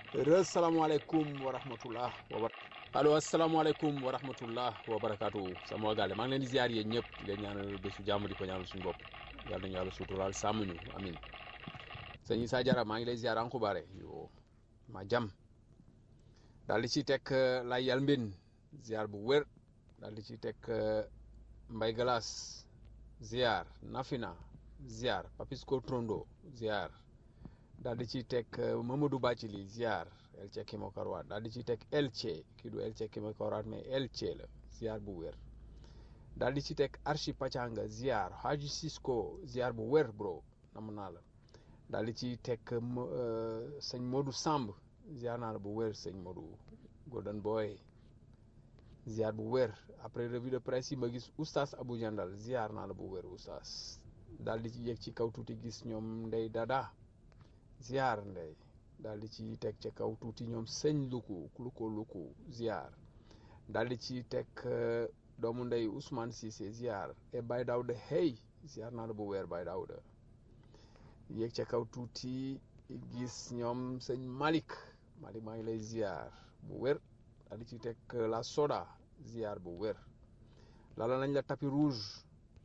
asalaamaaleykum wa rahmatullah wa bar allo asalaamaaleykum wa rahmatullah wa barakaatu sama waa gaale maa ngi leen di ziar yéen ñëpp di leen ñaanal bésu jàmm di ko ñaanal suñu bopp yàlla nañu yàlla suturaal sàmm ñu amin sëñ Issa Diarra maa ngi lay ziar ankubaare yo ma jam daal di ci teg lay yal mbin ziar bu wér daal di ci teg mbay galas ziar nafina ziar papisco trondo ziar daal di ciy teg Mamadou Bacili ziar Elche Kimokaroat daal di ciy teg Elche kii du Elche Kimokaroat mais Elche la ziar bu wér daal di ciy teg Archi Pachanga ziar Haji Cisco ziar bu wér bro nam naa la daal di ciy teg sëñ Modou Samb ziar naa la bu wér sëñ Modou Golden Boy ziar bu wér après revue de presse yi ma gis oustaz Abou Jandal ziar naa la bu wér oustaz daal di ci yëg ci kaw tuuti gis ñoom ndey dada ziar ndey daal di ci teg ca kaw tuuti ñoom sëñ luku luko luku ziar daal di ci teg doomu ndey Ousmane Cissé ziar e Baye Daouda hey ziar naa la bu weer Baye Daouda yéeg ca kaw tuuti gis ñoom sëñ Malick Malick maa ngi lay ziar bu wér daal di ci teg la soda ziar bu wér lala nañ la tapis rouge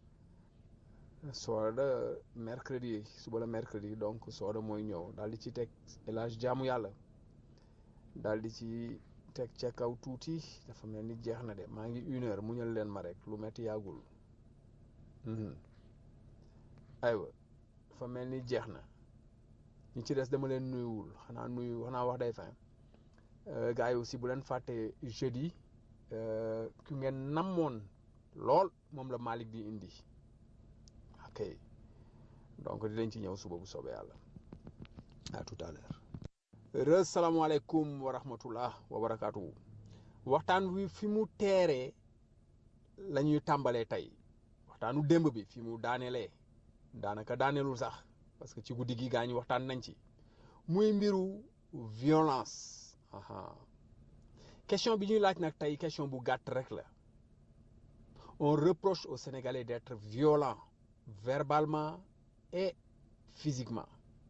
sooda mercredi suba la mercredi donc sooda mooy ñëw daal di ci teg élage jaamu yàlla daal di ci teg ca kaw tuuti dafa mel ni jeex na de maa ngi une heure muñal leen ma rek lu metti yàggul aywa dafa mel ni jeex na ñi ci des dama leen nuyuwul xanaa nuyu xanaa wax day fin gars yi aussi bu leen fàtte jeudi ku ngeen namoon lool moom la Malick di indi ok donc dinañ ci ñëw suba bu soobee yàlla à tout à l'heure asalaamaaleykum wa rahmatullah wa barakaatu waxtaan wi fi mu teeree la ñuy tàmbalee tey waxtaanu démb bi fi mu daanelee daanaka daaneelul sax parce que ci guddi gi gaa ñi waxtaan nañ ci muy mbiru violence aha question bi ñuy laaj nag tey question bu gàtt rek la on reproche aux Sénégalais d'être violents verbalement et physiquement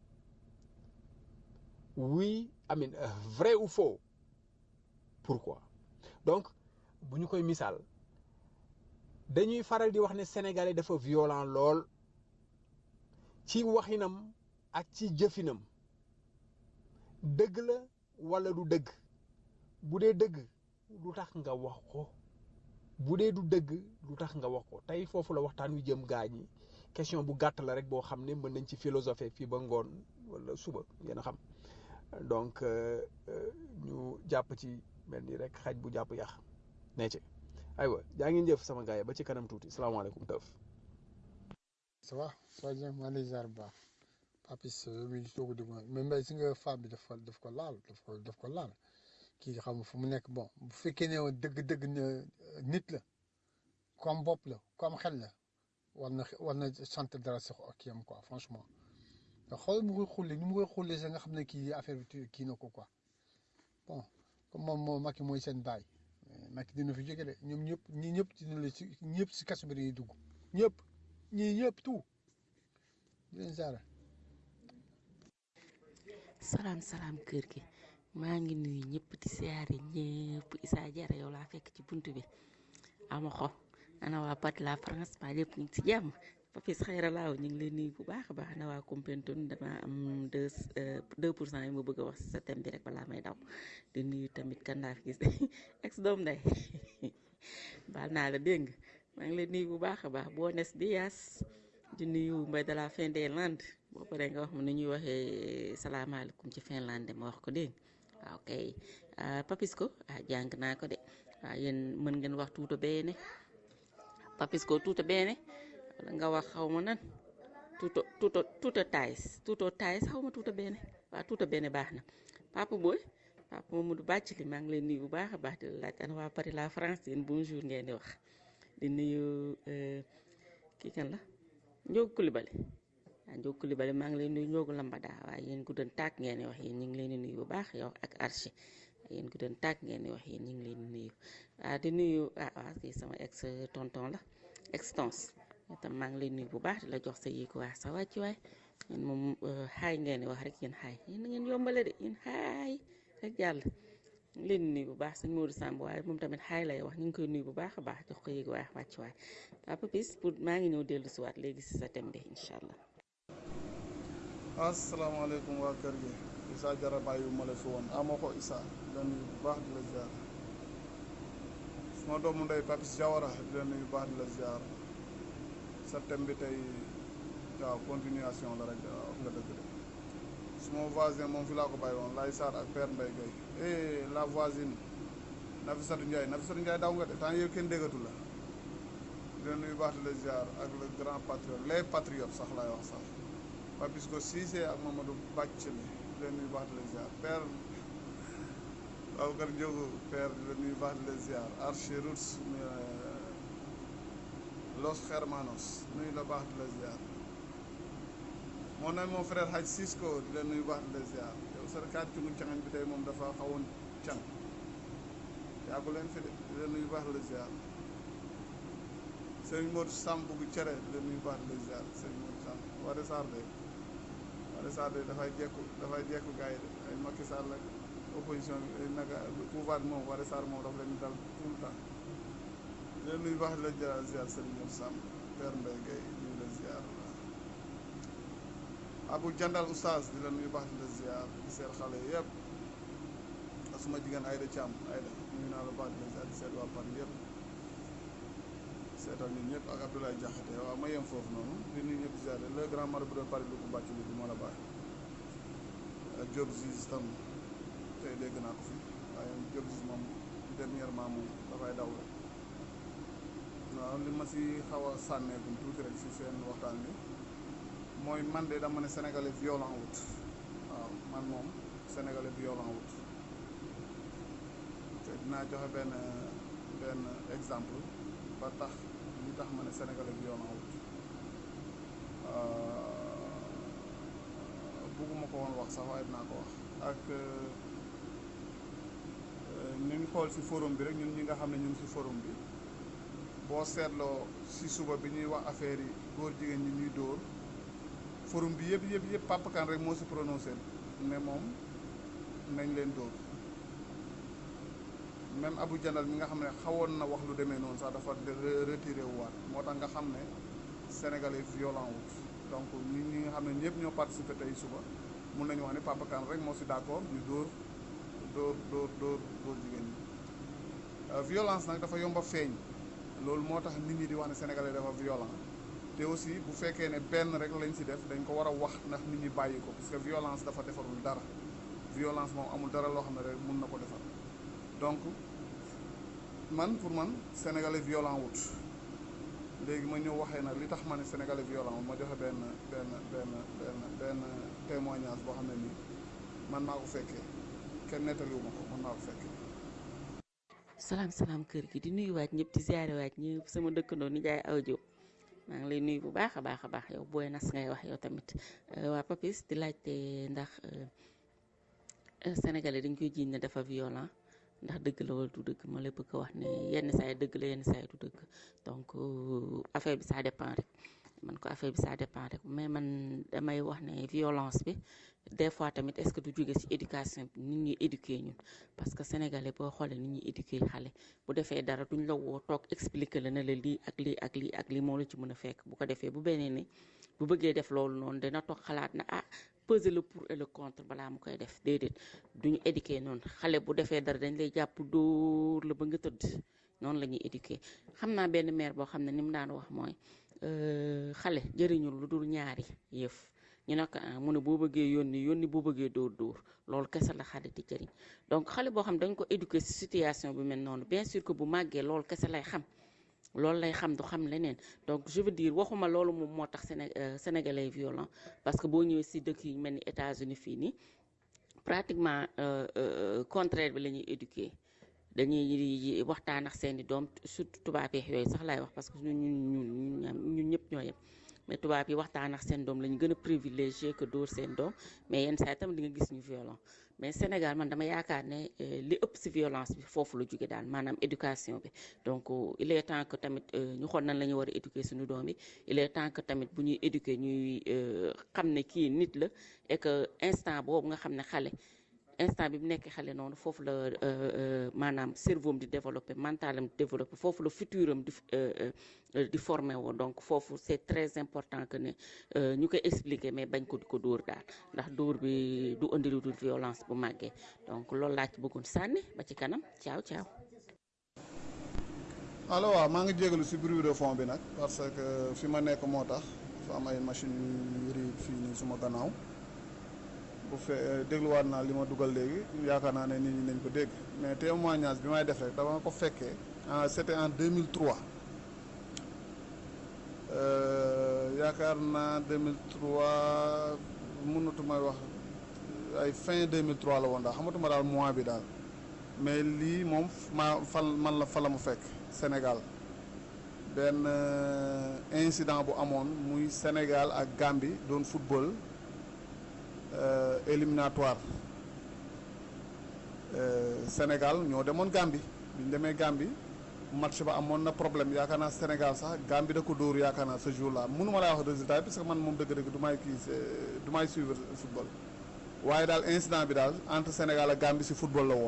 oui amin vrai ou faux pourquoi donc bu ñu koy misaal dañuy faral di wax ne sénégalais dafa violent lool ci waxinam ak ci jëfinam dëgg la walla du dëgg bu dee dëgg lu tax nga wax ko bu dee du dëgg lu tax nga wax ko tey foofu la waxtaan wi jëm gaa ñi question bu gàtt la rek boo xam ne mën nañ ci philosophie fii ba ngoon walla suba yéen a xam donc ñu jàpp ci mel ni rek xaj bu jàpp yax nee ci aywa jaa ngeen jëf sama gars yi ba ci kanam tuuti salaamaaleykum tëf ça va ça va maa ngi lay ziar bu baax papis mi ngi soog a dugg mais mbay si nga femme bi daf ko daf ko laal daf ko daf ko laal kii xam fu mu nekk bon bu fekkee ne dëgg-dëgg nit la comme bopp la comme xel la war na war na sant dara si kii am quoi franchement nga xool mu koy xulli ni mu koy xulli sax nga xam ne kii affaire bi kii na ko quoi bon comme moom moo Macky mooy seen baay Macky dina fi jóge de ñoom ñëpp ñii ñëpp dina la si ñëpp si kaso bi dañuy dugg ñëpp ñii ñëpp tout di leen ziara salaam salaam kër gi maa ngi nuyu ñëpp di siyaare ñëpp Issa Diarra yow laa fekk ci bunt bi ama xo ana waa pat la France maa ñëpp ñu ngi ci jàmm Papis xayra laaw ñu ngi leen nuyu bu baax a baax ana waa Koumpentoum dama am deux deux pour cent yi ma bëgg a wax sa thème bi rek balaa may daw di nuyu tamit kan laa fi gis ex doom nday baal naa la dégg maa ngi leen nuyu bu baax a baax Buenos Dias di nuyu mbay de la fin des Landes boo paree nga wax ma ni ñuy waxee salaamaaleykum ci Finlande ma wax ko dégg waaw kay Papisco ah jàng naa ko de waaw yéen mën ngeen wax tuuta beene Papisco tuuta beene wala nga wax xaw ma nan tuuto tuuto tuuta tays tuuto tays xaw ma tuuta beene waaw tuuta beene baax na Papa Boy Papa Mamadou Bàccali maa ngi leen nuyu bu baax a baax di la laaj ana waa Paris la France yéen bonjour ngeen di wax di nuyu kii kan la Njoogu Kulibali waaw Njoogu Kulibali maa ngi leen nuyu Njoogu Lambada waaye yéen guddoon tàkk ngeen di wax yéen ñu ngi leen di nuyu bu baax yow ak Archie yéen guddoon tàkk ngeen di wax yéen ñu ngi leen di nuyu waaw di nuyu ah waaw kii sama ex tonton la extance itam maa ngi lay nuyu bu baax di la jox sa yéeg waa sa wàcc waay yéen moom xaay ngeen di wax rek yéen xaay yéen na ngeen yombale de yéen xaay rek jàll ñu leen di nuyu bu baax sëñ Modou Samb waaye moom tamit xaay lay wax ñu ngi koy nuyu bu baax a baax jox ko yéeg waaye wàcc waay Papa Pis pour maa ngi ñëw dellu si waat léegi si sa thème bi incha allah. asalaamaaleykum waa kër gi Issa Jara bàyyi ma la fi woon amoo ko Issa di la nuyu bu baax di la ziar suma doomu ndey Papis Jawara di la nuyu bu baax di la ziar sa thème bi tey waaw continuation la rek waaw nga dëgg de suma voisin moom fi laa ko bàyyi woon Laye Sarr ak Père Mbaye Gueye eh la voisine Nafissatou Ndiaye Nafissatou Ndiaye daw nga de temps yow kenn déggatu la di la nuyu bu baax di la ziar ak le grand patriote les patriotes sax laay wax sax Papis ko Cissé ak Mamadou Bàcc li di leen nuyu baax di la ziar père Babacar Ndiogo père di leen nuyu baax di la ziar Archie Roots Los Hermanos nuyu la baax di la ziar mon ami mon frère Hadj Cisco di leen nuyu baax di la ziar yow sa kaat ci mu cangañ bi tey moom dafa xawoon càng yàggu leen fi de di leen nuyu baax di la ziar Sëriñ Modou Samb bu cere di leen nuyu baax di la ziar Sëriñ Modou Samb Wade Sarr de Wade Sarr de dafay jekku dafay jekku gars yi de ay Macky Sall ak opposition bi ay naka pouvoir bi moom Wade Sarr moom dafa leen dal tout le temps di leen nuyu baax di la ziar ziar Sëriñ Modou Samb Père Mbaye Gueye di la ziar Abou Jandal Oustaz di la nuyu baax di la ziar di seet xale yëpp ak suma jigéen Aïda Thiam Aïda nuyu naa la baax di la ziar di seet waa Paris yëpp seetal ñun ñëpp ak Abdoulaye Diakhaté waaw ma yem foofu noonu di nuyu ñëpp ziar le grand marabout de Paris lu ko bàcc li bi moo la bàyyi ak Diop Ziz tam tey dégg naa ko fi waaye Diop Ziz moom dernièrement moom dafay daw rek waaw li ma si xaw a sànneekum tuuti rek si seen waxtaan bi mooy man de dama ne sénégalais violent wut waaw man moom sénégalais violent wut te dinaa joxe benn benn exemple ba tax li tax ma ne sénégalais violent wut bugguma ko woon wax sax waaye dinaa ko wax ak ñu ngi xool ci forum bi rek ñun ñi nga xam ne ñu ngi ci forum bi boo seetloo ci suba bi ñuy wax affaire yi góor jigéen ñi ñuy dóor forum bi yëpp yëpp yëpp Papa Kane rek moo ci prononcé ne moom nañ leen dóor même Abou Jandal mi nga xam ne xawoon na wax lu demee noonu sax dafa retiré wu waat moo tax nga xam ne sénégalais violent wut donc ñi ñi nga xam ne ñëpp ñoo participé tey suba mun nañu wax ne Papa Kane rek moo ci d'accord ñu dóor dóor dóor dóor dóor jigéen ñi violence nag dafa yomba feeñ loolu moo tax nit ñi di wax ne sénégalais dafa violent te aussi bu fekkee ne benn rek lañ ci def dañ ko war a wax ndax nit ñi bàyyi ko parce que violence dafa defarul dara violence moom amul dara loo xam ne rek mun na ko defar donc man pour man sénégalais violent wut léegi ma ñëw waxee nag li tax ma ne sénégalais violent wut ma joxe benn benn benn benn benn témoignage boo xam ne nii man maa ko fekkee kenn nettaliwu ma ko man maa ko fekkee salaam salaam kër gi di nuyu waat ñëpp di ziare waat ñëpp sama dëkkandoo ni jaay aw Diop maa ngi lay nuyu bu baax a baax a baax yow booy nas ngay wax yow tamit waa Papis di laajte ndax sénégalais dañ koy jiiñ ne dafa violent ndax dëgg la wala du dëgg ma la bëgg a wax ne yenn saa yi dëgg la yenn saa yi du dëgg donc affaire bi ça dépend rek man ko affaire bi ça dépend rek mais man damay wax ne violence bi des fois tamit est-ce que du jóge ci éducation bi nit ñuy éduquer ñun parce que sénégalais boo xoolee nit ñuy éduquer xale bu defee dara duñ la woo toog expliquer la ne la lii ak lii ak lii ak lii moo la ci mën a fekk bu ko defee bu beneen ni bu bëggee def loolu noonu dina toog xalaat na ah peser le pour et le contre balaa mu koy def déedéet duñu éduquer noonu xale bu defee dara dañ lay jàpp dóor la ba nga tëdd noonu la ñuy éduquer xam naa benn mère boo xam ne ni mu daan wax mooy xale jëriñul lu dul ñaari yëf ñu ne ko mu ne boo bëggee yónni yónni boo bëggee dóor dóor loolu kese la xale di jëriñ donc xale boo xam dañ ko éduquer ci situation bi mel noonu bien sûr que bu màggee loolu kese lay xam loolu lay xam du xam leneen donc je veux dire waxuma loolu moom moo tax Séné sénégalais violent parce que boo ñëwee ci dëkk yi mel ni États-Unis fii nii pratiquement contraire bi la ñuy éduquer dañuy waxtaan ak seeni doom surtout tubaab yi yooyu sax laay wax parce que ñun ñun ñun ñun ñëpp ñoo yem mais tubaab yi waxtaan ak seen doom la ñu gën a privilégié que dóor seen doom mais yenn saa yi tamit di nga gis ñu violent mais Sénégal man dama yaakaar ne li ëpp ci violence bi foofu la jóge daal maanaam éducation bi donc il est temps que tamit ñu xool nan la ñu war a éduquer suñu doom yi il est temps que tamit bu ñuy éduquer ñuy xam ne kii nit la et que instant boobu nga xam ne xale instant bi mu nekk xale noonu foofu la euh, euh, maanaam cerveau am di développé mentalam di développé foofu la futur am di euh, euh, euh, di formé woo donc foofu c'est très important que ne euh, ñu koy expliquer mais bañ ko di ko dóor daal ndax dóor bi du indi lu dul violence bu màggee donc loolu laa ci bëggoon sànni ba ci kanam ciao ciao. allo waaw maa ngi jégalu si bruit de fond bi nag parce que fi ma nekk moo tax dafa am ay machine yu riib fii nii suma gannaaw bu fe dégluwaat naa li ma dugal léegi yaakaar naa ne nit ñi nañ ko dégg mais témoignage bi may def rek dama ko fekkee en c'était en 2003 Euh, yaakaar naa 2003 mënatuma wax ay fin 2003 la woon daal xamatuma daal mois bi daal mais lii moom ma fan man la fa la mu fekk Sénégal benn euh, incident bu amoon muy Sénégal ak Gambie doon football euh, éliminatoire Euh, Sénégal ñoo demoon Gambie bi ñu demee Gambie match ba amoon na problème yaakaar naa Sénégal sax Gambie da ko dóor yaakaar naa ce jour là mënuma laa wax résultat bi parce que man moom dëgg-dëgg du may kii c'est- du may suivre football waaye daal incident bi daal entre Sénégal ak Gambie si football la woon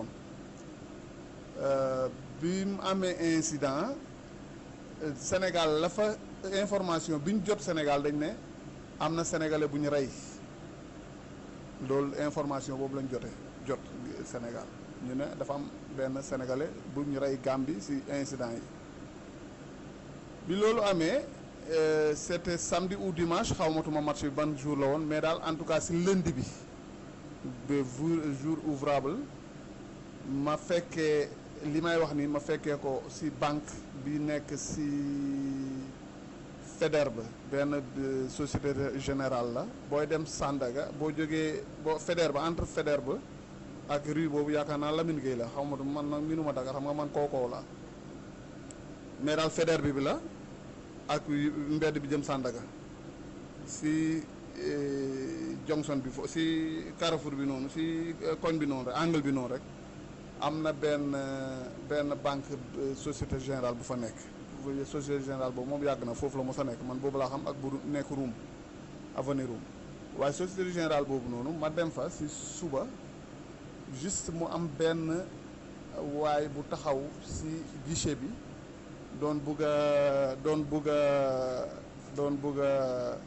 Euh, bi mu amee incident euh, Sénégal la fa information bi ñu jot Sénégal dañ ne am na sénégalais bu ñu rey loolu information boobu lañ jote jot Sénégal ñu ne dafa am benn sénégalais bu ñu rey Gambie ci incident yi bi loolu amee euh, c'était samedi ou dimanche xawmatuma match bi ban jour la woon mais daal en tout cas ci lundi bi ba jour jour ouvrable ma fekkee li may wax ni ma fekkee ko ci banque bi nekk ci Faidherbe benn euh, société générale la booy dem Sandaga boo jógee boo Faidherbe entre Faidherbe ak rue boobu yaakaar naa Lamine Gueye la xaw ma du man nag minuma Dakar xam nga man kookoo la mais daal Faidherbe bi la ak yu- mbedd bi jëm Sandaga si eh, Johnson bi fo si Carrefour bi noonu si eh, koñ bi noonu rek angle bi noonu rek am na benn eh, benn banque eh, société générale bu fa nekk bu- société générale boobu moom yàgg na foofu la mos a nekk man boobu laa xam ak bu nekk Roum avenue Roum waaye société générale boobu noonu ma dem fa si suba juste mu am benn waay bu taxaw si guichet bi doon bugg a doon bugg a doon bugg a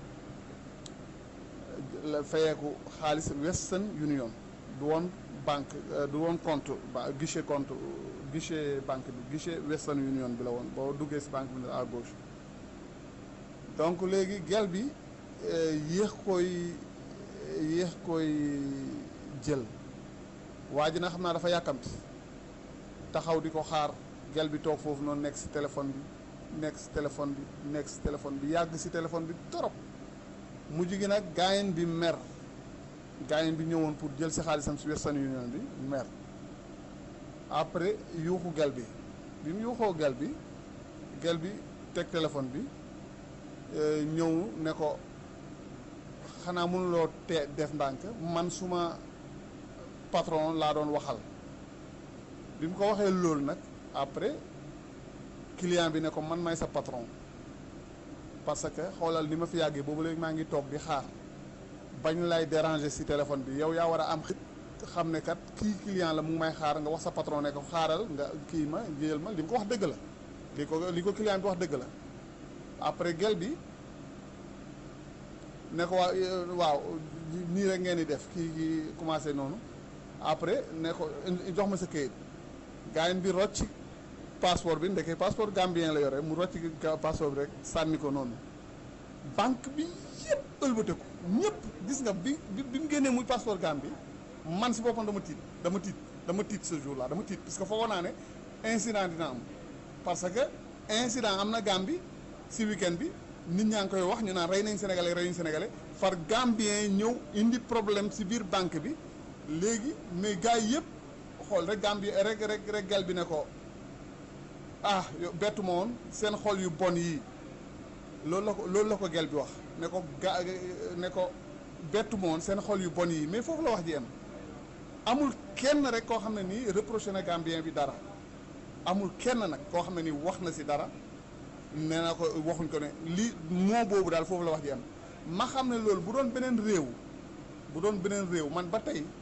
la fayeeku xaalis Western Union du woon banque euh, du woon compte ba guichet compte guichet banque bi guichet Western Union bi la woon boo duggee si banque bi à gauche donc léegi gel bi euh, yéex koy yéex koy jël waa ji na xam naa dafa yàkkamti taxaw di ko xaar gel bi toog foofu noonu nekk si téléphone bi nekk si téléphone bi nekk si téléphone bi yàgg si téléphone bi torop mujj gi nag gaayen bi mer gaayen bi ñëwoon pour jël si xaalisam si Western Union bi mer après yuuxu gel bi bi mu yuuxoo gel bi gel bi teg téléphone bi euh, ñëw ne ko xanaa mënuloo te def ndànk man suma patron laa doon waxal bi mu ko waxee loolu nag après client bi ne ko man may sa patron parce que xoolal ni ma fi yàggee boobu léegi maa ngi toog di xaar bañ lay déranger ci téléphone bi yow yaa war a am xit xam ne kat kii client la mu ngi may xaar nga wax sa patron ne ko xaaral nga kii ma jël ma li mu ko wax dëgg la li ko li ko client bi wax dëgg la après gel bi ne ko waa waaw nii rek ngeen di def kii kii commencé noonu après ne ko jox ma sa kayit gaayen bi rocc passeport bi ndeke passeport gambien la yore mu rocc passeport bi rek sànni ko noonu banque bi yëpp ëlbateku ñëpp gis nga bi bi bi mu génnee muy passeport Gambie man si boppam dama tiit dama tiit dama tiit ce jour là dama tiit parce que foogoon naa ne incident dina am parce que incident am na Gambie si week-end bi nit ñaa ngi koy wax ñu naan rey nañ sénégalais rey nañ sénégalais far Gambien ñëw indi problème si biir banque bi léegi mais gars yi yëpp xool rek Gambie rek rek rek gel bi ne ko ah yow bettu ma woon seen xol yu bon yii loolu la ko loolu la ko gel bi wax ne ko ga ne ko bettu ma woon seen xol yu bon yi mais foofu la wax ji am amul kenn rek koo xam ne nii reproché na Gambien bi dara amul kenn nag koo xam ne nii wax na si dara nee na ko waxuñ ko ne li moo boobu daal foofu la wax ji am ma xam ne loolu bu doon beneen réew bu doon beneen réew man ba tey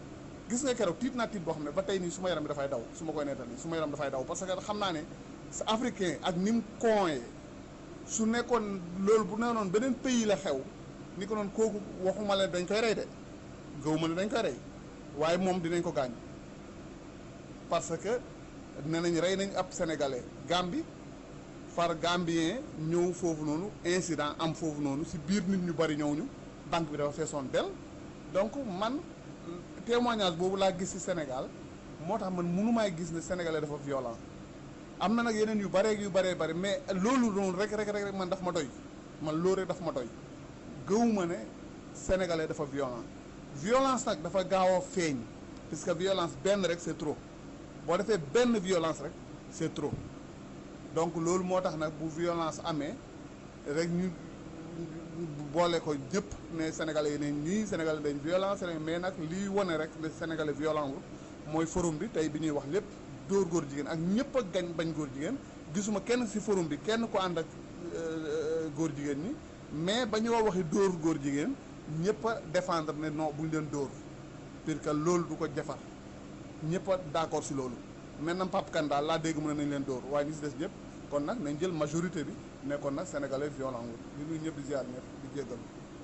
gis nga keroog tiit naa tiit boo xam ne ba tey nii su ma yaram bi dafay daw su ma koy nettali su ma yaram dafay daw parce que xam naa ne sa africain ak ni mu kooyee su nekkoon loolu bu neenoon beneen pays la xew ni ko noonu kooku waxuma leen dañ koy rey de gëw ma ne dañ koy rey waaye moom dinañ ko gaañ parce que nee nañ rey nañ ab sénégalais Gambie far gambien ñëw foofu noonu incident am foofu noonu si biir nit ñu bari ñëw ñu banque bi dafa feesoon del donc man témoignage boobu laa gis ci Sénégal moo tax man mënumaay gis ne sénégalais dafa violent am na nag yeneen yu baree yu baree bari mais loolu noonu rek rek rek man daf ma doy man loolu rek daf ma doy gëwuma ne sénégalais dafa violent violence nag dafa gaaw a feeñ puisque violence benn rek c'est trop boo defee benn violence rek c'est trop donc loolu moo tax nag bu violence amee rek ñu boole ko ñëpp ne sénégalais yi ne ñii sénégalais dañ violence mais nag lii wane rek ne sénégalais violent wul mooy forum bi tey bi ñuy wax lépp dóor góor jigéen ak ñëpp a gañ bañ góor jigéen gisuma kenn ci forum bi kenn ko ànd ak góor jigéen ñi mais ba ñu waxi dóor góor jigéen ñëpp a défendre ne non buñ leen dóor parce que loolu du ko defar ñëpp a d'accord ci loolu maintenant Pape Kane daal laa dégg mu ne nañ leen dóor waaye ñi ci des ñëpp kon nag nañ jël majorité bi ne kon nag sénégalais violent wul di nuyu ñëpp di ziar ñëpp di jéggal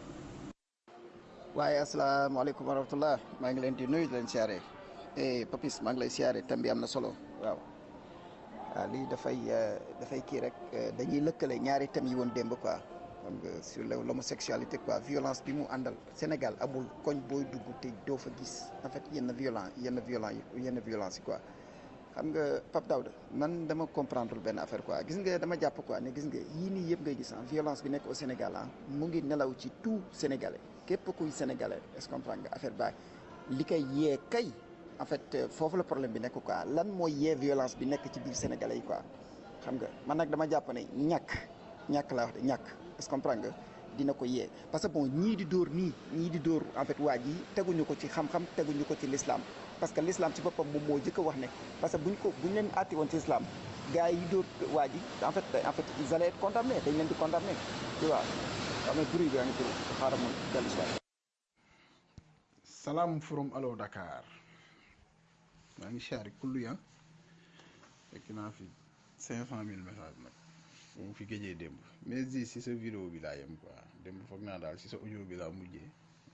waaye asalaamaaleykum wa rahmatullah maa ngi leen di nuyu di leen siyaare eh Papis maa ngi lay siyaare thème bi am na solo waaw waaw lii dafay dafay kii rek dañuy lëkkale ñaari thèmes yi woon démb quoi xam nga sur l'homosexualité quoi violence bi mu àndal Sénégal amul koñ booy dugg te doo fa gis en fait yenn violent yenn violent yi yenn violence yi quoi xam nga Pape Daouda man dama comprendre benn affaire quoi gis nga dama jàpp quoi ne gis nga yii nii yëpp ngay gis ah violence bi nekk au Sénégal ah mu ngi nelaw ci tout Sénégalais képp kuy Sénégalais est-ce que comprendre nga affaire baay li koy yee kay en fait foofu la problème bi nekk quoi lan mooy yee violence bi nekk ci biir Sénégalais yi quoi xam nga man nag dama jàpp ne ñàkk ñàkk laa wax de ñàkk est-ce que comprendre nga dina ko yee parce que bon ñii di dóor nii ñii di dóor en fait waa ji teguñu ko ci xam-xam teguñu ko ci l'islam parce que l'islam ci boppam moom moo jëkk a wax ne parce que buñ ko buñ leen àtte woon ci islam gars yi dóor waa ji en fait en fait ils allaient être condamnés dañ leen di condamner tu vois xam nga bruit bi yaa ngi tur xaaral ma dellu si waat salaam from allo Dakar maa ngi siyaare kullu ya fekk naa fi cinq cent mille messages nag bu mu fi géejee démb mais di si sa vidéo bi laa yem quoi démb foog naa daal si sa audio bi laa mujjee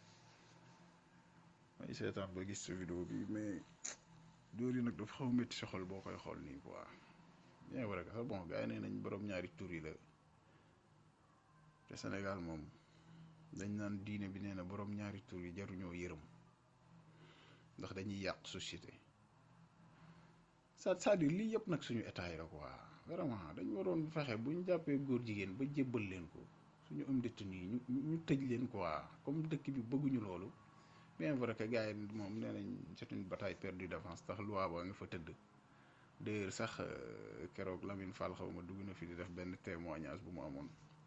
may seetaan ba gis sa vidéo bi mais dóor yi nag dafa xaw métti sa xol boo koy xool nii quoi bien vrai que sax bon gars yi nee nañ borom ñaari tur yi la te Sénégal moom dañ naan diine bi nee na borom ñaari tur yi jaruñoo yërëm ndax dañuy yàq société c'est-à-dire lii yëpp nag suñu état yi la quoi vraiment dañ waroon fexe bu ñu jàppee góor jigéen ba jébbal leen ko suñu am détenu yi ñu ñu tëj leen quoi comme dëkk bi bëgguñu loolu bien vrai que gars yi moom nee nañ c'est une bataille perdue d'avance tax loi ba nga fa tëdd d'ailleurs sax keroog Lamine Fall xaw ma dugg na fi di def benn témoignage bu mu amoon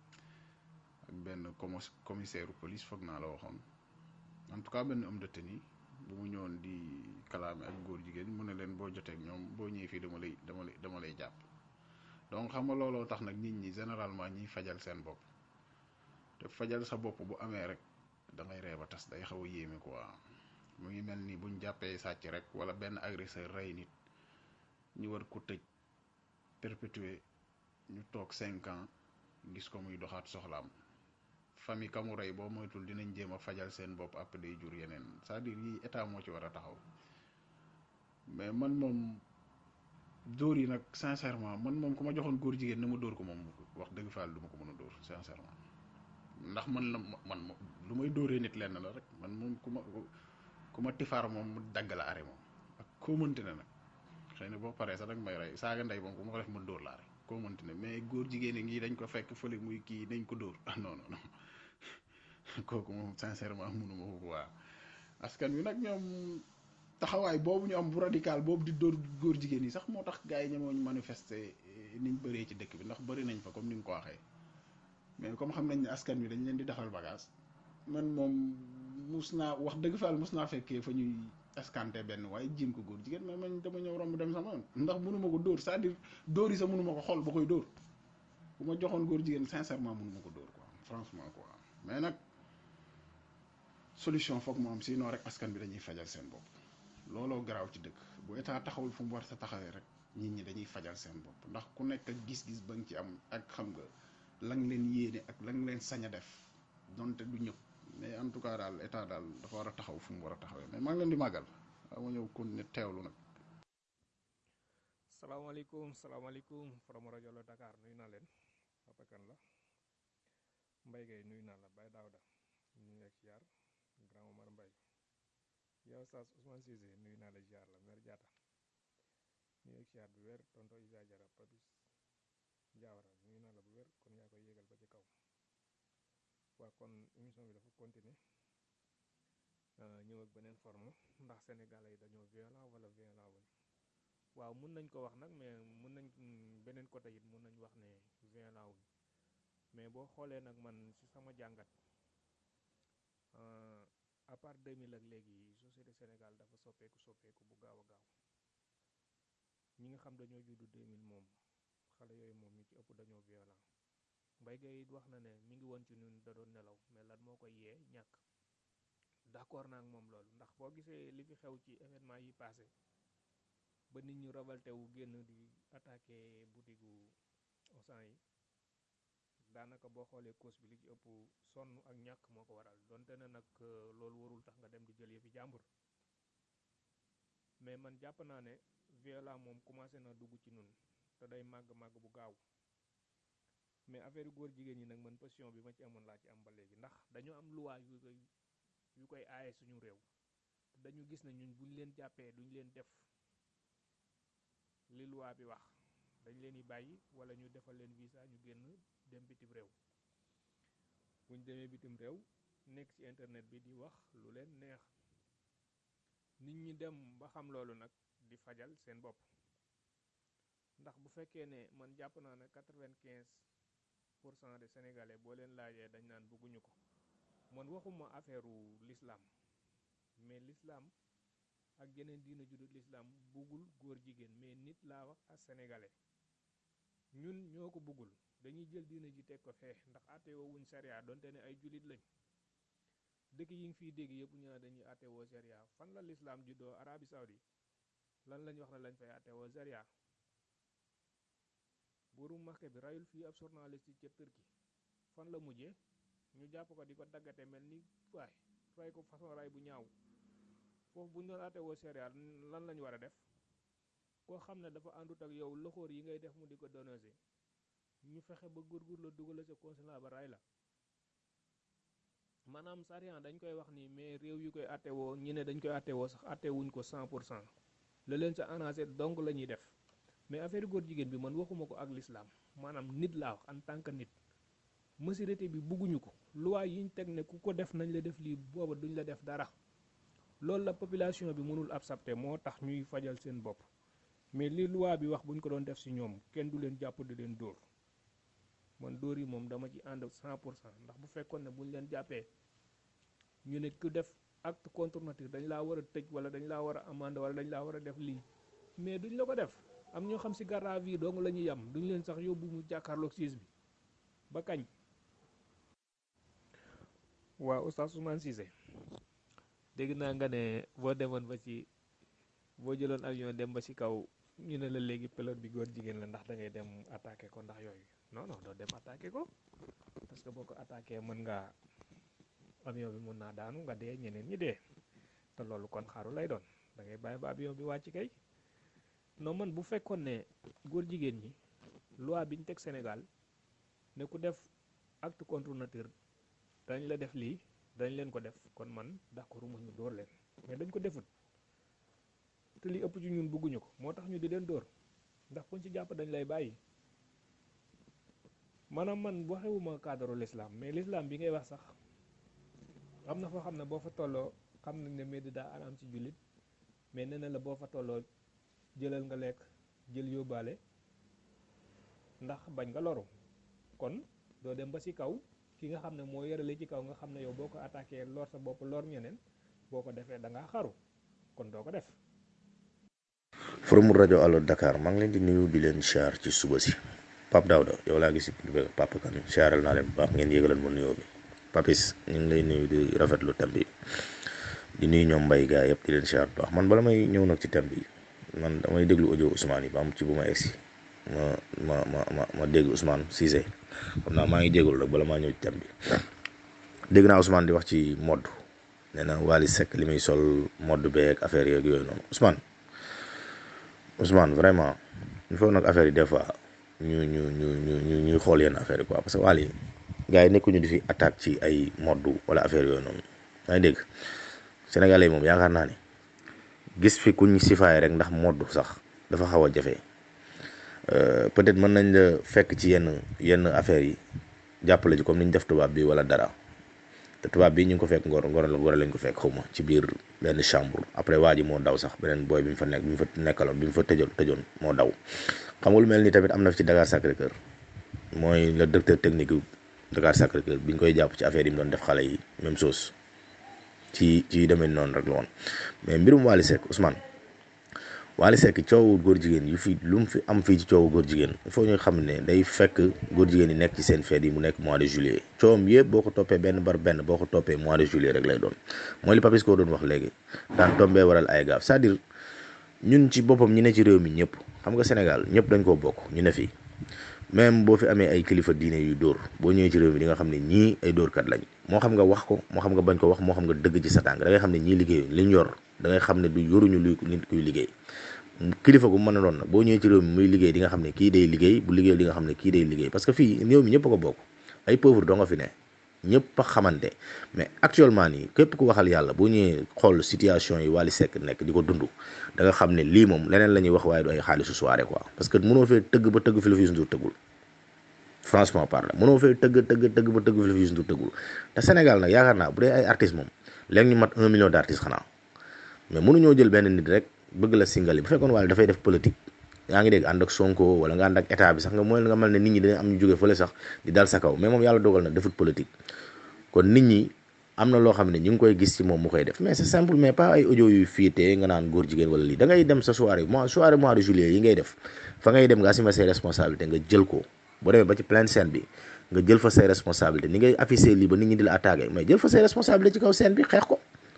ak benn commissaire police foog naa la waxoon en tout cas benn homme de tenue bu mu ñëwoon di kalaame ak góor jigéen mu ne leen boo jotee ak ñoom boo ñëwee fii dama lay dama lay dama lay jàpp donc xam nga looloo tax nag nit ñi généralement ñiy fajal seen bopp te fajal sa bopp bu amee rek da ngay ree ba tas day xaw a yéeme quoi mu ngi mel ni buñ jàppee sàcc rek wala benn agresseur rey nit ñu war ko tëj perpétuer ñu toog cinq ans gis ko muy doxaat soxlaam famille kamu rey boo moytul dinañ jéem a fajal seen bopp après day jur yeneen c'est-à-dire yi état moo ci war a taxaw mais man moom dóor yi nag sincèrement man moom ku ma joxoon góor jigéen na ma dóor ko moom wax dëgg faal du ma ko mën a dóor sincèrement ndax man la man lu may dóoree nit lenn la rek man moom ku ma ku ma tifaar moom mu dagg la are moom ak koo mënti ne nag xëy na boo paree sax nag may rey saaga ndey moom ku ma ko def mën dóor laa rek koo mënti ne mais góor jigéen ngi dañ ko fekk fële muy kii nañ ko dóor ah non non non kooku moom sincèrement mënuma ko waa askan wi nag ñoom taxawaay boobu ñu am bu radical boobu di dóor góor jigéen yi sax moo tax gars yi ñemoo ñu manifester niñ bëree ci dëkk bi ndax bëri nañ fa comme ni nga ko waxee mais comme xam nañ ne askan wi dañ leen di defal bagage man moom mus naa wax dëgg faal mus naa fekkee fa ñuy escanté benn waaye jiim ko góor jigéen mais man dama ñëw romb dem sama yoon ndax mënuma ko dóor c'est-à-dire dóor yi sax mënuma ko xool ba koy dóor bu ma joxoon góor jigéen sincèrement mënuma ko dóor quoi franchement quoi mais nag solution foog mu am sinon rek askan bi dañuy fajal seen bopp looloo garaaw ci dëkk bu état taxawul fu mu war sa taxawee rek nit ñi dañuy fajal seen bopp ndax ku nekk ak gis-gis ba nga ci am ak xam nga la nga leen yéene ak la nga leen sañ a def donte du ñëpp mais en tout cas daal état daal dafa war a taxaw fu mu war a taxawee mais maa ngi leen di màggal waaw ma ñëw continuer teewlu nag. salaamaaleykum salaamaaleykum from rajo la Dakar nuyu naa leen Papa Kane la Mbaye Gueye nuyu naa la Baye Daouda ñu ngi ak ziar grand Omar Mbaye yow Saas Ousmane Cissé nuyu naa la ziar la Mère Diatta nuyu ak ziar bu wér tonto Isa Jara Papis Diawara nuyu naa la bu wér kon yaa koy yégal ba ci kaw waa kon émission bi dafa continuer ñëw ak beneen forme ndax sénégalais yi dañoo violent wala violent wuñ waaw mun nañ ko wax nag mais mun nañ beneen côté it mun nañ wax ne violent wuñ mais boo xoolee nag man ci sama jàngat à part 2000 ak léegi société Sénégal dafa soppeeku soppeeku bu gaaw a gaaw ñi nga xam dañoo juddu 2000 moom xale yooyu moom ñu ci ëpp dañoo violent Mbaye Gueye it wax na ne mi ngi woon ci ñun da doon nelaw mais lan moo koy yee ñàkk d'accord naa ak moom loolu ndax boo gisee li fi xew ci événement yi passé ba nit ñu révolté wu génn di attaqué butigu Auchan yi daanaka boo xoolee cause bi li ci ëpp sonn ak ñàkk moo ko waral donte ne nag loolu warul tax nga dem di jël yëfi jàmbur mais man jàpp naa ne violence moom commencé na dugg ci nun te day màgg-màgg bu gaaw mais affaire góor jigéen ñi nag man position bi ma ci amoon laa ci am ba léegi ndax dañoo am loi yu koy yu koy aaye suñu réew dañu gis ne ñun buñ leen jàppee duñ leen def li loi bi wax dañ leen di bàyyi wala ñu defal leen visa ñu génn dem bitim réew buñ demee bitim réew nekk ci internet bi di wax lu leen neex nit ñi dem ba xam loolu nag di fajal seen bopp ndax bu fekkee ne man jàpp naa ne quatre-vingt-quinze pour cent de sénégalais boo leen laajee dañ naan bëgguñu ko man waxuma affaire u l'islam mais l'islam ak yeneen diina judut l'islam buggul góor jigéen mais nit laa wax ak sénégalais ñun ñoo ko buggul dañuy jël diina ji teg ko fee ndax àttewoo wuñ sharia donte ne ay jullit lañ dëkk yi ngi fiy dégg yëpp ñu ne dañuy àttewoo sharia fan la l'islam juddoo Arabie Saoudi lan lañ wax ne lañ fay àttewoo sharia buuru Makka bi rayul fii ab journaliste yi ca Turquie fan la mujjee ñu jàpp ko di ko daggate mel ni waay ray ko façon ray bu ñaaw foofu bu ñu doon àttewoo sharia lan lañ war a def koo xam ne dafa àndut ak yow loxoor yi ngay def mu di ko dénoncer ñu fexe ba gurgur la dugal sa consulat ba ray la maanaam sharia dañ koy wax ni mais réew yu koy àttewoo ñi ne dañ koy àttewoo sax àttewuñ ko 100 pour cent la leen sa arrangé donc la ñuy def mais affaire góor jigéen bi man waxuma ko ak l'islam maanaam nit laa wax en tant que nit majorité bi bugguñu ko loi yiñ teg ne ku ko def nañ la def lii booba duñ la def dara loolu la population bi mënul accepter moo tax ñuy fajal seen bopp mais li loi bi wax buñ ko doon def ci ñoom kenn du leen jàpp di leen dóor man dóor yi moom dama ci ànd 100 pour cent ndax bu fekkoon ne buñ leen jàppee ñu ne ku def acte contre nature dañ laa war a tëj wala dañ laa war a amende wala dañ laa war a def lii mais duñ la ko def am ñoo xam ci garde à vue dong la ñuy yam duñ leen sax yóbbu mu jàkkaarloog siis bi ba kañ waaw Oustaz Ousmane Cissé dégg naa nga ne boo demoon ba ci boo jëloon avion dem ba ci kaw ñu ne la léegi pilote bi góor jigéen la ndax da ngay dem attaqué ko ndax yooyu non non doo dem attaqué ko parce que boo ko attaqué mën ngaa avion bi mën naa daanu nga dee ñeneen ñi dee te loolu kon xaru lay doon da ngay bàyyi ba avion bi wàcc kay non man bu fekkoon ne góor jigéen ñi loi bi ñu teg Sénégal ne ku def acte contre nature dañ la def lii dañ leen ko def kon man d'accord mu ñu dóor leen mais dañ ko defut te li ëpp ci ñun bëgguñu ko moo tax ñu di leen dóor ndax kuñ ci jàpp dañ lay bàyyi maanaam man waxewuma cadre l'islam mais l'islam bi ngay wax sax am na foo xam ne boo fa tolloo xam nañ ne médi daa araam ci jullit mais nee na la boo fa tolloo jëlal nga lekk jël yóbbaale ndax bañ nga loru kon doo dem ba ci kaw ki nga xam ne moo yorale ci kaw nga xam ne yow boo ko attaqué lor sa bopp lor ñeneen boo ko defee da ngaa xaru kon doo ko def forum rajo Allo Dakar maa ngi leen di nuyu di leen siyaar ci suba si Pape Daouda yow laa gis Papa Kane siyaaral naa leen bu baax ngeen yégalal ma nuyoo bi Papis ñu ngi lay nuyu di rafetlu thème bi di nuyu ñoom mbay gaa yëpp di leen siyaar bu baax man bala may ñëw nag ci thème bi man damay déglu audio Ousmane yi ba am ci bu ma egsi ma ma ma ma ma déglu Ousmane Cissé xam naa maa ngi jégalu rek bala maa ñëw ci thème bi dégg naa Ousmane di wax ci mode nee na Wally Seck li muy sol mode beeg affaire yeeg yooyu noonu Ousmane Ousmane vraiment il faut nag affaire yi des fois ñu ñu ñu ñu ñu ñuy xool yenn affaire yi quoi parce que Wally gars yi nekkuñu di fi attaque ci ay mode wala affaire yooyu noonu yaa ngi dégg Sénégalais moom yaakaar naa ni gis fi kuñ sifaay rek ndax mode sax dafa xaw a jafe peut-être mën nañ la fekk ci yenn yenn affaires yi jàppale ci comme ni ñu def tubaab bi wala dara te tubaab bi ñu ngi ko fekk ngor ngor ngor lañ ko fekk xaw ma ci biir benn chambre après waa ji moo daw sax beneen booy bi mu fa nekk bi mu fa nekkaloon bi mu fa tëjoon tëjoon moo daw xam nga lu mel ni tamit am na fi ci Dakar Sacré-Cœur mooy le directeur technique yu Dakar Sacré-Cœur bi ñu koy jàpp ci affaire yi mu doon def xale yi même chose ci ci demee noonu rek la woon mais mbirum Wally Seck Ousmane Wally Seck coowu góor jigéen yu fi lu mu fi am fii ci coowu góor jigéen il faut ñu xam ne day fekk góor jigéen yi nekk ci seen fête yi mu nekk mois de juillet coowam yëpp boo ko toppee benn bar benn boo ko toppee mois de juillet rek lay doon mooy li Papis ko doon wax léegi daan tombee waral ay gaaf c'est-à-dire ñun ci boppam ñi ne ci réew mi ñëpp xam nga Sénégal ñëpp dañ koo bokk ñu ne fii même boo fi amee ay kilifa diine yu dóor boo ñëwee ci réew mi di nga xam ne ñii ay dóorkat lañ moo xam nga wax ko moo xam nga bañ ko wax moo xam nga dëgg ci sa tànk da ngay xam ne ñii liggéeyu liñ yor da ngay xam ne du yoruñu luy nit kuy liggéey kilifa gu mën a doon nag boo ñëwee ci réew mi muy liggéey di nga xam ne kii day liggéey bu liggéey di nga xam ne kii day liggéey parce que fii réew mi ñëpp a ko bokk ay pauvre doo nga fi ne ñëpp a xamante mais actuellement nii képp ku waxal yàlla boo ñëwee xool situation yi Wally Seck nekk di ko dund da nga xam ne lii moom leneen la ñuy wax waaye du ay xaalisu soirée quoi parce que mënoo fee tëgg ba tëgg fi la fi Youssou Ndour tëggul franchement parle mënoo fee tëgg tëgg tëgg ba tëgg fi la fi Youssou Ndour tëggul te Sénégal nag yaakaar naa bu dee ay artistes moom léegi ñu mat un million d' artistes xanaa mais mënuñoo jël benn nit rek bëgg la singali bu fekkoon Wally dafay def politique yaa ngi dégg ànd ak Sonko wala nga ànd ak état bi sax nga mooy nga mel ne nit ñi dañu am ñu jóge fële sax di dal sa kaw mais moom yàlla dogal na defut politique kon nit ñi am na loo xam ne ñu ngi koy gis ci moom mu koy def mais c'est simple mais pas ay audio yu fiitee nga naan góor jigéen wala lii da ngay dem sa soirée mois soirée mois de juillet yi ngay def fa ngay dem nga assumer say responsabilité nga jël ko boo demee ba ci pleine scène bi nga jël fa say responsabilité ni ngay affiché lii ba nit ñi di la attaqué mais jël fa say responsabilité ci kaw scène bi xeex ko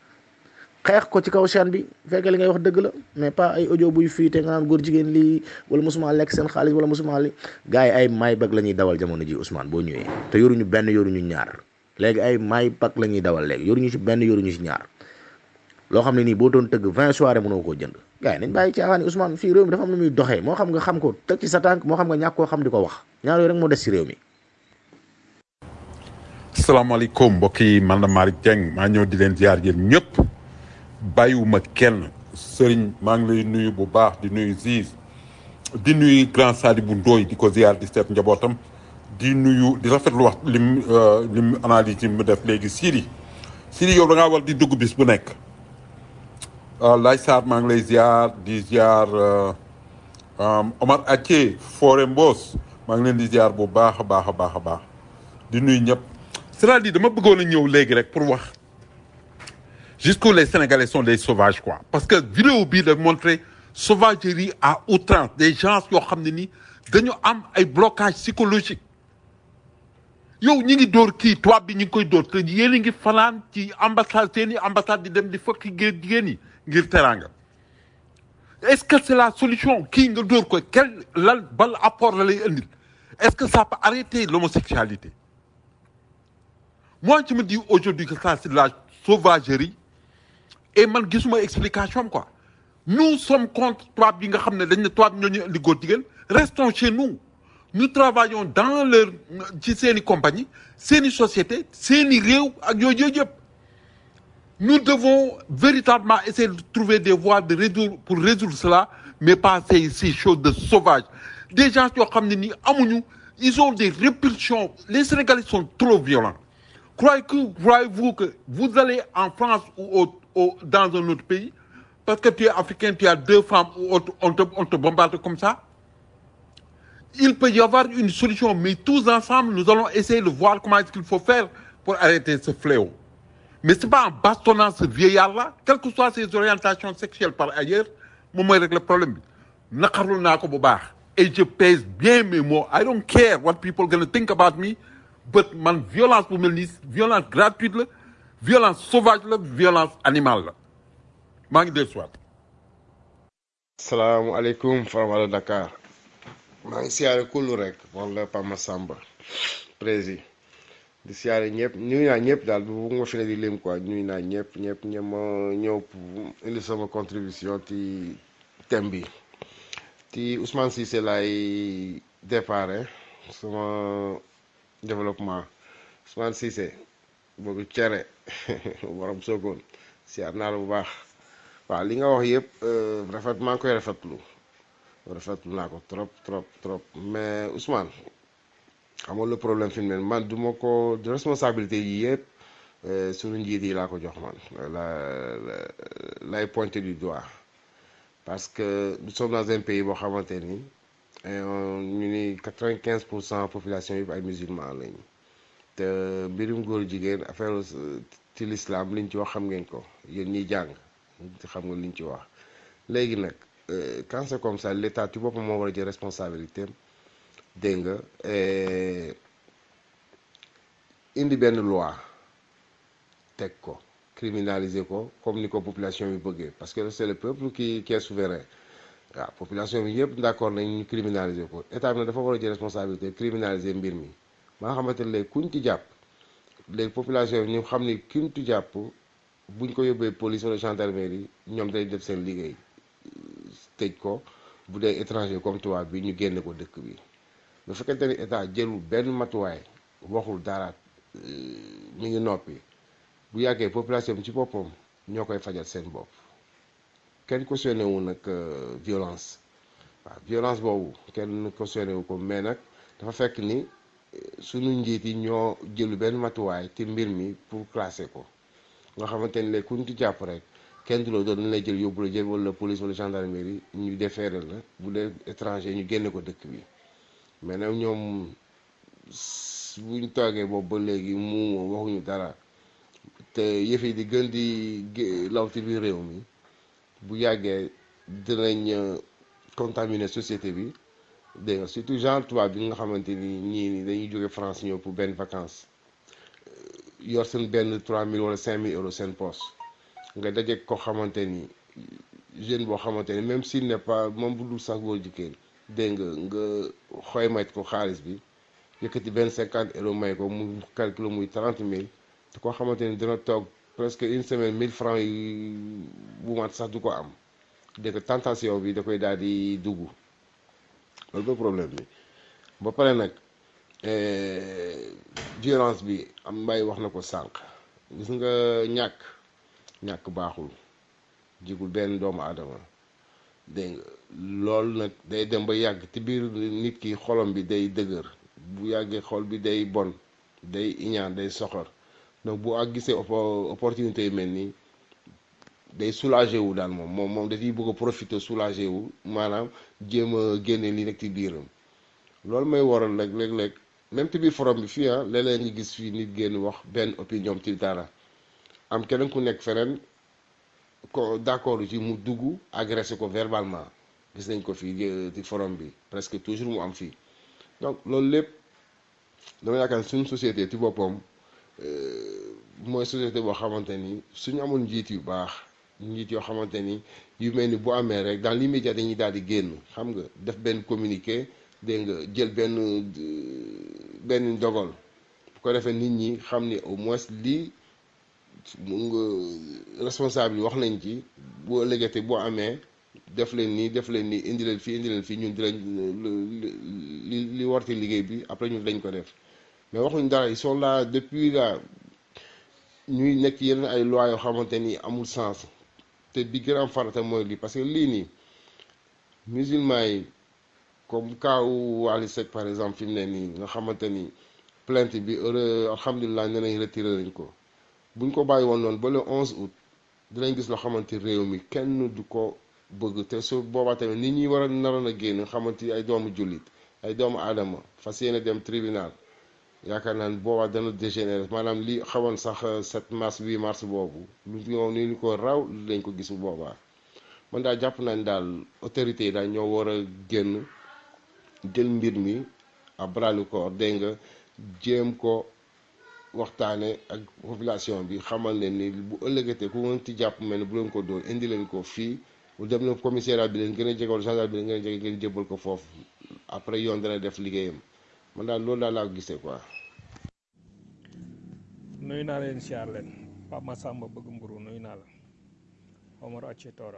xeex ko ci kaw chaîne bi fekkee li ngay wax dëgg la mais pas ay audio buy fiite nga naan góor jigéen lii wala mosuma lekk seen xaalis wala mosuma li gars yi ay may bag la ñuy dawal jamono ji Ousmane boo ñëwee te yoruñu benn yoruñu ñaar léegi ay may bag la ñuy dawal léegi yoruñu ci benn yoruñu ci ñaar loo xam ne nii boo doon tëgg vingt soirée mënoo koo jënd gars yi nañ bàyyi caaxaan yi Ousmane fii réew mi dafa am lu muy doxee moo xam nga xam ko teg ci sa tànk moo xam nga ñàkk koo xam di ko wax ñaar yooyu rek moo des ci réew mi salaamaaleykum mbokk yi man la Malick Dieng maa ñëw di leen ziar yéen ñëpp bàyyiwuma kenn sëriñ maa ngi lay nuyu bu baax di nuyu Ziz di nuyu grand Sadibou Ndoye di ko ziar di seet njabootam di nuyu di rafetlu wax lim lim analyse yi mu def léegi Siri Siri yow da ngaa war di dugg bis bu nekk Lay Sarr maa ngi lay ziar di ziar Omar Athie Foré Mbos maa ngi leen di ziar bu baax a baax a baax a baax di nuyu ñëpp c'est-à-dire dama bëggoon a ñëw léegi rek pour wax jusqu'où les Sénégalais sont des sauvages quoi parce que vidéo bii da montrer sauvagerie à outrance des gens yoo xam ne ni dañu am ay blocage psychologique yow ñi ngi dóor kii tubaab bi ñi ngi koy dóor te yéen a ngi fanaan ci ambassade seeni ambassade di dem di fëkk géej jigéen yi ngir teraanga est-ce que c'est la solution kii nga dóor ko quel lan bal apport la lay indil est-ce que ça peut arrêter l'homosexualité moi je me dis aujourd'hui que ça c'est de la sauvagerie et man gisuma explication quoi nous sommes contre tubaab bi nga xam ne dañ ne tubaab ñoo ñu indi góor jigéen restons chez nous nous travaillons dans leur ci seeni compagnie seeni société seeni réew ak yooyu yooyu yëpp nous devons véritablement essayer de trouver des voies de résoudre pour résoudre cela mais pas ces ces choses de sauvages des gens yoo xam ne nii amuñu ils ont des répulsions les Sénégalais sont trop violents croyez-vous croyez-vous que vous allez en France ou au, au, dans un autre pays parce que tu es africain tu as deux femmes ou autre, on te on te bombarde comme ça il peut y avoir une solution mais tous ensemble nous allons essayer de voir comment est-ce qu'il faut faire pour arrêter ce fléau mais c'est pas en bastonnant ce vieillard-là quelles que soient ses orientations sexuelles par ailleurs moom mooy régler problème bi naqarlu naa ko bu baax et je pèse bien mes mots I don't care what people gonna think about me but man violence bu mel nii violence gratuite la violence sauvage la violence animale la maa ngi dee soit salaamaaleykum Faramara Dakar maa ngi siyaare kullu rek moom la Pama Samba prési di siyaare ñëpp nuyu naa ñëpp daal bu ma fi ne di lim quoi nuyu naa ñëpp ñëpp ñëpp ma ñëw pour indi sama contribution ci thème bi ci Ousmane Cissé laay déparé sama développement Ousmane Cissé boobu cere borom soogoon siyaar naa la bu baax waaw li nga wax yëpp rafet maa ngi koy rafetlu rafetlu naa ko trop trop trop mais Ousmane xamoon le problème fi mu ne man du ma ko responsabilité yi yëpp suñu njiit yi laa ko jox man la lay pointer du doigt parce que nous sommes dans un pays boo xamante ni ñu ni quatre-vingt-quinze pour cent population yi ay musulman lañu te mbirum góor jigéen affaire ci l'islam liñ ci wax xam ngeen ko yéen ñiy jàng xam nga liñ ci wax léegi nag quand c'est comme ça l'état ci boppam moo war a jël responsabilité dégg nga indi benn loi teg ko criminaliser ko comme ni ko population bi bëggee parce que c'est le peuple qui qui est souverain waaw population bi yëpp d'accord nañ ñu criminaliser ko état bi nag dafa war a jël responsabilité criminaliser mbir mi ba nga xamante ne léegi kuñ ci jàpp léegi population bi ñu xam ni kuñ ci jàpp buñ ko yóbbee police wala gendarmerie ñoom day def seen liggéey tëj ko bu dee étranger comme tubaab bi ñu génne ko dëkk bi bu fekkente ni état jëlul benn matuwaay waxul dara mi ngi noppi bu yàggee population bi ci boppam ñoo koy fajal seen bopp kenn cautionné wu nag violence waaw violence boobu kenn cautionné wu ko mais nag dafa fekk ni suñu njiit yi ñoo jëlu benn matuwaay ci mbir mi pour classer ko nga xamante ni léegi ku ñu ci jàpp rek kenn du la doon dañ lay jël yóbbu la jël wala police wala gendarmerie ñu defeere la bu dee étranger ñu génne ko dëkk bi mais nag ñoom buñ toogee boobu ba léegi mu waxuñu dara te yëf yi di gën di law ci biir réew mi bu yàggee dinañ contaminer société bi dégg nga surtout genre tubaab bi nga xamante ni ñii ni dañuy jóge France ñëw pour benn vacances yor seen benn 3000 wala 5000 euros seen poche nga daje ko xamante ni jeune boo xamante ni même s'il n'est pas moom bu dul sax góor jigéen dégg nga nga xoymat ko xaalis bi yëkkati benn 50 euros may ko mu calcule muy 30 000 te koo xamante ni dina toog presque une semaine 1000 francs yi bu mat sax du ko am dégg nga tentation bi da koy daal di dugg loolu ba problème bi ba pare nag violence bi am mbay wax na ko sànq gis nga ñàkk ñàkk baaxul jigul benn doomu aadama dégg nga loolu nag day dem ba yàgg ci biir nit ki xolom bi day dëgër bu yàggee xol bi day bon day iñaan day soxor donc bu ak gisee opportunité yu mel nii day soulagé wu daal moom moom moom dafay bëgg a profiter soulagé wu maanaam jéem a génne li nekk ci biiram loolu may waral rek léeg-léeg même ci biir forum bi fii ah léeg-léeg nga gis fii nit génn wax benn opinion ci dara am keneen ku nekk feneen ko d'accord ci mu dugg agressé ko verbalement gis nañ ko fii ci forum bi presque toujours mu am fii donc loolu lépp dama yaakaar suñu société ci boppam mooy société boo xamante ni suñu amul njiit yu baax njiit yoo xamante ni yu mel ni bu amee rek dans l'immédiat dañuy daal di génn xam nga def benn communiqué dégg nga jël benn benn ndogal bu ko defee nit ñi xam ni au moins lii mu nga responsable yi wax nañ ci boo ëllëgatee boo amee def leen nii def leen nii indi leen fii indi leen fii ñun dinañ li li war ci liggéey bi après ñun dañ ko def mais waxuñ dara ils sont là depuis là ñuy nekk yeneen ay lois yoo xamante ni amul sens te bi gën a am farata mooy lii parce que lii nii musulman yi comme kaawu Wally Seck par exemple fi mu ne nii nga xamante ni plainte bi heure alhamdulilah nee nañ retiré nañ ko buñ ko bàyyi woon noonu ba le 11 août dinañ gis loo xamante réew mi kenn du ko bëgg te su boobaa tamit nit ñi war a naroon a génn xamante ay doomu jullit ay doomu aadama fas yéene dem tribunal yaakaar naa ne boobaa dana dégénérer maanaam li xawoon sax 7 mars 8 mars boobu lu ñoo ni ñu ko raw lañ ko gis bu boobaa man daal jàpp nañ daal autorités yi daal ñoo war a génn jël mbir mi à bras le corps dégg nga jéem ko waxtaane ak population bi xamal leen ni bu ëllëgatee ku ngeen ci jàpp mel ni bu leen ko dóor indi leen ko fii bu dem na commissariat bi leen gën a jege wala gendarme bi leen gën a jege ngeen jébbal ko foofu après yoon dana def liggéeyam man daal loolu daal laa ko gisee quoi. nuyu naa leen siyaar leen Pape Massamba bëgg mburu nuyu naa la Omar Acce Tora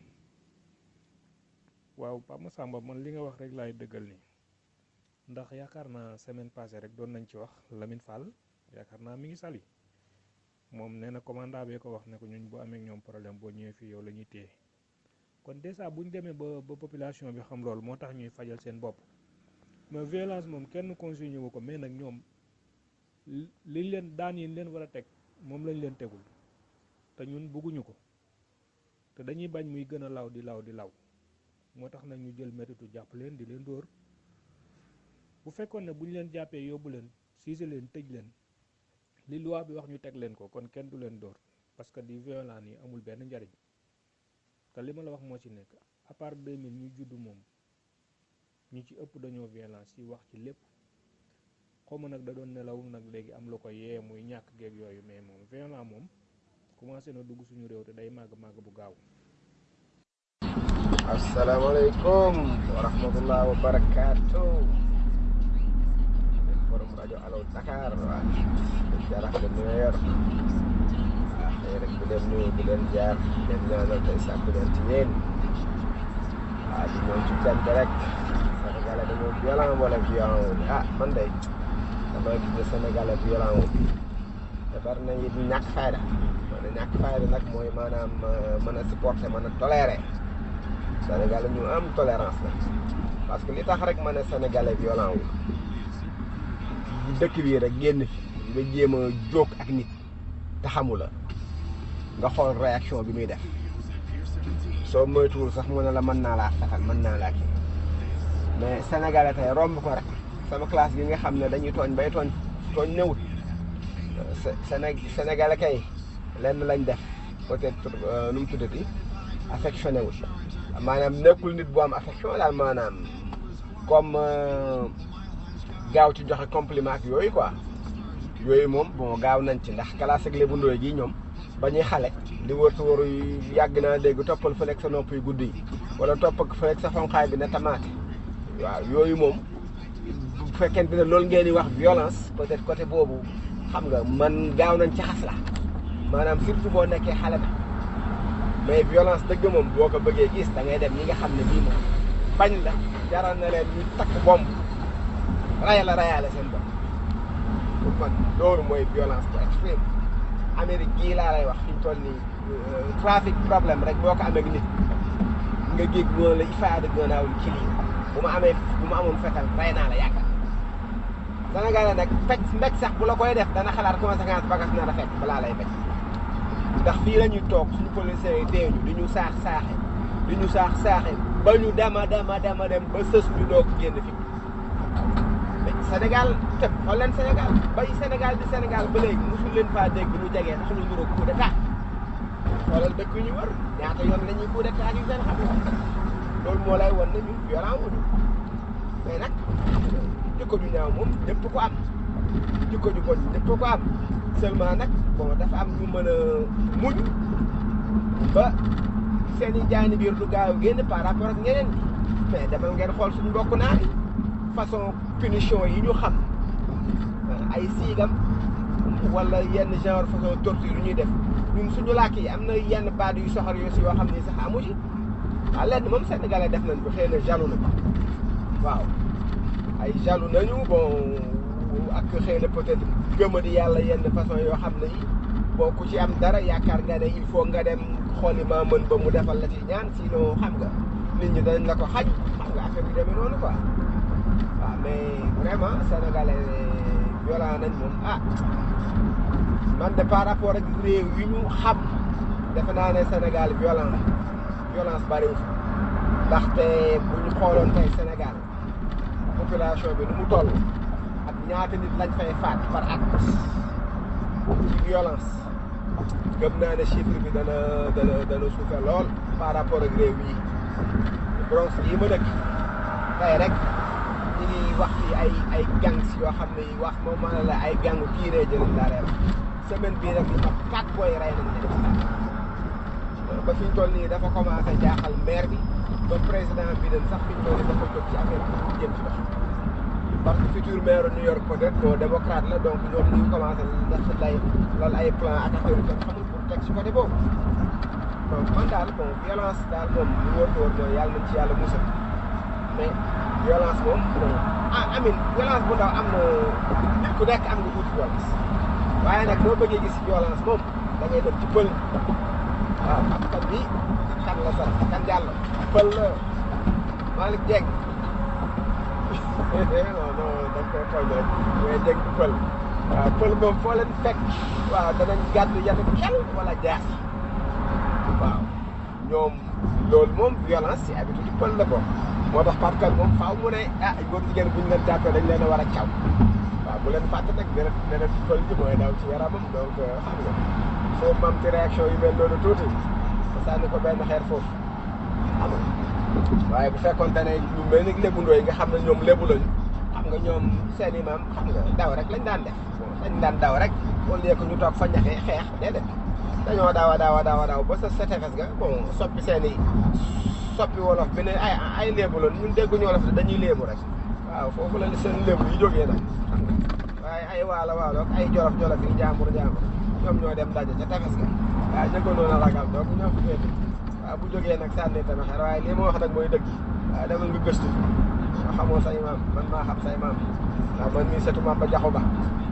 waaw Pape Massamba man li nga wax rek laay dëggal ni ndax yaakaar naa semaine passée rek doon nañ ci wax Lamine Fall yaakaar naa mi ngi sali moom nee na commandant bee ko wax ne ko ñun bu amee ñoom problème boo ñëwee fii yow la ñuy téye kon dèjà bu ñu demee ba ba population bi xam loolu moo tax ñuy fajal seen bopp mais violence moom kenn consigné wu ko mais nag ñoom liñ leen daan yi leen war a teg moom lañ leen tegul te ñun bëgguñu ko te dañuy bañ muy gën a law di law di law moo tax nag ñu jël métitu jàpp leen di leen dóor bu fekkoon ne bu ñu leen jàppee yóbbu leen siise leen tëj leen li loi bi wax ñu teg leen ko kon kenn du leen dóor parce que di violence yi amul benn njariñ te li ma la wax moo ci nekk à part 2000 ñu judd moom ñu ci ëpp dañoo violence yi wax ci lépp xawma nag da doon nelaw nag léegi am lu ko yee muy ñàkk geeg yooyu mais moom violence moom commencé na dugg suñu réew te day màgg màgg bu gaaw asalaamaaleykum wa rahmatullah wa barakaatu forum rajo Allo Dakar waa jarax de New York waa xëy rek bu leen nuyu bu leen jaar leen ñaanal tey sàkku leen ci yéen waa di ñëw ci cant rek Sénégalais dañoo violent wala violent wu ah man de dama gis ne Sénégalais violent wu te bari na it ñàkk fayda man ñàkk fayda nag mooy maanaam mën a supporter mën a tolérer Sénégalais ñu am tolérance la parce que li tax rek ma ne Sénégalais violent wu dëkk bii rek génn fi nga jéem a jóg ak nit te xamu la nga xool réaction bi muy def soo moytuwul sax mu ne la mën naa laa fetal mën naa laa kii mais Sénégalais tey romb ko rek sama classe gi nga xam ne dañuy tooñ bay tooñ tooñ newut Séné Sénégalais kay lenn lañ def peut-être nu mu tuddati affectionné wul maanaam nekkul nit bu am affection daal maanaam comme gaaw ci joxe compliment ak yooyu quoi yooyu moom bon gaaw nañ ci ndax classe ak lébu ndooy gi ñoom ba ñuy xale di wër sa waru yàgg naa dégg toppal fëleeg sa nopp yu gudd yi wala topp ak fëleeg sa xonqaay bi ne tamaate waaw yooyu moom bu fekkente ne loolu ngeen di wax violence peut-être côté boobu xam nga man gaaw nañ ci xas la maanaam surtout boo nekkee xale ba mais violence dëgg moom boo ko bëggee gis da ngay dem ñi nga xam ne bii moom bañ la jaral na leen ñu takk bomb raya la rayaale seen bopp pour man loolu mooy violence bu extrême Amérique gii laa lay wax fi ñu toll nii trafic problème rek boo ko amee ak nit nga géeg noonu la ifaada gënaaw ci lii bu ma amee bu ma amoon fetal ray naa la yàggal Sénégalais nag fecc mbéj sax bu la koy def dana xalaat conséquence bagas na la fekk balaa lay fekk ndax fii la ñuy toog suñu policiers yi teeñu di ñu saax saaxe di ñu saax saaxe ba ñu dema dema dema dem ba sës ñu doog génn fi mais Sénégal te xool leen Sénégal bay Sénégal di Sénégal ba léegi mosul leen faa dégg lu jegee sax lu nduróog coup d'état xoolal dëkk yu ñu wër ñaata yoon la ñuy coup d'état yu seen xam loolu moo lay wan ne ñu violent wuñu mais nag jikko ju ñaaw moom ñëpp ko am jikko ju bon ñëpp ko am seulement nag bon dafa am ñu mën a muñ ba seen i jaani biir du gaaw génn par rapport ak ñeneen ñi mais demal ngeen xool suñu mbokk naar yi façon punition yi ñu xam ay siigam wala yenn genre façon torture yu ñuy def ñun suñu làkk yi am na yenn baat yu soxor yu si yoo xam ni sax amu ci waaw lenn moom sénégalais def nañ ko xëy na jaloux na waaw ay jaloux nañu bon ak xëy na peut-être gëma di yàlla yenn façon yoo xam ne yi boo ku ci am dara yaakaar nga ne il faut nga dem xooli maa mën ba mu defal la ci ñaan sinon xam nga nit ñi dañ la ko xaj xam nga affaire bi demee noonu quoi waaw mais vraiment sénégalais violent nañ moom ah man de par rapport ak réew yi ñu xam defe naa ne Sénégal violent la violence bariwul ndaxte bu ñu xooloon tey Sénégal population bi nu mu toll ak ñaata nit lañ fay faat par at ci violence gëm naa ne chiffre bi dana dana dana suufe lool par rapport ak réew yi Bronx yi ma dëkk tey rek ñi ngi wax ci ay ay gangs yoo xam ne yi wax moom maa la ay gangu kii ree jëlee laa leen semaine bii rek li ma quatre boy rey nañ leen ba fi ñu toll nii dafa commencé jaaxal maire bi ba président bi dañ sax fi ñu toll nii dafa jóg ci affaire bi jëm ci dox parce que futur maire New York peut-être bon démocrate la donc ñoom ñu ngi commencé def lay lal ay plan ak affaire yu kenn xamul pour teg ci côté boobu donc man daal bon violence daal moom lu wóor wóor mooy yàlla nañ ci yàlla musal mais violence moom bon ah amin violence bu ndaw am na nit ku nekk am nga tuuti violence waaye nag boo bëggee gis violence moom da ngay dem ci pël waaw xam kan bi kan la sax kan jàll pël la Malick Dieng non non da nga koy tooñ rek mais Dieng du pël waaw pël moom foo leen fekk waaw danañ gàddu yatu xel wala jaas waaw ñoom loolu moom violence ci habitude pël la ko moo tax Pape Kane moom faaw mu ne ah góor jigéen bu ñu leen jàppee dañ leen a war a caw waaw bu leen fàtte nag deret deret pël ji mooy daw ci yaramam donc xam nga foofu mam ci réaction yu mel noonu tuuti ba sànni ko benn xeer foofu xam nga waaye bu fekkoon ne lu mel ni lébu ndooy nga xam ne ñoom lébu lañu xam nga ñoom seen i maam xam nga daw rek lañ daan def dañ daan daw rek au lieu que ñu toog fa ñaxee xeex déedéet dañoo daaw a daaw a daaw a daaw ba sa sa tefes ga bon soppi seen i soppi wolof bi ne ay ay léebu la ñun dégguñu wolof dañuy léebu rek waaw foofu la seen léebu yi jógee nag xam nga waaye ay waalo waalo ak ay jolof jolof yi jaambur jaambur ñoom ñoo dem daje ca tefes ga waaw ñëggoon a ragal donc ñoo fi féete waaw bu jógee nag sànni tamit xel waaye lii ma wax nag mooy dëgg waaw demal nga gëstu nga xamoo say maam man maa xam say maam waaw man mii setu maam ba jaxu ba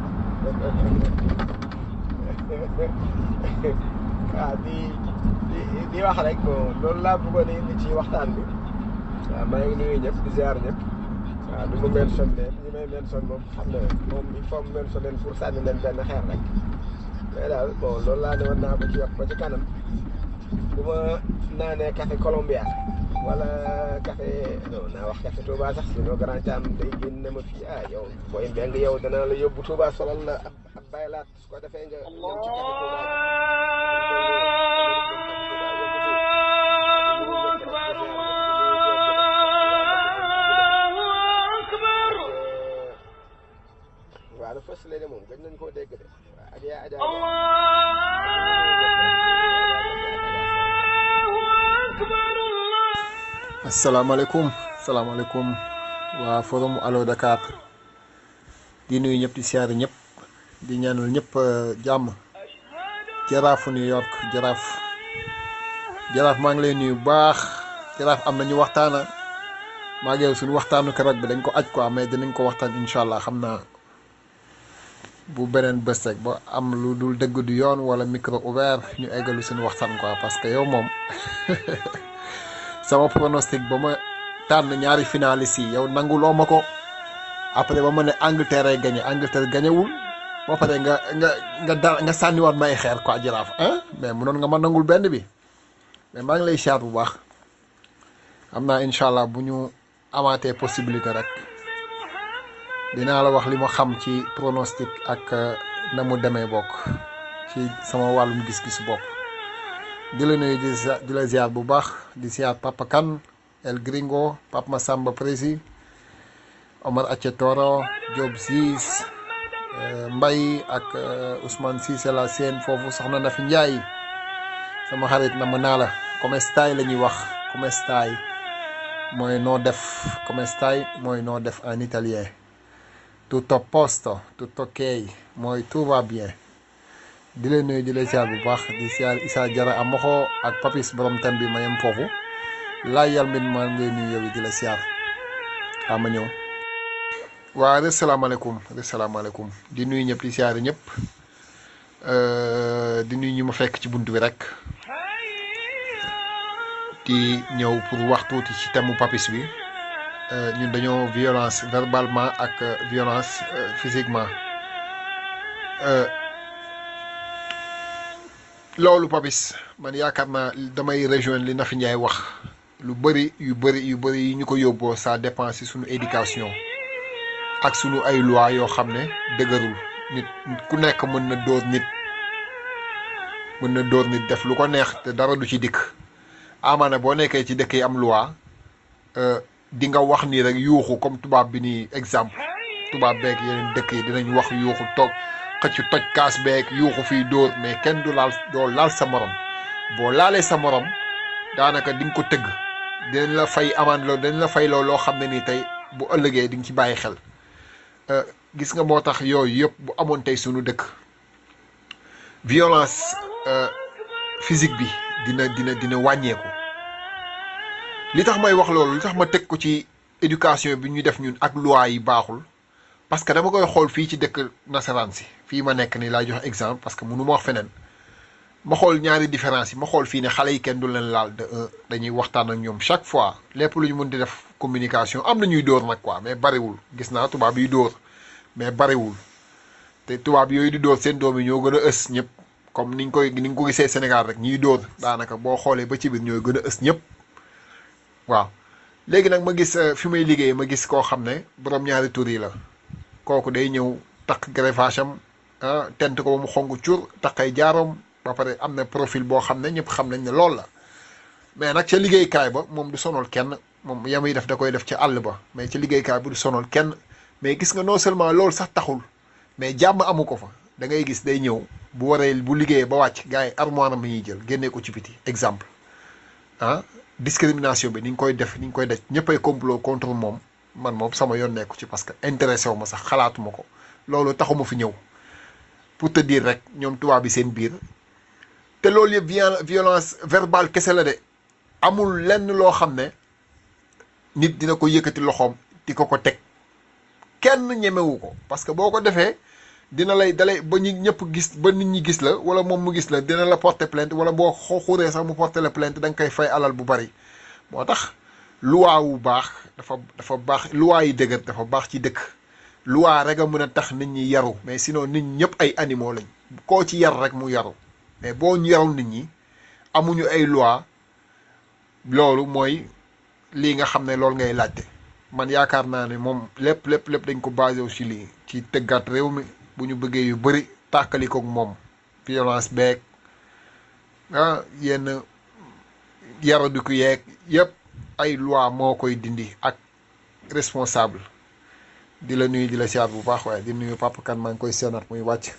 waaw di di di wax rek bon loolu laa bëggoon a indi ci waxtaan bi waaw maa ngi nuyu ñëpp di ziar ñëpp waaw du ma mention leen ñi may mention moom xam ne moom il faut mu mention leen pour sànni leen benn xeer rek mais daal bon loolu laa ne woon naa ko ci wax ba ci kanam bu ma naanee café Colombia wala café non naa wax café Touba sax sinon grand Thiam day génn ma fii ah yow booy mbeng yow danaa la yóbbu Touba solal la ab ab baylaat su ko defee nga ñëw ci café Touba waaw la fës léegi moom gëj nañ koo dégg de waaw ak yaa Adja asalaamaaleykum salaamaaleykum waa forum Allo Dakar di nuyu ñëpp di siyaare ñëpp di ñaanal ñëpp jàmm jaraafu New York jaraaf jaraaf maa ngi lay nuyu bu baax jaraaf am nañu waxtaana maa ngi yow suñu waxtaanu keroog bi dañ ko aj quoi mais dinañ ko waxtaan incha allah xam naa bu beneen bés rek ba am lu dul dëgg du yoon wala micro ouvert ñu eggalu suñu waxtaan quoi parce que yow moom sama pronostic ba ma tànn ñaari finalistes yi yow nanguloo ma ko après ba ma ne Angleterre ay gagné Angleterre gañewul ba pare nga nga nga da nga sànniwaat may xeer quoi jaraaf ah mais mënoon nga ma nangul benn bi mais maa ngi lay siyaar bu baax xam naa incha allah bu ñu amaatee possibilité rek dinaa la wax li ma xam ci pronostic ak na mu demee bokk ci sama wàllum gis-gis bopp di la nuyu di di la ziar bu baax di ziar Papa Kane El Gringo Papa Massamba Prési Omar Acce Toro Diop Ziz Mbay ak Ousmane Cissé la seen foofu soxna na fi Njaay sama xarit na ma naa la come stai la ñuy wax come stai mooy noo def come stai mooy noo def en italien tutto a posto tutto ok mooy tout va bien di leen nuyu di leen siyaar bu baax di siyaar Issa Jara Amoxo ak Papis borom tem bi ma yem foofu laay yal min maa ngi lay nuyu yow di la siyaar waa ma ñëw waa re salaamaaleykum re salaamaaleykum di nuyu ñëpp di siyaar ñëpp di nuyu ñu ma fekk ci bunt bi rek di ñëw pour wax tuuti ci thème mu Papis bi ñun dañoo violence verbalement ak violence physiquement loolu Papis man yaakaar naa damay rejoindre li Nafi Ndiaye wax lu bëri yu bëri yu bëri yi ñu ko yóbboo ça dépend si suñu éducation ak suñu ay loi yoo xam ne dëgërul nit ku nekk mën na dóor nit mën na dóor nit def lu ko neex te dara du ci dikk amaana boo nekkee ci dëkk yi am loi di nga wax nii rek yuuxu comme tubaab bi nii exemple tubaab beeg yeneen dëkk yi dinañ wax yuuxu toog xëcc toj kaas beeg yuuxu fii dóor mais kenn du laal doo laal sa morom boo laalee sa morom daanaka di nga ko tëgg dinañ la fay amande loolu dañ la fay loolu loo xam ne nii tey bu ëllëgee di nga ci bàyyi xel gis nga moo tax yooyu yëpp bu amoon tey sunu dëkk violence physique bi dina dina dina wàññeeku li tax may wax loolu li tax ma teg ko ci éducation bi ñu def ñun ak loi yi baaxul parce que dama koy xool fii ci dëkk nasaraan si fii ma nekk nii laay jox exemple parce que mënu ma wax feneen ma xool ñaari différence yi ma xool fii ne xale yi kenn du leen laal de un dañuy waxtaan ak ñoom chaque fois lépp lu ñu mën di def communication am na ñuy dóor nag quoi mais bariwul gis naa tubaab yi dóor mais bariwul te tubaab yooyu di dóor seen doom yi ñoo gën a ës ñëpp comme niñ koy ni nga ko gisee Sénégal rek ñiy dóor daanaka boo xoolee ba ci biir ñooy gën a ës ñëpp waaw léegi nag ma gis fi may liggéey ma gis koo xam ne borom ñaari tur yi la kooku day ñëw takk greffage am ah tent ko ba mu xonk cur takkay jaaroom ba pare am na profil boo xam ne ñëpp xam nañ ne loolu la mais nag ca liggéeykaay ba moom du sonal kenn moom yamuy def da koy def ca àll ba mais ca liggéeykaay ba du sonal kenn mais gis nga non seulement loolu sax taxul mais jàmm amu ko fa da ngay gis day ñëw bu waree bu liggéeyee ba wàcc gars yi armoire am ñuy jël génnee ko ci biti exemple ah discrimination bi ni ñu koy def ni ñu koy daj ñëppay complot contre moom man moom sama yoon nekku ci parce que intéressé wu ma sax xalaatuma ko loolu taxuma fi ñëw pour te dire rek ñoom tubaab bi seen biir te loolu yëpp violence verbale kese la de amul lenn loo xam ne nit dina ko yëkkati loxoom di ko ko teg kenn ñemewu ko parce que boo ko defee dina lay dalay ba ñu ñëpp gis ba nit ñi gis la wala moom mu gis la dina la porter plainte wala boo xuree sax mu porter la plainte da nga koy fay alal bu bari moo tax loi wu baax dafa dafa baax loi yi dëgër dafa baax ci dëkk loi rek a mën a tax nit ñi yaru mais sinon nit ñi ñëpp ay animaux lañ koo ci yar rek mu yaru mais boo ñu yarul nit ñi amuñu ay loi loolu mooy lii nga xam ne loolu ngay laajte man yaakaar naa ne moom lépp lépp lépp dañ ko basé aussi lii ci tëggaat réew mi bu ñu bëggee yu bëri tàkkali koog moom violence beeg ah yenn yaradiku yeeg yëpp ay loi moo koy dindi ak responsable di la nuyu di la siyaar bu baax waaye di nuyu papa kan maa ngi koy seenaat muy wàcc.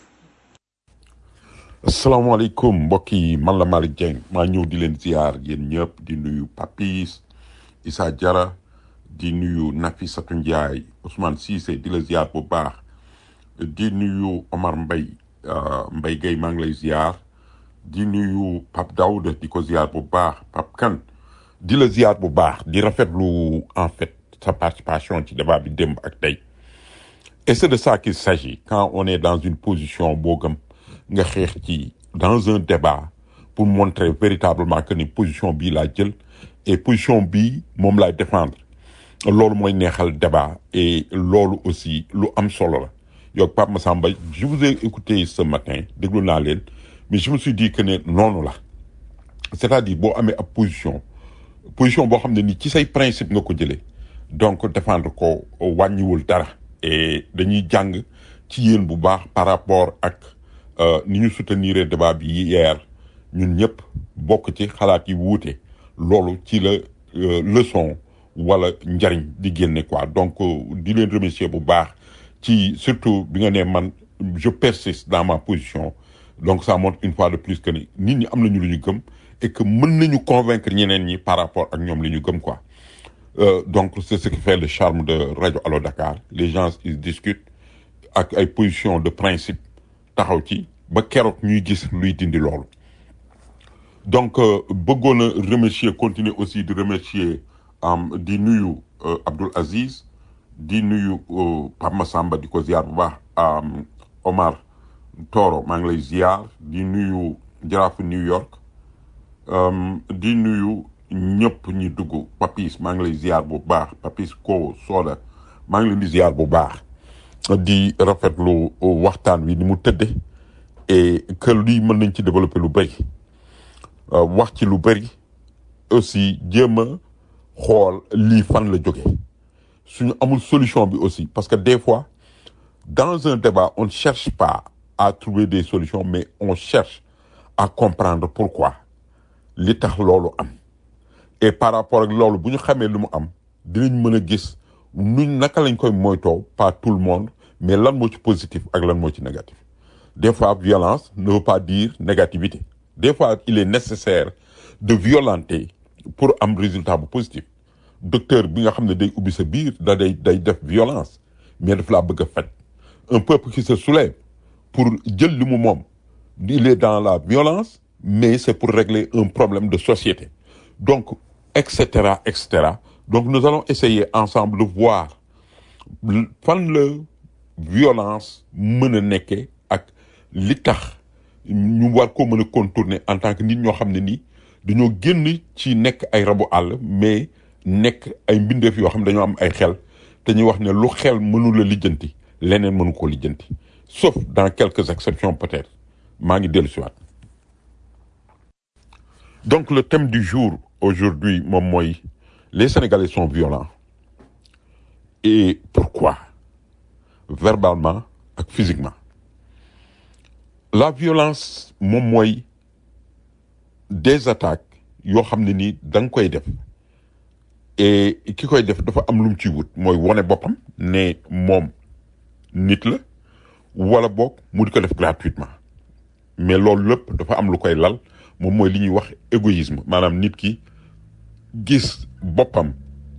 asalaamaaleykum mbokk yi man la Malick Dieng maa ñëw di leen ziar yéen ñëpp di nuyu Papis Issa Diarra di nuyu Nafissatou Ndiaye Ousmane Cissé di la ziar bu baax di nuyu Omar Mbaye Mbaye Gueye maa ngi lay ziar di nuyu Pape Daouda di ko ziar bu baax Pape Kane di la ziar bu baax di rafetlu en fait sa participation ci débat bi démb ak tey et c'est de ça qu'il s'agit quand on est dans une position boo gëm nga xeex ci dans un débat pour montrer véritablement que ni position bii laa jël et position bii moom laay défendre loolu mooy neexal débat et loolu aussi lu am solo la yow Pape Massamba je vous ai écouté ce matin déglu naa leen mais je me suis dit que ne noonu la c'est-à-dire boo amee ab position position boo xam ne ni ci say principe nga ko jëlee donc défendre ko wàññiwul dara et dañuy jàng ci yéen bu baax par rapport ak ni ñu soutenir débat bi hier ñun ñëpp bokk ci xalaat yi wuute loolu ci la leçon wala njariñ di génne quoi donc di leen remercier bu baax ci surtout bi nga ne man je persiste dans ma position donc ça montre une fois de plus que ni nit ñi am nañu lu ñu gëm et que mën nañu convaincre ñeneen ñi par rapport ak ñoom li ñu gëm quoi Euh, donc c'est ce qui fait le charme de Radio Allo Dakar les gens ils discutent ak ay position de principe taxaw ci ba keroog ñuy gis luy dindi loolu donc bëggoon a remercier continuer aussi di remercier di nuyu Abdoul Aziz di nuyu Pape Massamba di ko ziar bu baax Omar Toro maa ngi lay ziar di nuyu jaraafu New York di nuyu ñëpp ñi dugg Papis maa ngi lay ziar bu baax Papis ko Soda maa ngi leen di ziar bu baax di rafetlu waxtaan wi ni mu tëdde et que lii mën nañ ci développer lu bëri wax ci lu bëri aussi jéem a xool lii fan la jóge suñu amul solution bi aussi parce que des fois dans un débat on ne cherche pas à trouver des solutions mais on cherche à comprendre pourquoi li tax loolu am et par rapport ak loolu bu ñu xamee lu mu am dinañ mën a gis nuñ naka lañ koy moytoo pas tout le monde mais lan moo ci positif ak lan moo ci négatif des fois violence ne veut pas dire négativité des fois il est nécessaire de violenter pour am résultat bu positif docteur bi nga xam ne day ubbi sa biir da day day def violence mais daf laa bëgg a faj un peuple qui se soulève pour jël li mu moom il est dans la violence mais c'est pour régler un problème de société donc etc etc donc nous allons essayer ensemble de voir fan la violence mën a nekkee ak li tax ñu war ko mën a contourner en tant que nit ñoo xam ne nii dañoo génn ci nekk ay rabu àll mais nekk ay mbindeef yoo xam ne dañoo am ay xel te ñuy wax ne lu xel mënu la lijjanti leneen mënu ko lijjanti sauf dans quelques exceptions peut-être maa ngi dellu siwaat donc le thème du jour aujourd'hui moom mooy les Sénégalais sont violents et pourquoi verbalement ak physiquement la violence moom mooy des attaques yoo xam ne nii da nga koy def et ki koy def dafa am lu mu ciy wut mooy wone boppam ne moom nit la wala boog mu di ko def gratuitement mais loolu lépp dafa am lu koy lal moom mooy li ñuy wax égoïsme maanaam nit ki gis boppam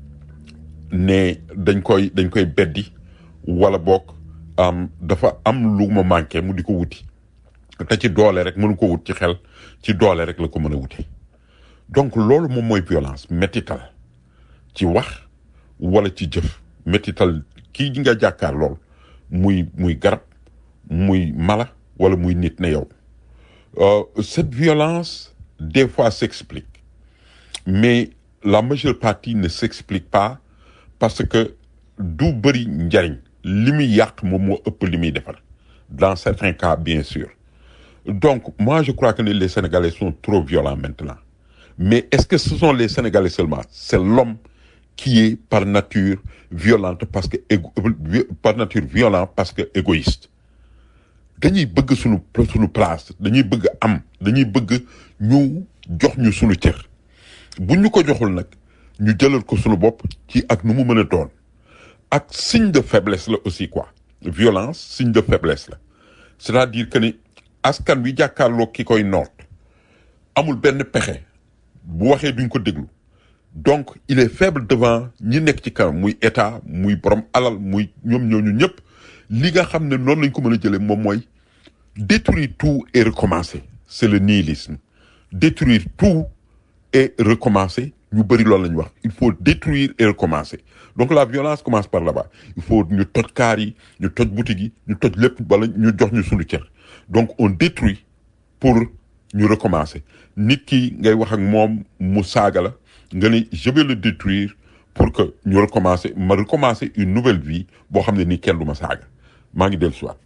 ne dañ koy dañ koy beddi wala boog am dafa am lu ma manqué mu di ko wuti te ci doole rek mënu ko wut ci xel ci doole rek la ko mën a wuti donc loolu moom mooy violence métital ci wax wala ci jëf métital kii ji nga jàkkaar lool muy muy garab muy mala wala muy nit ne yow Euh, cette violence des fois s'explique mais la majeure partie ne s'explique pas parce que du bëri njariñ li muy yàq moom moo ëpp li muy defar dans certains cas bien sûr donc moi je crois que les Sénégalais sont trop violents maintenant mais est-ce que ce sont les Sénégalais seulement c'est l'homme qui est par nature violente parce que égo- par nature violent parce que égoïste dañuy bëgg suñu suñu place dañuy bëgg am dañuy bëgg ñu jox ñu suñu cër bu ñu ko joxul nag ñu jëlal ko suñu bopp ci ak nu mu mën a doon ak signe de faiblesse la aussi quoi violence signe de faiblesse la c'est-à-dire que ni askan wi jàkkaarloo ki koy noot amul benn pexe bu waxee duñ ko déglu donc il est faible devant ñi nekk ci kanam muy état muy borom alal muy ñoom ñooñu ñëpp li nga xam ne noonu lañ ko mën a jëlee moom mooy détruire tout et recommencer c'est le nihilisme détruire tout et recommencer ñu bëri loolu la ñu wax il faut détruire et recommencer donc la violence commence par là-bas il faut ñu toj kaar yi ñu toj boutique yi ñu toj lépp wala ñu jox ñu suñu cër donc on détruit pour ñu recommencer nit ki ngay wax ak moom mu saaga la nga ni je vais le détruire pour que ñu recommencer ma recommencer une nouvelle vie boo xam ne nii kenn du ma saaga maa ngi dellu siwaat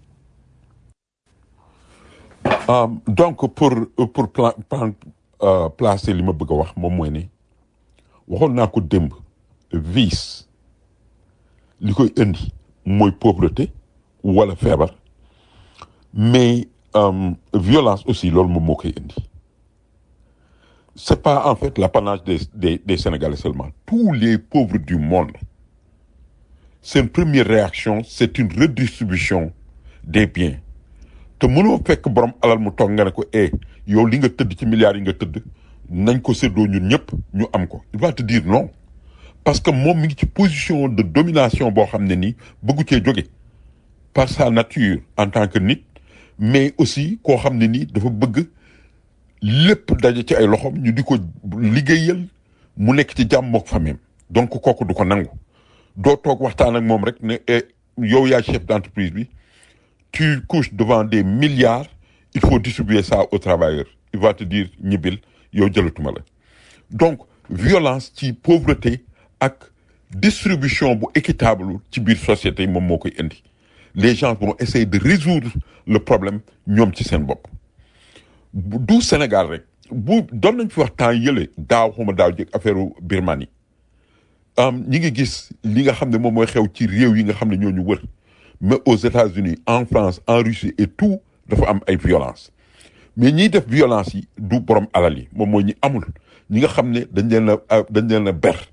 Euh, donc pour pour pla plan euh, placer li ma bëgg a wax moom mooy ne waxoon naa ko démb vice li koy indi mooy pauvreté wala feebar mais euh, violence aussi loolu moom moo koy indi c'est pas en fait l'apanage des des des Sénégalais seulement tous les pauvres du monde seen première réaction c'est une redistribution des biens te mënoo fekk borom alal mu toog nga ne ko eh yow li nga tëdd ci milliards yi nga tëdd nañ ko séddoo ñun ñëpp ñu am ko il va te dire non parce que moom mi ngi ci position de domination boo xam ne nii bëggu cee jóge par sa nature en tant que nit mais aussi koo xam ne nii dafa bëgg lépp daje ci ay loxoom ñu di ko liggéeyal mu nekk ci jàmm mook famille donc kooku du ko nangu doo toog waxtaan ak moom rek ne eh yow yaa chef d'entreprise bi tu couches devant des milliards il faut distribuer ça aux travailleurs il va te dire ñibbil yow jëlatuma la donc violence ci pauvreté ak distribution bu équitable ci biir société moom moo koy indi les gens vont essayer de résoudre le problème ñoom ci seen bopp bu- du Sénégal rek bu doon nañ fi wax temps yële daaw xuma daaw jëkk affaire Birmanie am ñi ngi gis li nga xam ne moom mooy xew ci réew yi nga xam ne ñoo ñu wër mais aux États-Unis en France en Russie et tout dafa am ay violence mais ñiy def violence yi du borom alal yi moom mooy ñi amul ñi nga xam ne dañ leen a dañ leen a ber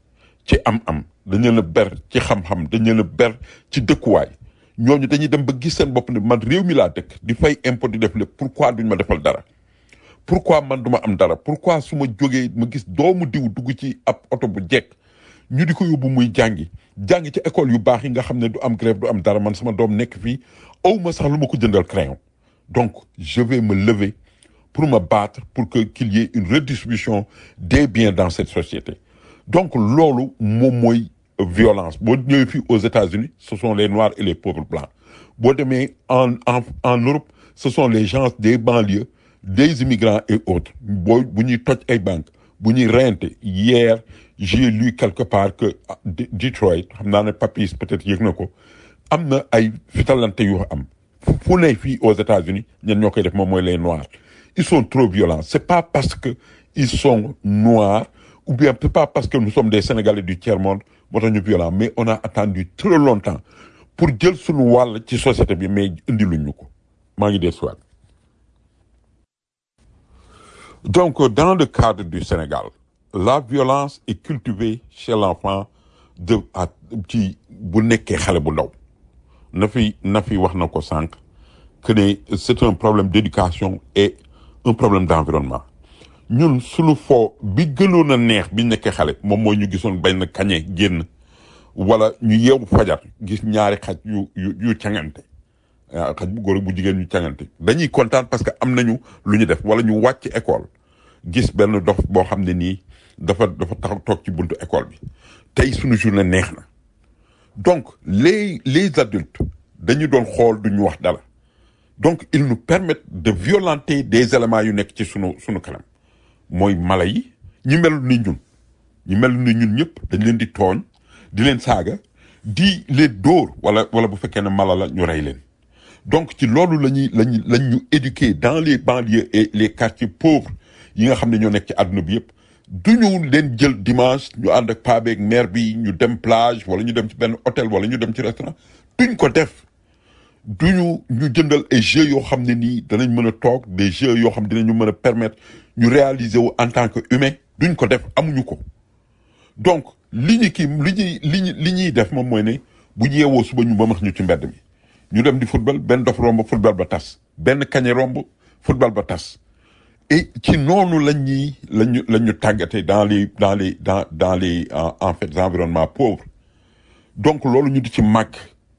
ci am-am dañ leen a ber ci xam-xam dañ leen a ber ci dëkkuwaay ñooñu dañuy dem ba gis seen bopp ne man réew mi laa dëkk di fay impôt di def lépp pourquoi duñ ma defal dara pourquoi man duma am dara pourquoi su ma jógee ma gis doomu diw dugg ci ab oto bu jekk ñu di ko yóbbu muy jàngi jàngi ci école yu baax yi nga xam ne du am grève du am dara man sama doom nekk fii aw ma sax lu ma ko jëndal crayon donc je vais me lever pour me battre pour que qu'il y ait une redistribution des biens dans cette société donc loolu moom mooy violence boo ñëwee fii aux États-Unis ce sont les noirs et les pauvres blancs boo demee en en en Europe ce sont les gens des banlieues des immigrants et autres boo bu ñuy toj ay banques bu ñuy reyante hier j'ai lu quelque part que ah, D- Detroit xam naa ne Papis peut-être yëg na ko am na ay fitalante yu am fu- fu ne fii aux États-Unis ñen ñoo koy def moom mooy les noirs ils sont trop violents c'est pas parce que ils sont noirs ou bien c'est pas parce que nous sommes des Sénégalais du tiers-monde moo tax ñu violents mais on a attendu trop longtemps pour jël suñu wàll ci société bi mais indi luñ ñu ko maa ngi dee soit donc euh, dans le cadre du Sénégal la violence est cultivée chez l'enfant de à ci bu nekkee xale bu ndaw na fi na fi wax na ko sànq que ne c'est un problème d'éducation et un problème d'environnement ñun suñu foo bi gënoon a neex bi nekkee xale moom mooy ñu gisoon benn kañe génn wala ñu yeewu fajar gis ñaari xaj yu yu yu cangante ah, xaj bu góor ak bu jigéen ñu cangante dañuy kontaan parce que am nañu lu ñu def wala ñu wàcc école gis benn dof boo xam ne nii dafa dafa taxaw toog ci buntu école bi tey suñu journée neex na donc les les adultes dañu doon xool duñu wax dara donc ils nous permettent de violenter des éléments yu nekk ci sunu sunu kanam mooy mala yi ñi mel ni ñun ñi mel ni ñun ñëpp dañ leen di tooñ di leen saaga di leen dóor wala wala bu fekkee ne mala la ñu rey leen donc ci loolu la ñuy lañu lañ ñu éduquer dans les banlieues et les quartiers pauvres yi nga xam ne ñoo nekk ci àdduna bi yëpp du ñu leen jël dimanche ñu ànd ak paa beeg mère bi ñu dem plage wala ñu dem ci benn hôtel wala ñu dem ci restaurant duñ ko def duñu ñu jëndal ay jeux yoo xam ne nii danañ mën a toog des jeux yoo xam ne dinañu mën a permettre ñu réaliser wu en tant que humain duñ ko def amuñu ko donc li ñu kii li ñuy li ñu li ñuy def moom mooy ne bu ñu yeewoo suba ñu bamax ñu ci mbedd mi ñu dem di football benn dof romb football ba tas benn kañe romb football ba tas et ci noonu lañ ñuy lañu lañ ñu tàggatee dans les dans les dans dans les en en fait environnements pauvres donc loolu ñu di ci màgg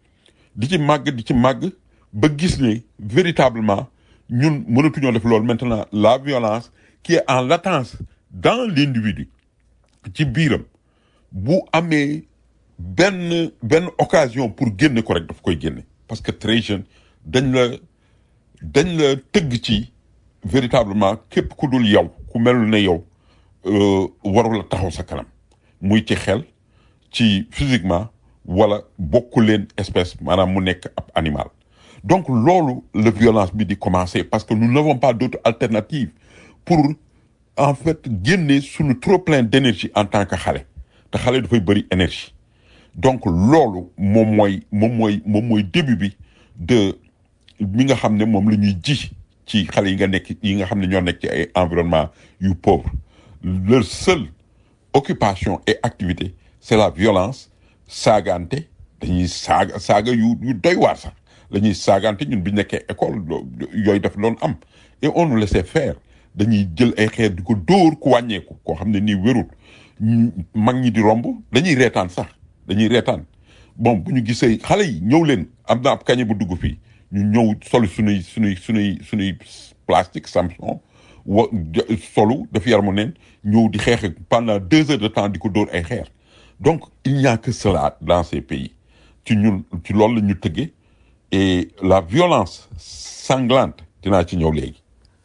di ci màgg di ci màgg ba gis ne véritablement ñun mënatuñoo def loolu maintenant la violence qui est en latence dans l'individu ci biiram bu amee benn benn occasion pour génne ko rek daf koy génne parce que très jeune dañ la dañ la tëgg ci véritablement képp ku dul yow ku melul ne yow euh, warul la taxaw sa kanam muy ci xel ci physiquement wala bokku leen espèce maanaam mu nekk ab animal donc loolu la violence bi di commencer parce que nous n'avons pas d'autre alternative pour en fait génne suñu trop plein d'énergie en tant que xale te xale dafay bëri énergie donc loolu moom mooy moom mooy moom mooy début bi de mi nga xam ne moom la ñuy ji ci xale yi nga nekk yi nga xam ne ñoo nekk ci ay environnement yu pauvre leur seule occupation et activité c'est la violence saagante dañuy saaga saaga yu yu doy waar sax la ñuy saagante ñun bi nekkee école yooyu daf doon am et on nous laissait faire dañuy jël ay xeer di ko dóor ku wàññeeku koo xam ne nii wérul ñu- mag ñi di romb dañuy reetaan sax dañuy reetaan bon bu ñu gisee xale yi ñëw leen am na ab kañe bu dugg fii ñu ñëw solu sunuy sunuy sunuy sunuy plastique samson wa ja- solu daf yaramu neen ñëw di xeex ak pendant deux heures de temps di ko dóor ay xeer donc il n'y a que cela dans ces pays ci ñun ci loolu la ñu tëggee et la violence sanglante dinaa ci ñëw léegi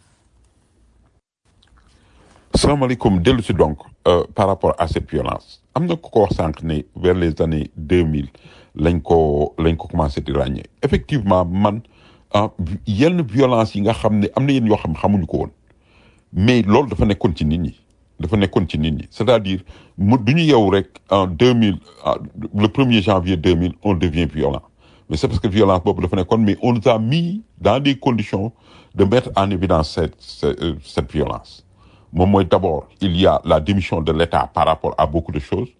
salaamaaleykum dellu si donc euh, par rapport à cette violence am na ku ko wax sànq ne vers les années deux mille lañ ko lañ ko commencé di ràññee effectivement man ah, yenn violence yi nga xam ne am na yenn yoo xam ne xamuñu ko woon mais loolu dafa nekkoon ci nit ñi dafa nekkoon ci nit ñi c'est-à-dire mu du ñu yeewu rek en deux mille le premier janvier deux mille on devient violent mais c'est parce que violence boobu dafa nekkoon mais on nous a mis dans des conditions de mettre en évidence cette cette, euh, cette violence moom mooy d'abord il y a la démission de l'État par rapport à beaucoup de choses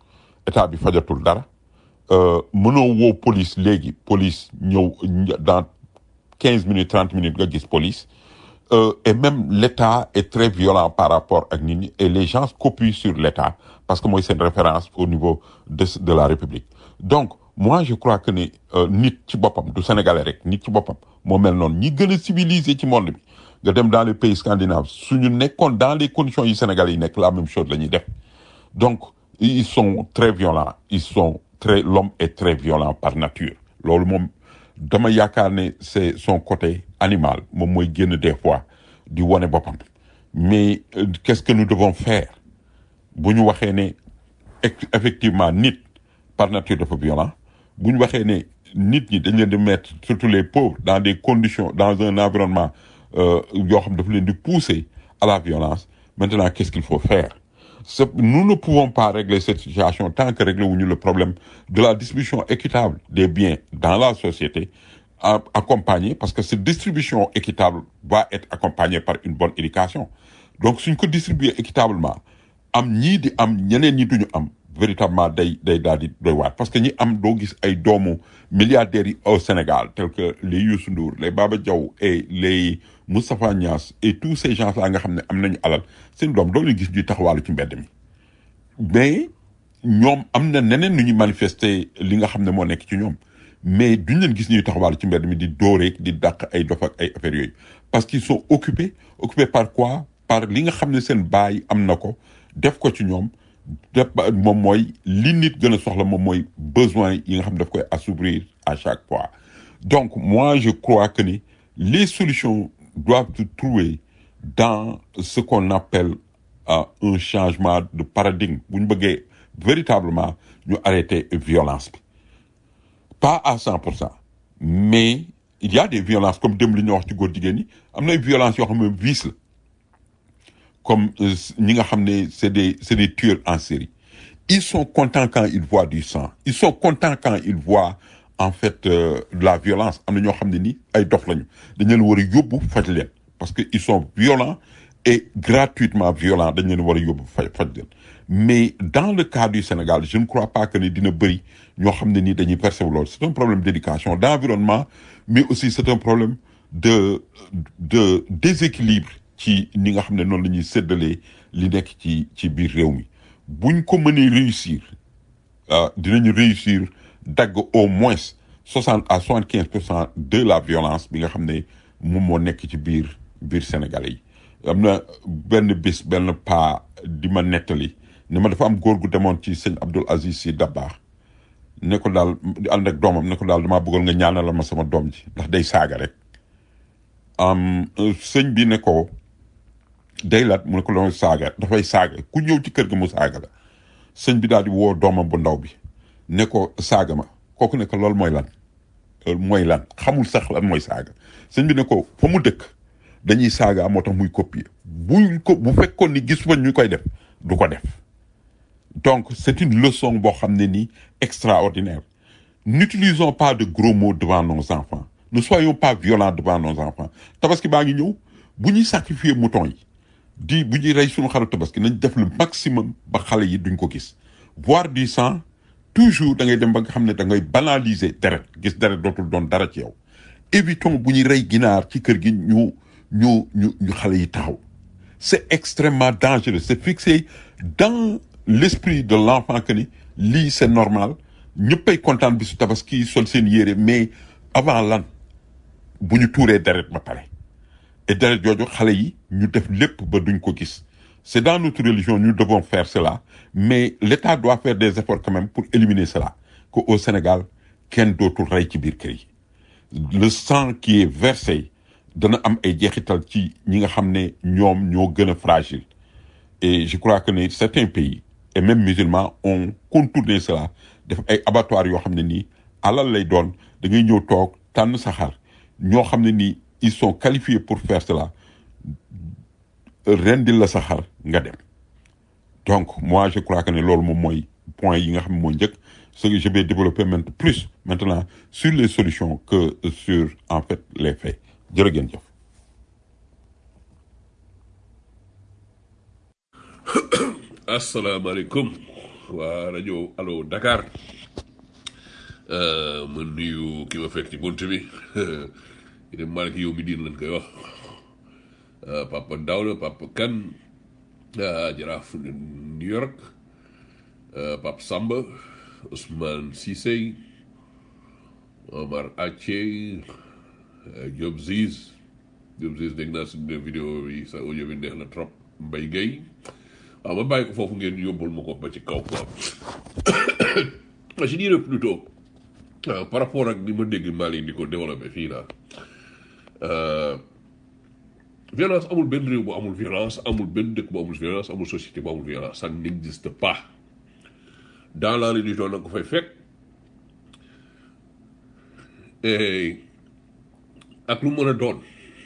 état bi fajatul dara euh, mënoo woo police léegi police ñëw ñë- dans quinze minutes trente minutes nga gis police Euh, et même l'État est très violent par rapport à nit ñi et les gens copient sur l'État parce que mooy seen référence au niveau de de la République donc moi je crois que ni euh, nit ci boppam du sénégalais rek nit ci boppam moo mel noonu ñi gën a civilisé ci monde bi nga dem dans les pays scandinaves suñu nekkoon dans les conditions yi sénégalais yi nekk la même chose la ñuy def donc ils sont très violents ils sont très l'homme est très violent par nature loolu moom dama yaakaar ne c'est son côté animal moom mooy génn des fois di wane boppam mais euh, qu'est-ce que nous devons faire bu ñu waxee ne eff- effectivement nit par nature dafa violent bu ñu waxee ne nit ñi dañ leen di mettre surtout les pauvres dans des conditions dans un environnement euh, yoo xam dafa leen di pousser à la violence maintenant qu'est-ce qu'il faut faire C'est- nous ne pouvons pas régler cette situation tant que réglé wuñu le problème de la distribution équitable des biens dans la société a- accompagnée parce que cette distribution équitable va être accompagnée par une bonne éducation donc suñ ko distribuer équitablement am ñii di am ñeneen ñi duñu am véritablement day day daal di doy waat parce que ñi am doo gis ay doomu milliardaires yi au Sénégal tels que les Youssou Ndour les Baba Diaw et les Moustapha Niass et tous ces gens là nga xam ne am nañu alal seen doom doo leen gis ñuy taxawaalu ci mbedd mi mais ñoom am na neneen nu ñuy manifester li nga xam ne moo nekk ci ñoom mais duñ leen gis ñuy taxawaalu ci mbedd mi di dóoreeg di dàq ay dof ak ay affaires yooyu parce qu'ils sont occupés occupés par quoi par li nga xam ne seen baay am na ko def ko ci ñoom def ba moom mooy li nit gën a soxla moom mooy besoin yi nga xam ne daf koy assouvir à chaque fois donc moi je crois que ni les solutions doivent se trouver dans ce qu'on appelle euh, un changement de paradigme bu ñu bëggee véritablement ñu arrêter violence bi pas à cent pour cent mais il y a des violences comme dem li ñu wax ci góor jigéen ñi am na ay violences yoo xam ne vice la comme euh, ñi nga xam ne c'est des c'est des tueurs en série ils sont contents quand ils voient du sang ils sont contents quand ils voient en fait euh, de la violence am na ñoo xam ne ni ay dof lañu dañ leen war a yóbbu faj leen parce que ils sont violents et gratuitement violents dañ leen war a yóbbu faj faj leen mais dans le cas du Sénégal je ne crois pas que ni dina bëri ñoo xam ne ni dañuy percevoir loolu c'est un problème d'éducation d'environnement mais aussi c'est un problème de de déséquilibre ci ni nga xam ne noonu la ñuy séddalee li nekk ci ci biir réew mi buñ ko mënee réussir ah dinañu réussir dagg au moins soixante à soixante quinze pour cent de la violence bi nga xam ne moom moo nekk ci biir biir Sénégalais yi am na benn bis benn paa di ma nettali ne ma dafa am góor gu demoon ci sëñ Abdul Aziz Sy Dabakh ne ko daal di ànd ak doomam ne ko daal damaa bëggoon nga ñaanal ma sama doom ji ndax day saaga rek am sëñ bi ne ko day lat mu ne ko loolu saaga dafay saaga ku ñëw ci kër ga mu saaga la sëñ bi daal di woo doomam bu ndaw bi ne ko saaga ma kooku ne ko loolu mooy lan loolu mooy lan xamul sax lan mooy saaga sëñ bi ne ko fa mu dëkk dañuy saaga moo tax muy copier buñ ko bu fekkoon ni gis fa ñu koy def du ko def donc c'est une leçon boo xam ne nii extraordinaire n'utilisons pas de gros mots devant nos enfants ne soyons pas violents devant nos enfants tabaski baa ngi ñëw bu ñuy sacrifier mouton yi di bu ñuy rey suñu xaru tabaski nañ def le maximum ba xale yi duñ ko gis voir du sang toujours da ngay dem ba nga xam ne da ngay banaliser deret gis deret dootul doon dara ci yow évitons bu ñuy rey ginaar ci kër gi ñu ñu ñu ñu xale yi taxaw c'est extrêmement dangereux c'est fixé dans l'esprit de l'enfant que ni lii c'est normal ñëppay kontaan bisu tabaski sol seen yére mais avant lan bu ñu tuuree deret ba pare et deret jooju xale yi ñu def lépp ba duñ ko gis c'est dans notre religion nous devons faire cela mais l'État doit faire des efforts quand même pour éliminer cela que au Sénégal kenn dootul rey ci biir kër yi le sang qui est versé dana am ay jeexital ci ñi nga xam ne ñoom ñoo gën a fragile et je crois que ne certains pays et même musulmans ont contourné cela def ay abattoirs yoo xam ne nii alal lay doon da ngay ñëw toog tànn sa xar ñoo xam ne nii ils sont qualifiés pour faire cela rendil la sa xar nga dem donc moi je crois que ne loolu moom mooy point yi nga xam ne mooy njëkk ce que je vais développer maintenant plus maintenant sur les solutions que sur en fait les faits jërë ngeen jëf asalaamaaleykum waa rajo allo Dakar Euh, ma nuyu ki ma fekk ci bunt bi dem Malick yow mi diin lañ koy wax Euh, papa Daouda papa Kan ah, jaraaf New York euh, papa Samba Ousmane Cissé Omar Ache euh, Diop Ziz Diop Ziz dégg naa suñu vidéo bi sa audio bi neex na trop Mbaye Gueye waaw ma bàyyi ko foofu ngeen yóbbul ma ko ba ci kaw quoi je dirais plutôt euh, par rapport ak ni ma dégg Mali di ko développé fii là euh, violence amul benn réew bu amul violence amul benn dëkk bu amul violence amul société bu amul violence ça n'existe pas dans la religion na nga ko fay fekk et ak lu mën a doon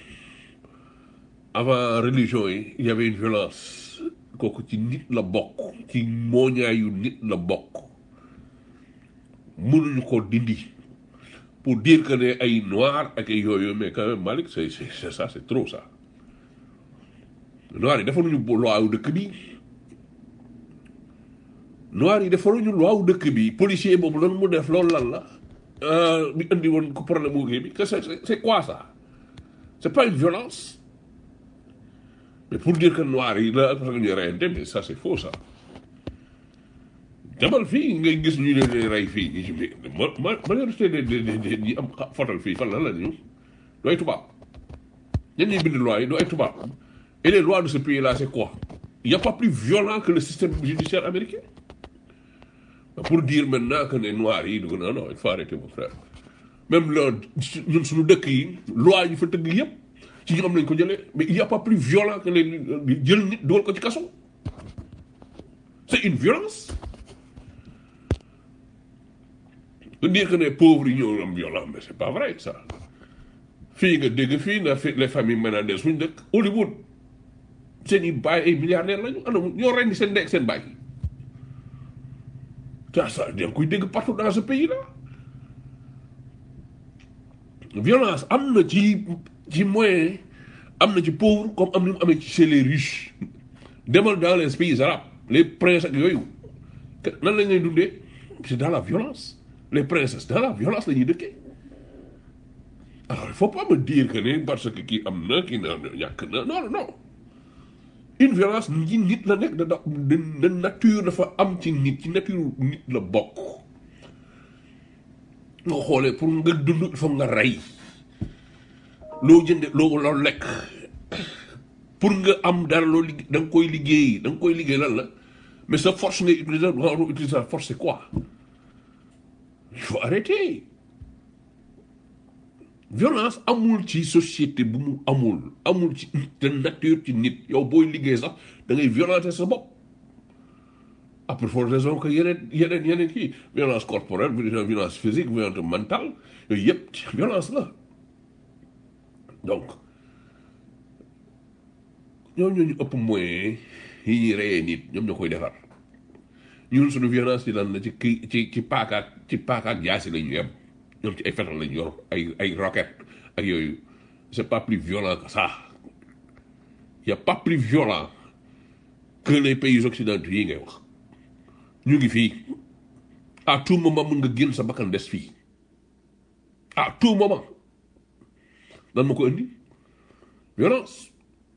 avant religion yi il y avait une violence kooku ci nit la bokk ci mooñaayu nit la bokk mënuñu ko dindi pour dire que ne ay noir ak ay yooyu mais quand même Malick c'est c'est c'est ça c'est trop ça noir yi defaruñu bu loi wu dëkk bi noir yi defaruñu loi wu dëkk bi policier boobu lan mu def loolu lan la euh, bi indi woon ko problème mu kii bi que c'est c'est c'est quoi ça c'est pas une violence mais pour dire que noir yi la parce que ñu reyante mais ça c'est faux ça demal fii ngay gis ñu leen di rey fii ñu mais ma ma majorité de de de ñi am xa- fotal fii fan la la ñu du ay tubaab ñen ñuy bind loi yi du ay tubaab et les lois de ce pays là c'est quoi il y a pas plus violent que le système judiciaire américain pour dire maintenant que ne noirs yi dugg non non il faut arrêter mon frère même le ñun suñu dëkk yi loi yi fa tëgg yëpp ci ñoom lañ ko jëlee mais il y a pas plus violent que les jël nit dugal ko ci kaso c'est une violence de dire que les pauvres yi ñoo am violent mais c'est pas vrai ça fii nga dégg fii na fi les familles ménagères suñu dëkk Hollywood seen i baay ay milliardaires lañu anam ñoo rendi seen ndey ak seen baay ça ça da nga koy dégg partout dans ce pays là violence am na ci ci moyen am na ci pauvre comme am na mu amee ci chez les riches demal dans les pays arabes les princes ak yooyu que- nan lañ lay dundee c'est dans la violence les princesses dans la violence la ñuy dëkkee alors il faut pas me dire que ne parce que kii am na kii na ñàkk na non non non une violence ñi nit la nekk da da de nature dafa am ci nit ci nature nit la bokk nga xoolee pour nga dund il faut nga rey loo jënde loo loo lekk pour nga am dara loo liggéey da nga koy liggéey da nga koy liggéey lan la mais sa force ngay utiliser nga war a utiliser sa force c'est quoi il faut arrêter violence amul ci société bu mu amul amul ci de nature ci nit yow booy liggéey sax da ngay violenter sa bopp à plus forte raison que yeneen yeneen yeneen kii violence corporelle violence physique violence mentale yooyu yëpp violence la donc ñoo ñoo ñu ëpp moyen yi ñuy reyee nit ñoom ñoo koy defar ñun suñu violence ci lan la ci kii ci ci paakaak ci paakaak jaasi la ñu yem ñoom ci ay fetal lañu yor ay ay roquette ak yooyu c'est pas plus violent que ça y a pas plus violent que les pays occidentaux yi ngay wax ñu ngi fii à tout moment mën nga génn sa bakkan des fii à tout moment lan ma ko indi violence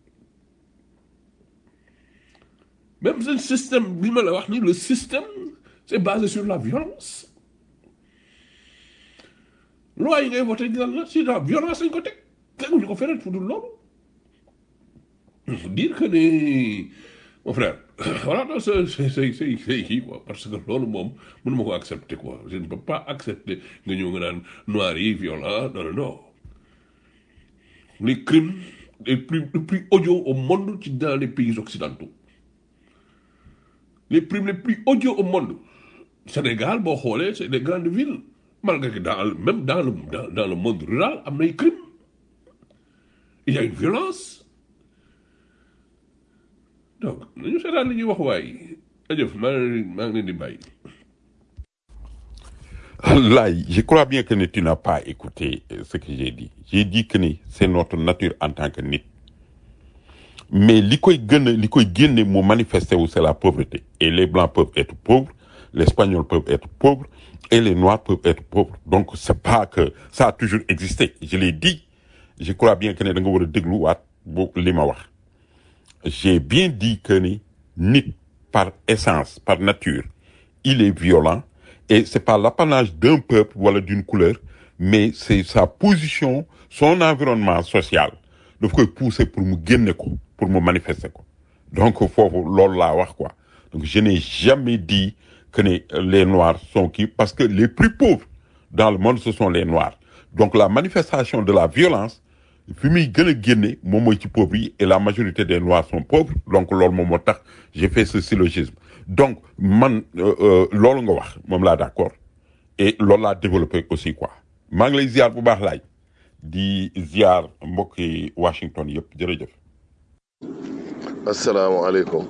même ce système bi ma la wax ni le système c'est basé sur la violence loi yi ngay voté lan la si la violence lañ ko teg teguñu ko feneen fu dul loolu il faut dire que ne mon frère voilà non c'est c'est c'est c'est c'est kii quoi parce que loolu moom mënuma ko accepter quoi je ne peux pas accepter nga ñëw nga naan noir yi violent non non non les crimes les plus les plus odieux au monde ci dans les pays occidentaux les crimes les plus odieux au monde Sénégal boo xoolee c'est des grandes villes malgré que dans le- même dans le dans, dans le monde rural am na ay crimes il y a une violence donc nañu seetaan li ñuy wax waaye ajëf maa ngi maa ngi leen di bàyyi Là, je crois bien que tu n'as pas écouté euh, ce que j'ai dit. J'ai dit que ni c'est notre nature en tant que nit. Mais li koy gën a li koy génne mu manifester wu c'est la pauvreté. Et les blancs peuvent être pauvres les Espagnols peuvent être pauvres et les Noirs peuvent être pauvres. Donc, c'est pas que ça a toujours existé. Je l'ai dit. Je crois bien que ne da nga war a dégluwaat bu li ma wax. J'ai bien dit que ni nit par essence, par nature, il est violent et c'est pas l'apanage d'un peuple wala d'une couleur, mais c'est sa position, son environnement social daf koy pousser pour mu génne ko, pour mu manifester ko. Donc foofu loolu laa wax quoi. Donc je n'ai jamais dit que ne les noirs sont qui parce que les plus pauvres dans le monde ce sont les noirs. Donc la manifestation de la violence fi muy gën a génne moom mooy ci pauvres yi et la majorité des noirs sont pauvres donc loolu moom moo tax j'ai fait ce syllogisme donc man euh, euh, loolu nga wax moom laa d'accord et loolu laa développé aussi quoi maa ngi lay ziar bu baax laaj di ziar mbokki Washington yëpp jërëjëf. asalaamaaleykum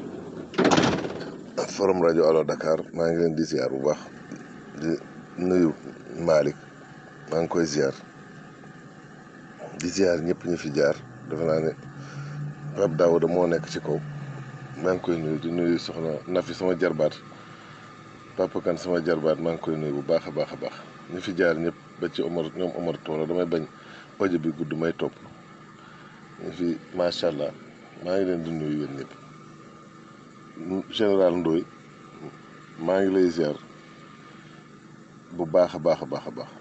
forum rajo Allo Dakar maa ngi leen di ziar bu baax di nuyu Malick maa ngi koy ziar di ziar ñëpp ñu fi jaar defe naa ne Pape Daouda moo nekk ci kaw maa ngi koy nuyu di nuyu soxna Nafi sama jarbaat Papa Kan sama jarbaat maa ngi koy nuyu bu baax a baax a baax ñu fi jaar ñëpp ba ci Omar ñoom Omar Tooro damay bañ audio bi gudd may topp ñu fi macha allah maa ngi leen di nuyu yéen ñëpp général Ndoye maa ngi lay ziar bu baax a baax a baax a baax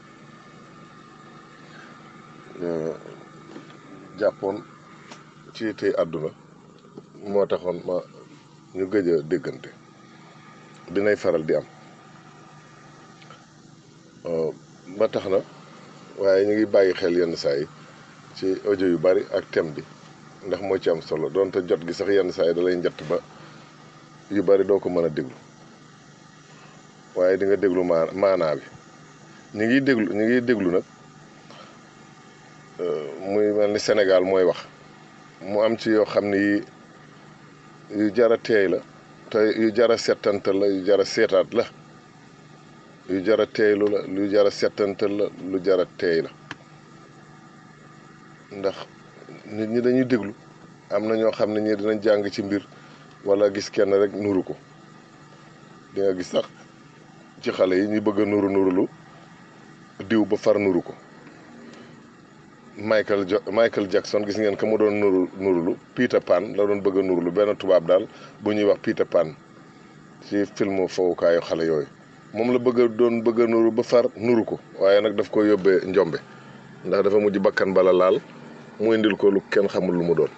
jàppoon ci tey àdduna moo taxoon ma ñu gëj a déggante dinay faral di am ba tax na waaye ñu ngi bàyyi xel yenn saa yi ci audio yu bari ak thème bi ndax moo ci am solo donte jot gi sax yenn saa yi da lay njatt ba yu bari doo ko mën a déglu waaye di nga déglu maa maanaa bi ñu ngi déglu ñu ngi déglu nag muy mel ni Sénégal mooy wax mu am ci yoo xam ni yi yu jara teey la te yu jara settantal la yu jara seetaat la yu jara teeylu la lu jara settantal la lu jara teey la ndax nit ñi dañuy déglu am na ñoo xam ne ñii dinañ jàng ci mbir wala gis kenn rek nuru ko di nga gis sax ci xale yi ñu bëgg a nuru nurulu diw ba far nuru ko Michael jo Michael Jackson gis ngeen ka mu doon nuru nurulu Peter Pan la doon bëgg a nurulu benn tubaab daal bu ñuy wax Peter Pan ci filmu fowukaayu xale yooyu moom la bëgg a doon bëgg a nuru ba far nuru ko waaye nag daf ko yóbbee njombe ndax dafa mujj bakkan bala laal mu indil ko lu kenn xamul lu mu doon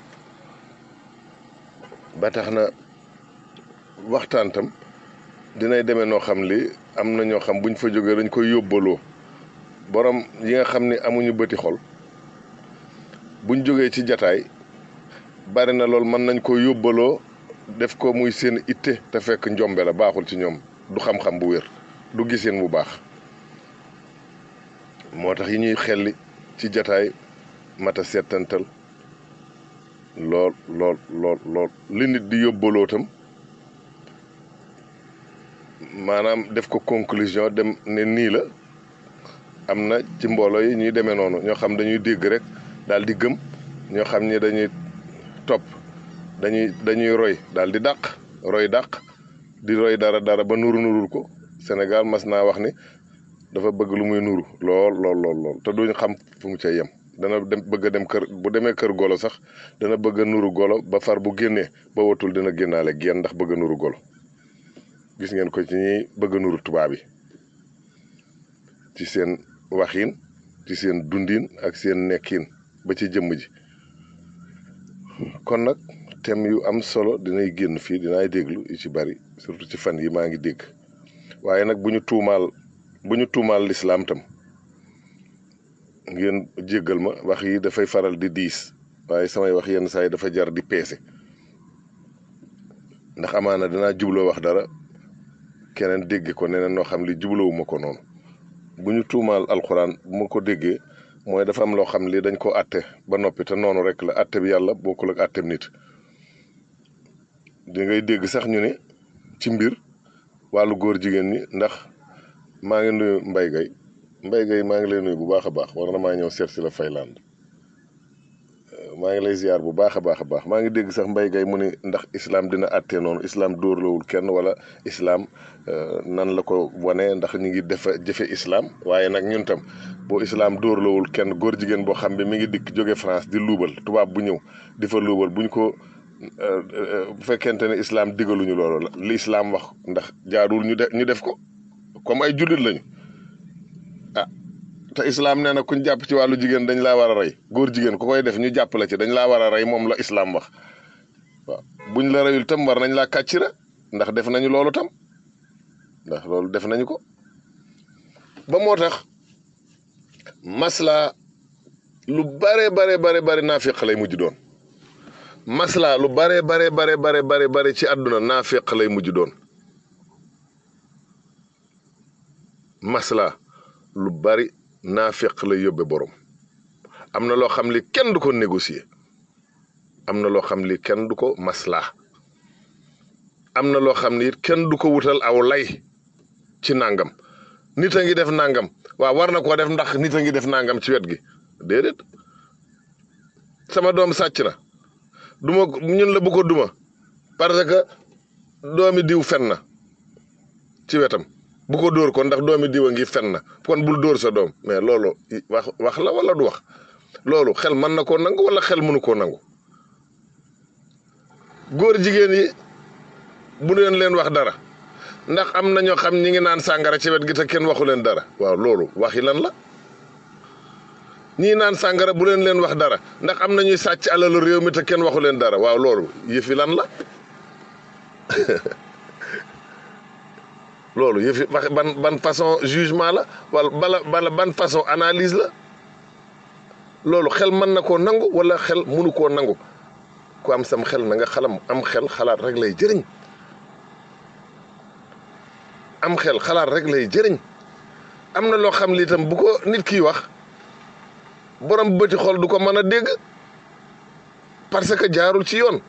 ba tax na waxtaan tam dinay demee noo xam li am na ñoo xam buñ fa jógee dañ koy yóbbaloo borom yi nga xam ni amuñu bëti xol buñ jógee ci jataay bari na lool mën nañ ko yóbbaloo def ko muy seen itte te fekk njombe la baaxul ci ñoom du xam-xam bu wér du giseen bu baax moo tax yi ñuy xelli ci jataay mata settantal lool lool lool lool li nit di yóbbaloo tam maanaam def ko conclusion dem ne nii la am na ci mbooloo yi ñuy demee noonu ñoo xam dañuy dégg rek daal di gëm ñoo xam ni dañuy topp dañuy dañuy roy daal di dàq roy dàq di roy dara dara ba nuru nurul ko Sénégal mas naa wax ni dafa bëgg lu muy nuru lool lool lool lool te duñ xam fu mu cay yem dana dem bëgg a dem kër bu demee kër golo sax dana bëgg a nuru golo ba far bu génnee ba watul dina génnaale génn ndax bëgg a nuru golo gis ngeen ko ci ñuy bëgg a nuru tubaab yi ci seen waxin ci seen dundin ak seen nekkin ba ci jëmm ji kon nag thème yu am solo dinay génn fii dinaay déglu yu ci bari surtout ci fan yi maa ngi dégg waaye nag bu ñu tuumaal bu ñu tuumaal lislaam tam ngeen jéggal ma wax yi dafay faral di diis waaye samay wax yenn saa yi dafa jar di peese ndax amaana dinaa jubloo wax dara keneen dégge ko neneen noo xam li jublowuma ko noonu bu ñu tuumaal alxuraan bu ma ko déggee mooy dafa am loo xam li dañ ko àtte ba noppi te noonu rek la àtte bi yàlla bokkul ak àtteem nit di ngay dégg sax ñu ne ci mbir wàllu góor jigéen ñi ndax maa ngi nuyu Mbaye Gueye Mbaye Gueye maa ngi lay nuyu bu baax a baax war na maa ñëw seet si la Fayland maa ngi lay ziar bu baax a baax a baax maa ngi dégg sax mbay gay mu ni ndax islam dina àttee noonu islam dóorlawul kenn wala islam nan la ko wane ndax ñu ngi defa jëfe islam waaye nag ñun tam boo islam dóorlawul kenn góor jigéen boo xam ne mi ngi dikk jóge France di luubal tubaab bu ñëw di fa luubal buñ ko bu fekkente ne islam digaluñu loolu li islam wax ndax jaarul ñu def ñu def ko comme ay jullit lañu ah te islam nee na kuñ jàpp ci wàllu jigéen dañ laa war a rey góor jigéen ku koy def ñu jàpp la ci dañ laa war a rey moom la islam wax waaw buñ la reyul tam war nañ laa kàccira ndax def nañu loolu tam ndax loolu def nañu ko ba moo tax masla lu bare bare bare bare naafiq lay mujj doon masla lu bare bare bare bare bare bare ci àdduna naafiq lay mujj doon masla lu bari naafiq lay yóbbe borom am na loo xam li kenn du ko négocier am na loo xam li kenn du ko masla am na loo xam ni it kenn du ko wutal aw lay ci nangam nit a ngi def nangam waaw war na koo def ndax nit a ngi def nangam ci wet gi déedéet sama doom sàcc na duma ñun la bu ko duma parce que doomi diw fen na ci wetam bu ko dóor ko ndax doomi diw a ngi fen na kon bul dóor sa doom mais loolu wax wax la wala du wax loolu xel mën na koo nangu wala xel mënu koo nangu góor jigéen yi bu leen leen wax dara ndax am na ñoo xam ñi ngi naan sàngara ci wet gi te kenn waxu leen dara waaw loolu waxi lan la ñii naan sàngara bu leen leen wax dara ndax am na ñuy sàcc alalu réew mi te kenn waxu leen dara waaw loolu yëfi lan la loolu yëfi wax ban ban façon jugement la wala bala bala ban façon analyse la loolu xel mën na koo nangu wala xel mënu koo nangu ku am sam xel na nga xalam am xel xalaat rek lay jëriñ am xel xalaat rek lay jëriñ am na loo xam li itam bu ko nit kiy wax borom bëti xol du ko mën a dégg parce que jaarul ci yoon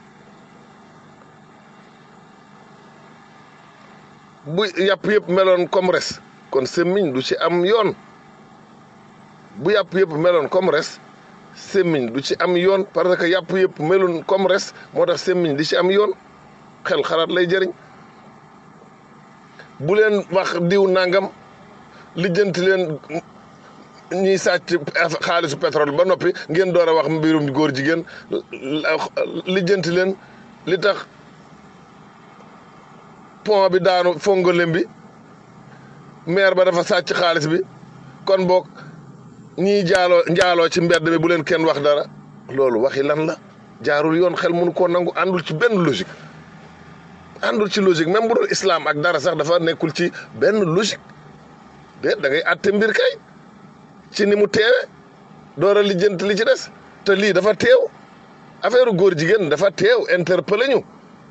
bu yàpp yëpp meloon comme res kon semmiñ du ci am yoon bu yàpp yëpp meloon comme res semmiñ du ci am yoon parce que yàpp yëpp meloon comme res moo tax semmiñ di ci am yoon xel xalaat lay jëriñ bu leen wax diw nangam lijjanti leen ñiy sàcc xaalisu pétrole ba noppi ngeen door a wax mbirum góor jigéen lijjanti leen li tax pont bi daanu fongolem bi maire ba dafa sàcc xaalis bi kon boog ñiy jaaloo njaaloo ci mbedd mi bu leen kenn wax dara loolu waxi lan la jaarul yoon xel mënu koo nangu àndul ci benn logique àndul ci logique même bu doon islam ak dara sax dafa nekkul ci benn logique de da ngay àtte mbir kay ci ni mu teewe door a lijjanti li ci des te lii dafa teew affaire góor jigéen dafa teew interpellé ñu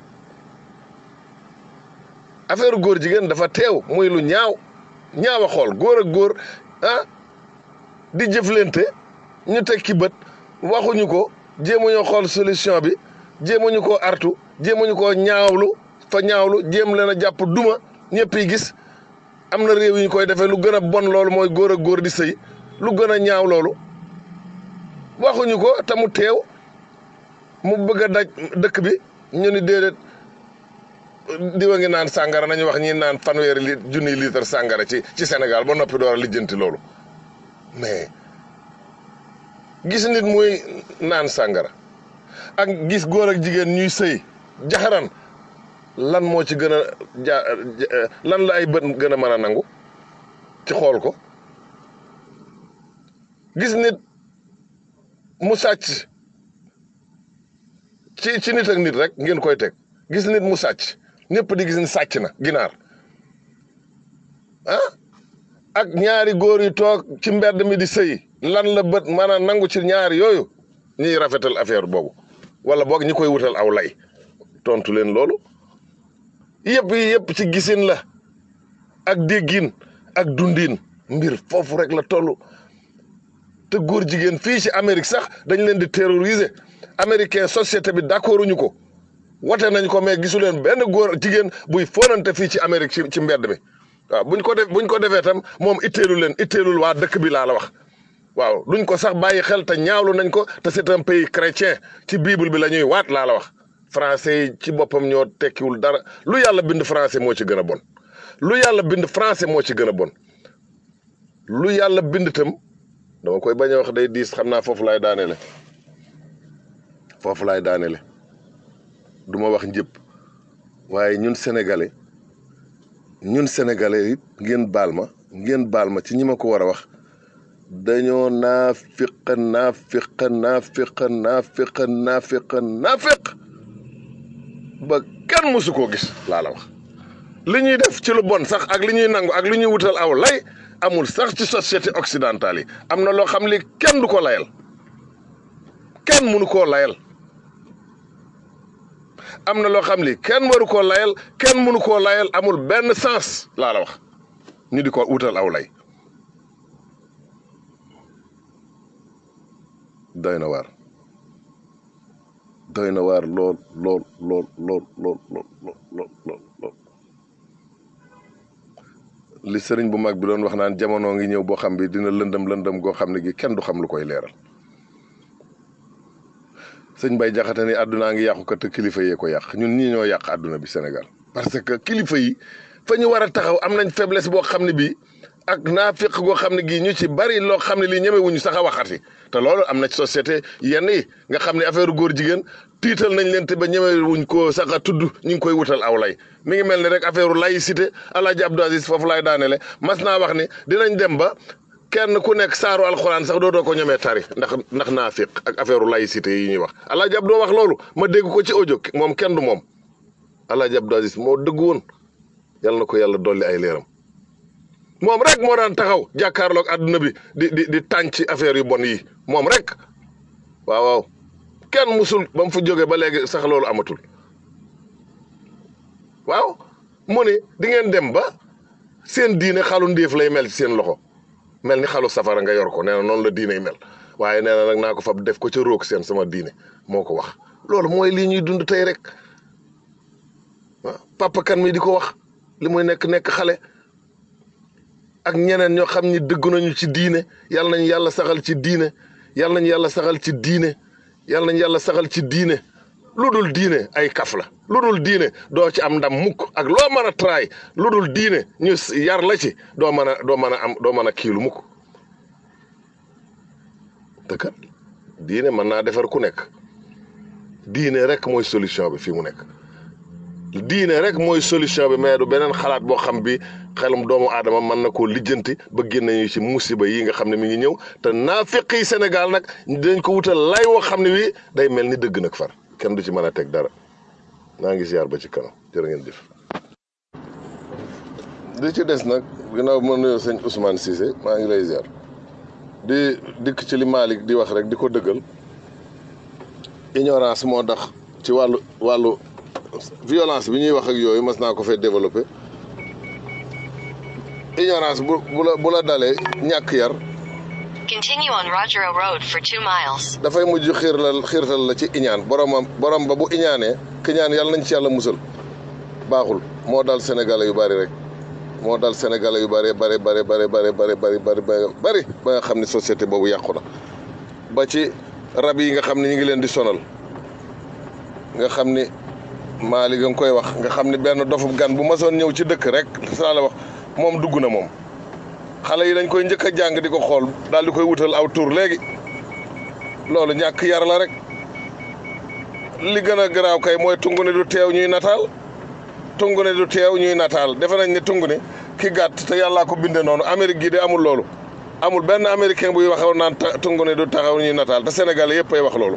affaire góor jigéen dafa teew muy lu ñaaw ñaaw a xool góor ak góor ah di jëflante ñu teg ki bët waxuñu ko jéemuñu xool solution bi jéemuñu koo artu jéemuñu koo ñaawlu fa ñaawlu jéem leen a jàpp duma ñëpp yi gis am na réew yi ñu koy defee lu gën a bon loolu mooy góor ak góor di sëy lu gën a ñaaw loolu waxuñu ko te mu teew mu bëgg a daj dëkk bi ñu ni déedéet diwa ngi naan sàngara nañu wax ñi naan fanweeri li junniy litre sàngara ci ci Sénégal ba noppi door a lijjanti loolu mais gis nit muy naan sàngara ak gis góor ak jigéen ñuy sëy jaxaran lan moo ci gën a ja lan la ay bët gën a mën a nangu ci xool ko gis nit mu sàcc ci ci nit ak nit rek ngeen koy teg gis nit mu sàcc ñëpp di gis ni sàcc na ginaar ah ak ñaari góor yu toog ci mbedd mi di sëy lan la bët mën a nangu ci ñaari yooyu ñuy rafetal affaire boobu wala boog ñi koy wutal aw lay tontu leen loolu yëpp yi yëpp ci gisin la ak déggin ak dundin mbir foofu rek la toll te góor jigéen fii ci Amérique sax dañ leen di terroriser américain société bi d'accorduñu ko wote nañ ko mais gisu leen benn góor jigéen buy fonante fii ci Amérique ci ci mbedd mi waaw buñ ko def buñ ko defee tam moom itteelu leen itteelul waa dëkk bi laa la wax waaw duñ ko sax bàyyi xel te ñaawlu nañ ko te c'est un pays chrétien ci bible bi la ñuy waat laa la wax français yi ci boppam ñoo tekkiwul dara lu yàlla bind français moo ci gën a bon lu yàlla bind français moo ci gën a bon lu yàlla bind tam dama koy bañ a wax day diis xam naa foofu laay daanele foofu laay daanele du ma wax njëpp waaye ñun sénégalais ñun sénégalais it ngeen baal ma ngeen baal ma ci ñi ma ko war a wax dañoo naafiq naafiq naafiq naafiq naafiq naafiq ba kenn mësu koo gis laa la wax li ñuy def ci lu bon sax ak li ñuy nangu ak li ñuy wutal aw lay amul sax ci société occidentale yi am na loo xam li kenn du ko layal kenn mënu koo layal am na loo xam li kenn waru koo layal kenn mënu koo layal amul benn sens laa la wax ñu di ko wutal aw lay doy na waar doy na waar lool lool lool lool lool lool lool lool lool li sëriñ bu mag bi doon wax naan jamono ngi ñëw boo xam bi dina lëndëm lëndëm goo xam ne gi kenn du xam lu koy leeral sëñ Bay Jaxate ni àddunaa ngi yàqu kat te kilifa yee ko yàq ñun ñii ñoo yàq àdduna bi Sénégal parce que kilifa yi fa ñu war a taxaw am nañ faiblesse boo xam ne bii ak naafiq goo xam ne gii ñu ci bari loo xam ne lii ñemewuñu sax a waxati te loolu am na ci société yenn yi nga xam ne affaire góor jigéen tiital nañ leen te ba ñemewuñ koo sax a tudd ñu ngi koy wutal aw lay mi ngi mel ni rek affaire laïcité Alaaji Abdou Aziz foofu laay daanele mas naa wax ni dinañ dem ba kenn ku nekk saaru alxuraan sax dootoo ko ñemee tari ndax ndax naafiq ak affaire laïcité yi ñuy wax Alaaji Abdou wax loolu ma dégg ko ci audio moom kenn du moom Alaaji Abdou Aziz moo dëgg woon yal na ko yàlla dolli ay leeram moom rek moo daan taxaw jàkkaarloog àdduna bi di di di tànc affaire yu bon yi moom rek waaw waaw kenn musul ba mu fa jógee ba léegi sax loolu amatul waaw mu ne di ngeen dem ba seen diine xalu ndéef lay mel ci seen loxo mel ni xalu safara nga yor ko nee na noonu la diine mel waaye nee na nag naa ko fab def ko ca róog seen sama diine moo ko wax loolu mooy lii ñuy dund tey rek waaw papa kan mi di ko wax li muy nekk nekk xale ak ñeneen ñoo xam ni dëgg nañu ci diine yàlla nañu yàlla saxal ci diine yàlla nañu yàlla saxal ci diine yàlla nañu yàlla saxal ci diine lu dul diine ay kaf la lu dul diine doo ci am ndam mukk ak loo mën a traay lu dul diine ñu yar la ci doo mën a doo mën a am doo mën a kiilu mukk te kat diine mën naa defar ku nekk diine rek mooy solution bi fii mu nekk diine rek mooy solution bi mais du beneen xalaat boo xam bi xelum doomu aadama mën na koo lijjanti ba génne ñu ci musiba yi nga xam ne mi ngi ñëw te naafiq yi Sénégal nag dañ ko wutal lay woo xam ne wi day mel ni dëgg nag far kenn du ci mën a teg dara naa ngi ziar ba ci kanam jërë ngeen jëf. li ci des nag ginnaaw ma nuyoo sëñ Ousmane Cissé maa ngi lay ziar di dikk ci li Malick di wax rek di ko dëggal ignorance moo tax ci wàllu wàllu. violence bi ñuy wax ak yooyu mas naa ko fee développé ignorance bu bu la bu la dalee ñàkk yar Continue on Rogero Road for two miles. dafay mujj xiir la xiirtal la ci iñaan boromam borom ba bu iñaanee ki ñaan yàlla nañ ci yàlla musal baaxul moo dal sénégalais yu bari rek moo dal sénégalais yu bari bari bari bari bari bari bari bari bari ba nga xam ne société boobu yàqu na ba ci rab yi nga xam ne ñu ngi leen di sonal nga xam ni Maali nga koy wax nga xam ne benn dofub gan bu masoon ñëw ci dëkk rek saa la wax moom dugg na moom xale yi dañ koy njëkk a jàng di ko xool daal di koy wutal aw tur léegi loolu ñàkk yar la rek li gën a garaaw kay mooy tungu ne du teew ñuy nataal tungu ne du teew ñuy nataal defe nañ ne tungu ne ki gàtt te yàllaa ko binde noonu Amérique gi de amul loolu amul benn américain buy waxaw naan tungu ne du taxaw ñuy nataal te Sénégalais yëpp ay wax loolu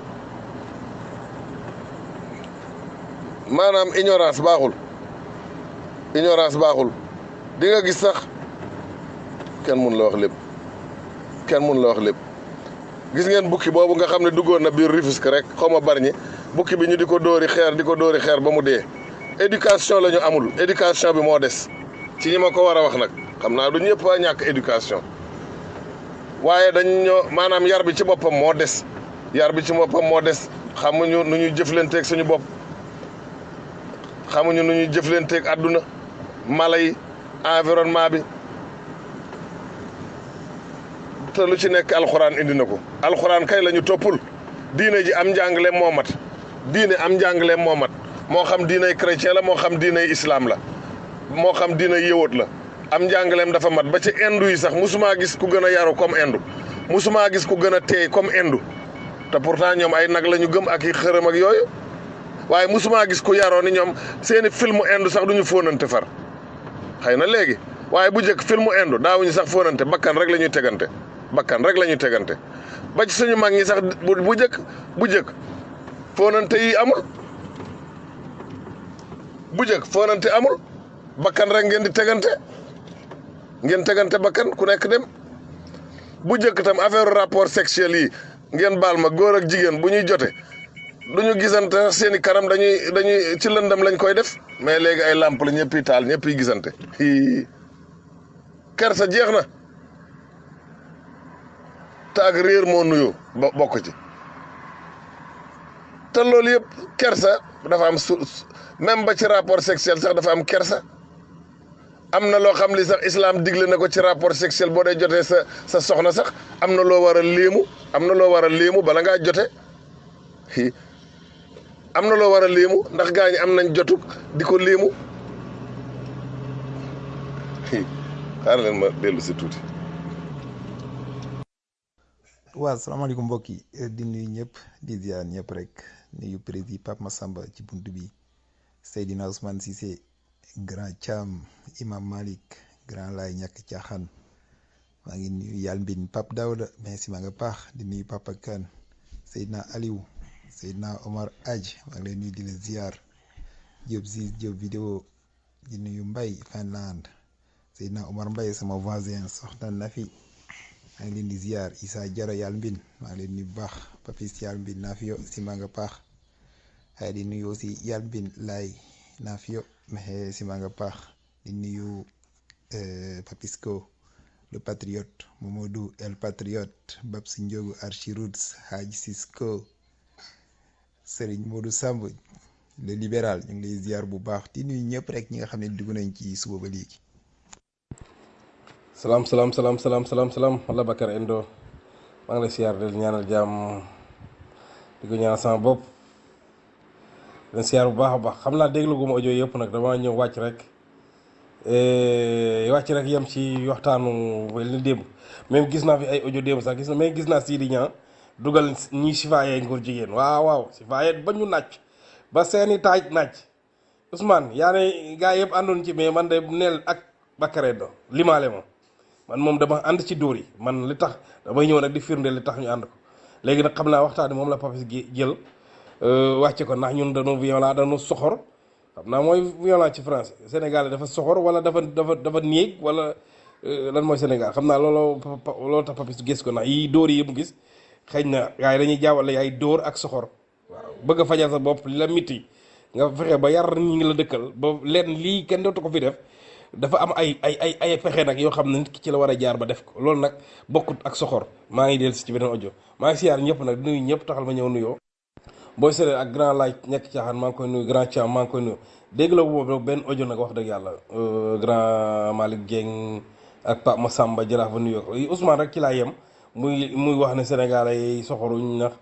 maanaam ignorance baaxul ignorance baaxul di nga gis sax kenn mun la wax lépp kenn mun la wax lépp gis ngeen bukki boobu nga xam ne duggoon na biir Rufisque rek xaw ma barñi bukki bi ñu di ko dóori xeer di ko dóori xeer ba mu dee éducation la ñu amul éducation bi moo des ci ñi ma ko war a wax nag xam naa du ñëpp a ñàkk éducation waaye dañ ñoo maanaam yar bi ci boppam moo des yar bi ci boppam moo des xamuñu nu ñuy jëflanteeg suñu bopp xamuñu nu ñuy jëflanteeg àdduna mala yi environnement bi te lu ci nekk alxuraan indi na ko alxuraan kay la ñu toppul diine ji am njàngaleem moo mat diine am njàngaleem moo mat moo xam diinay chrétien la moo xam diinay islam la moo xam diinay yëwat la am njàngaleem dafa mat ba ci indu yi sax musumaa gis ku gën a yaru comme indu musumaa gis ku gën a teey comme indu te pourtant ñoom ay nag la ñu gëm ak i xërëm ak yooyu waaye musumaa gis ku yaroo ni ñoom seeni filmu indu sax duñu fóonante far xëy na léegi waaye bu njëkk filmu indu daawuñu sax fóonante bakkan rek la ñuy tegante bakkan rek la ñuy tegante ba ci suñu mag ñi sax bu bu njëkk bu njëkk fóonante yi amul bu njëkk fóonante amul bakkan rek ngeen di tegante ngeen tegante bakkan ku nekk dem bu njëkk tam affaire rapport sexuel yi ngeen baal ma góor ak jigéen bu ñuy jote du ñu gisante seeni kanam dañuy dañuy ci lëndam lañ koy def mais léegi ay làmp la ñëpp yi taal ñëpp yi gisante hii kersa jeex na te ak réer moo nuyoo bo bokk ci te loolu yëpp kersa dafa am su même ba ci rapport sexuel sax dafa am kersa am na loo xam li sax islam digle na ko ci rapport sexuel boo dee jotee sa sa soxna sax am na loo war a léemu am na loo war a léemu bala ngaa jote hi am na loo war a léemu ndax gaa ñi am nañ jotuk di ko léemu hi xaaral leen ma dellu si tuuti waaw salaamaaleykum mbokk yi di nuyu ñëpp di ziar ñëpp rek nuyu président Pape Massamba ci bunt bi Seydina Ousmane Cissé grand Thiam Imam Malik grand Laay ñàkk caaxaan maa ngi nuyu yàlla mbin Pape Daouda merci maa nga paax di nuyu Papa Kane Seydina Aliou Seydina Omar Aj maa ngi lay nuyu di la ziar Diop Ziz Diop vidéo di nuyu Mbay Finland Seydina Omar Mbay sama voisin soxna Nafi maa ngi leen di ziar Issa Jara yàlla mbin maa ngi leen nuyu bu baax Papis yàlla mbin Nafio si maa nga paax waaye di nuyu aussi yàlla mbin laay Nafio mais si maa nga paax di nuyu Papisco le patriote Momadou el patriote Babsi Ndiogu Archi Roots Haji Cisco Serigne Modou Samb le libéral ñu ngi lay ziar bu baax di nuyu ñëpp rek ñi nga xam ne dugg nañ ci suba ba léegi. salaam salaam salaam salaam salaam salaam wala Bakar Endo maa ngi lay siyaar di ñaanal jàmm di ko ñaanal sama bopp di leen siyaar bu baax a baax xam naa déglu gu ma audio yëpp nag dama ñëw wàcc rek wàcc rek yem ci waxtaanu wel ni démb même gis naa fi ay audio démb sax gis na mais gis naa Sidi Niang dugal ñi sifaaye nguur jigéen waaw waaw sifaaye ba ñu nàcc ba seeni taaj nàcc Ousmane yaa ne gaa yëpp àndoon ci mais man de neel ak Bakar Endo limaale ma man moom dama ànd ci dóor yi man li tax damay ñëw nag di firnde li tax ñu ànd ko léegi nag xam naa waxtaani moom la Papis gi jël wàcce ko ndax ñun dañoo violent dañoo soxor xam naa mooy violent ci français Sénégal dafa soxor wala dafa dafa dafa néeg wala lan mooy Sénégal xam naa looloo loolu tax Papis gis ko ndax yi dóor yi mu gis xëy na gars yi dañuy jaawale ay dóor ak soxor waaw bëgg a fajal sa bopp li la miti nga fexe ba yar ñi ngi la dëkkal ba leen lii kenn dootu ko fi def dafa am ay ay ay ay pexe nag yoo xam ne nit ki ci la war a jaar ba def ko loolu nag bokkut ak soxor maa ngi dellu si ci beneen audio maa ngi siyaar ñëpp nag di nuyu ñëpp taxal ma ñëw nuyoo booy sere ak grand laaj ñekk caaxaan maa ngi koy nuyu grand Thiam maa ngi koy nuyu dégg la boobu benn audio nag wax dëgg yàlla grand Malick Dieng ak Pape Massamba jaraaf ba nuyoo ko Ousmane rek ci laa yem muy muy wax ne Sénégalais yi soxoruñ ndax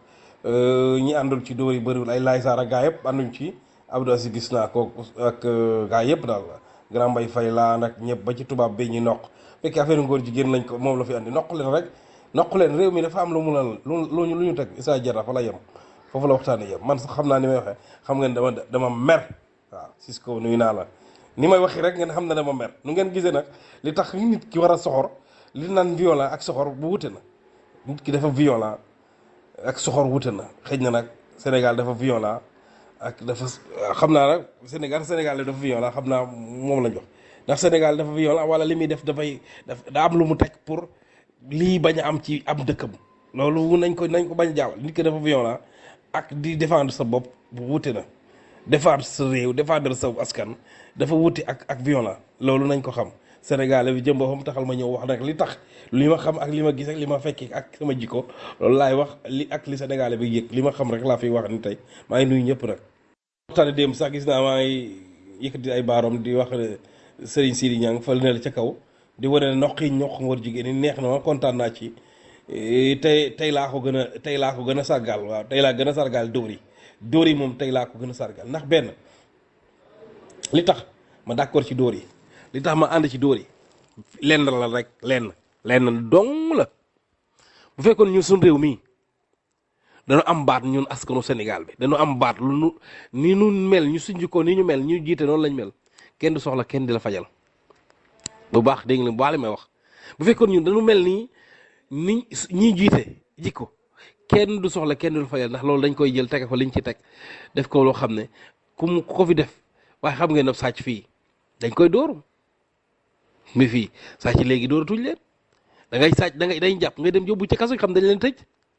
ñi àndul ci dóor yi bëriwul ay laay saar ak gaa yëpp ànduñ ci Abdou Aziz gis naa ko ak gaa yëpp daal grand mbay fay laa nag ñëpp ba ci tubaab bi ñu noq fekk affaire ngóor jigéen lañ ko moom la fi andi noq leen rek noq leen réew mi dafa am lu mu la lu lu ñu teg Issa Diarra fa la yem foofu la waxtaanee yem man sax xam naa ni may waxee xam ngeen dama dama mer waaw Cisco nuyu naa la ni may waxee rek ngeen xam ne dama mer nu ngeen gisee nag li tax nit ki war a soxor li naan violent ak soxor bu wute na nit ki dafa violent ak soxor wute na xëy na nag Sénégal dafa violent ak dafa xam naa nag Sénégal Sénégal dafa violent xam naa moom lañ wax ndax Sénégal dafa violent wala li muy def dafay daf daa am lu mu teg pour lii bañ a am ci am dëkkam loolu nañ ko nañ ko bañ a jaawal nit ki dafa violent ak di défendre sa bopp bu wute na défendre sa réew défendre sa askan dafa wuti ak ak violent loolu nañ ko xam Sénégal bi jëm boppam taxal ma ñëw wax nag li tax li ma xam ak li ma gis ak li ma fekki ak sama jikko loolu laay wax li ak li Sénégal bi yëg li ma xam rek laa fiy wax ni tey maa ngi nuyu ñëpp nag. waxtaane démb sax gis naa maa ngi yëkkati ay baaram di wax Serigne Sidi Niang fal ne la ca kaw di wane ne noq yi ñoq ngor jigéen ñi neex na ma kontaan naa ci Eh, tey tey laa ko gën a tey laa ko gën a sargal waaw tey laa gën a sargal dóor yi dóor yi moom tey laa ko gën a sargal ndax benn li tax ma d'accord ci dóor yi li tax ma ànd ci dóor yi lenn la rek lenn lenn dong la bu fekkoon ñun suñ réew mii dañu am baat ñun askanu Sénégal bi dañu am baat lu nu ni nu mel ñu suñu ko ni ñu mel ñu jiite noonu lañ mel kenn du soxla kenn di la fajal bu baax dégg nga bu baax li may wax bu fekkoon ñun dañu mel nii ni ñi jiite jikko kenn du soxla kenn du la fajal ndax loolu dañ koy jël tege ko liñ ci teg def ko loo xam ne ku mu ku ko fi def waaye xam ngeen ne sàcc fii dañ koy dóor mi fii sàcc léegi dóoratuñ leen da ngay sàcc da ngay dañ jàpp nga dem yóbbu ci kaso xam dañ leen tëj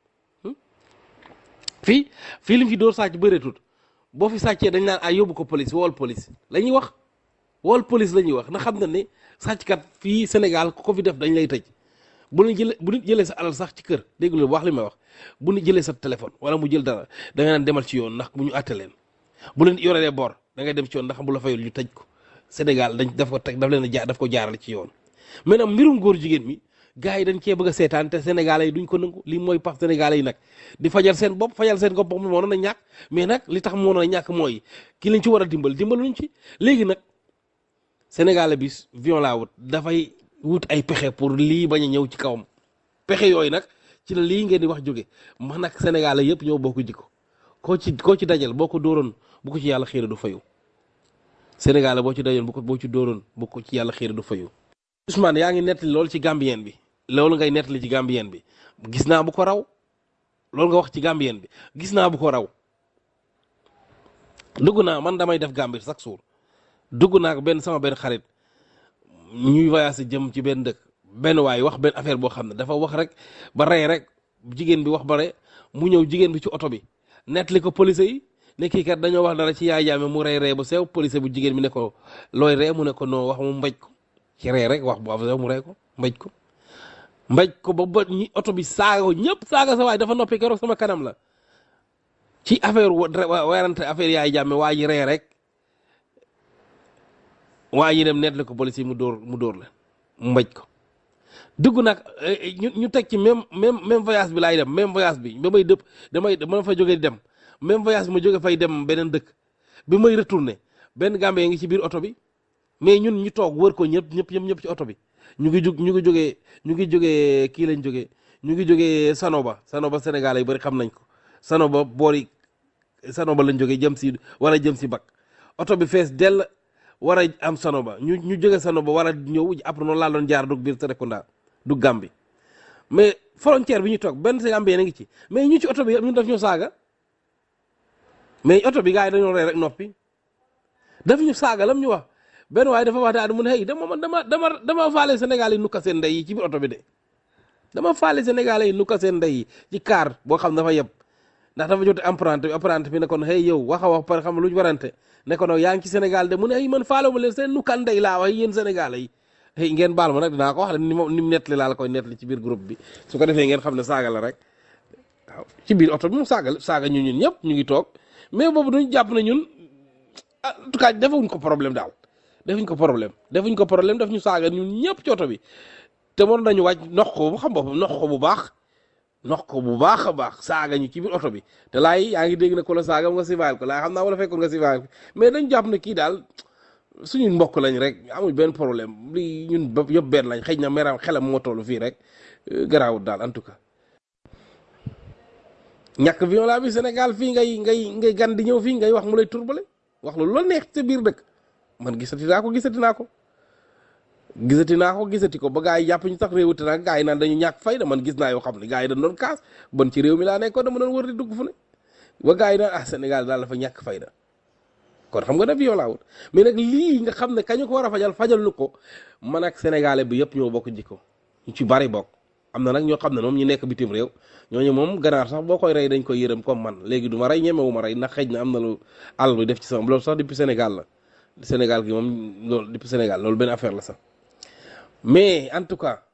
fii fii lim fi dóor sàcc bëreetut boo fi sàccee dañ naan ay yóbbu ko police wool police la ñuy wax wool police la ñuy wax ndax xam na ne sàcckat fii Sénégal ku ko fi def dañ lay tëj bu ñu jëlee bu nit jëlee sa alal sax ci kër dégg nga wax li may wax bu nit jëlee sa téléphone wala mu jël dara da nga naan demal ci yoon ndax bu ñu àtte leen bu leen yoree bor da ngay dem ci yoon ndax bu la fayul ñu tëj ko Sénégal dañ daf ko teg daf leen a jaar daf ko jaarale ci yoon maintenant mbirum góor jigéen mi gars yi dañ cee bëgg a seetaan te sénégalais yi duñ ko nangu lii mooy pax sénégalais yi nag di fajal seen bopp fajal seen bopp moom moo na ñàkk mais nag li tax moo na ñàkk mooy ki lañ ci war a dimbal dimbaluñ ci léegi nag sénégalais bi vion laa wut dafay wut ay pexe pour lii bañ a ñëw ci kawam pexe yooyu nag ci la lii ngeen di wax jóge man nag sénégalais yëpp ñoo bokk jikko koo ci koo ci dajal boo ko dóoroon bu ko ci yàlla xiira du fayu sénégalais boo ci dajal bu ko boo ci dóoroon bu ko ci yàlla xiira du fayu Ousmane yaa ngi nettali loolu ci gambien bi loolu ngay nettali ci gambien bi gis naa bu ko raw loolu nga wax ci gambien bi gis naa bu ko raw dugg naa man damay def Gambie chaque jour dugg naa ko benn sama benn xarit ñuy voyagé jëm ci benn dëkk benn waay wax benn affaire boo xam ne dafa wax rek ba rey rek jigéen bi wax ba rey mu ñëw jigéen bi ci oto bi nettali ko police yi ne kii kat dañoo wax dara ci yaay jaame mu rey rey bu sew police bu jigéen bi ne ko looy ree mu ne ko noo wax mu mbéj ko ci ree rek wax bu am sew mu rey ko mbéj ko mbéj ko ba ba ñi oto bi saaga ko ñëpp saaga sa waay dafa noppi keroog sama kanam la ci affaire werante affaire yaay jàmme waa ji ree rek waa ji dem nettali ko police yi mu dóor mu dóor la mu mbéj ko dugg nag ñu ñu teg ci même même même voyage bi laay dem même voyage bi ba may dëpp damay ma fa jógee di dem même voyage bi ma jóge fay dem beneen dëkk bi may retourné benn Gambie ngi ci biir oto bi mais ñun ñu toog wër ko ñëpp ñëpp ñëpp ñëpp ci oto bi ñu ngi jug ñu ngi jógee ñu ngi jógee kii lañ jógee ñu ngi jógee Sanoba Sanoba Sénégal yi bëri xam nañ ko Sanoba boori Sanoba lañ jógee jëm si war a jëm si bak oto bi fees dell war a am Sanoba ñu ñu jóge Sanoba war a ñëw après noonu laa doon jaar dug biir Serekunda du Gambie mais frontière bi ñu toog benn Gambie na ngi ci mais ñu ci oto bi ñun daf ñu saaga mais oto bi gars yi dañoo rey rek noppi daf ñu saaga lam ñu wax benn waaye dafa wax daal mu ne hey dama man dama dama dama faale Sénégal yi nukka seen ndey yi ci biir oto bi de dama faale Sénégal yi nukka seen ndey yi ci car boo xam dafa yeb ndax dafa jote emprunté bi emprunté bi ne kon hey yow wax a wax par xam lu ñu warante ne ko nag yaa ngi ci Sénégal de mu ne ay man faale ma leen seen nukkal ndey laa wax yéen Sénégal yi hey ngeen baal ma nag dinaa ko wax ni ma ni mu nettali laa la koy nettali ci biir groupe bi su ko defee ngeen xam ne saaga la rek waaw ci biir oto bi mu saaga saaga ñu ñun ñëpp ñu ngi toog mais boobu duñ jàpp ne ñun en tout cas defuñ ko problème daal defuñ ko problème defuñ ko problème daf ñu saaga ñun ñëpp ci oto bi te mën nañu wàcc nox ko bu xam boppam nox ko bu baax nox ko bu baax a baax saaga ñu ci biir oto bi te laay yaa ngi dégg ne ko la saaga nga sivaal ko laay xam naa wala fekkoon nga sivaal mais dañ jàpp ne kii daal suñu mbokk lañ rek amuñ benn problème li ñun bopp yëpp benn lañ xëy na meram xelam moo toll fii rek garaawut daal en tout cas ñàkk violent bi Sénégal fii ngay ngay ngay gan di ñëw fii ngay wax mu lay turbale wax lu la neex sa biir dëkk man gisati naa ko gisati naa ko gisati naa ko gisati ko ba gaa yi jàpp ñu tax réew te nag gaa yi naan dañu ñàkk fayda man gis naa yoo xam ne gaa yi dañ doon kaas bon ci réew mi laa nekkoon dama doon wër di dugg fu ne ba gaa yi naan ah Sénégal daal dafa ñàkk fayda kon xam nga daf violent wut mais nag lii nga xam ne kañu ko war a fajal fajal nu ko man ak sénégalais bi yëpp ñoo bokk jikko ñu ci bari bokk am na nag ñoo xam ne moom ñu nekk bitim réew ñooñu moom ganaar sax boo koy rey dañ koy yërëm comme man léegi du ma rey ñemewu ma rey ndax xëj na am na lu àll lu def ci sama loolu sax depuis Sénégal la Sénégal gi moom loolu depuis Sénégal loolu benn affaire la sax mais en tout cas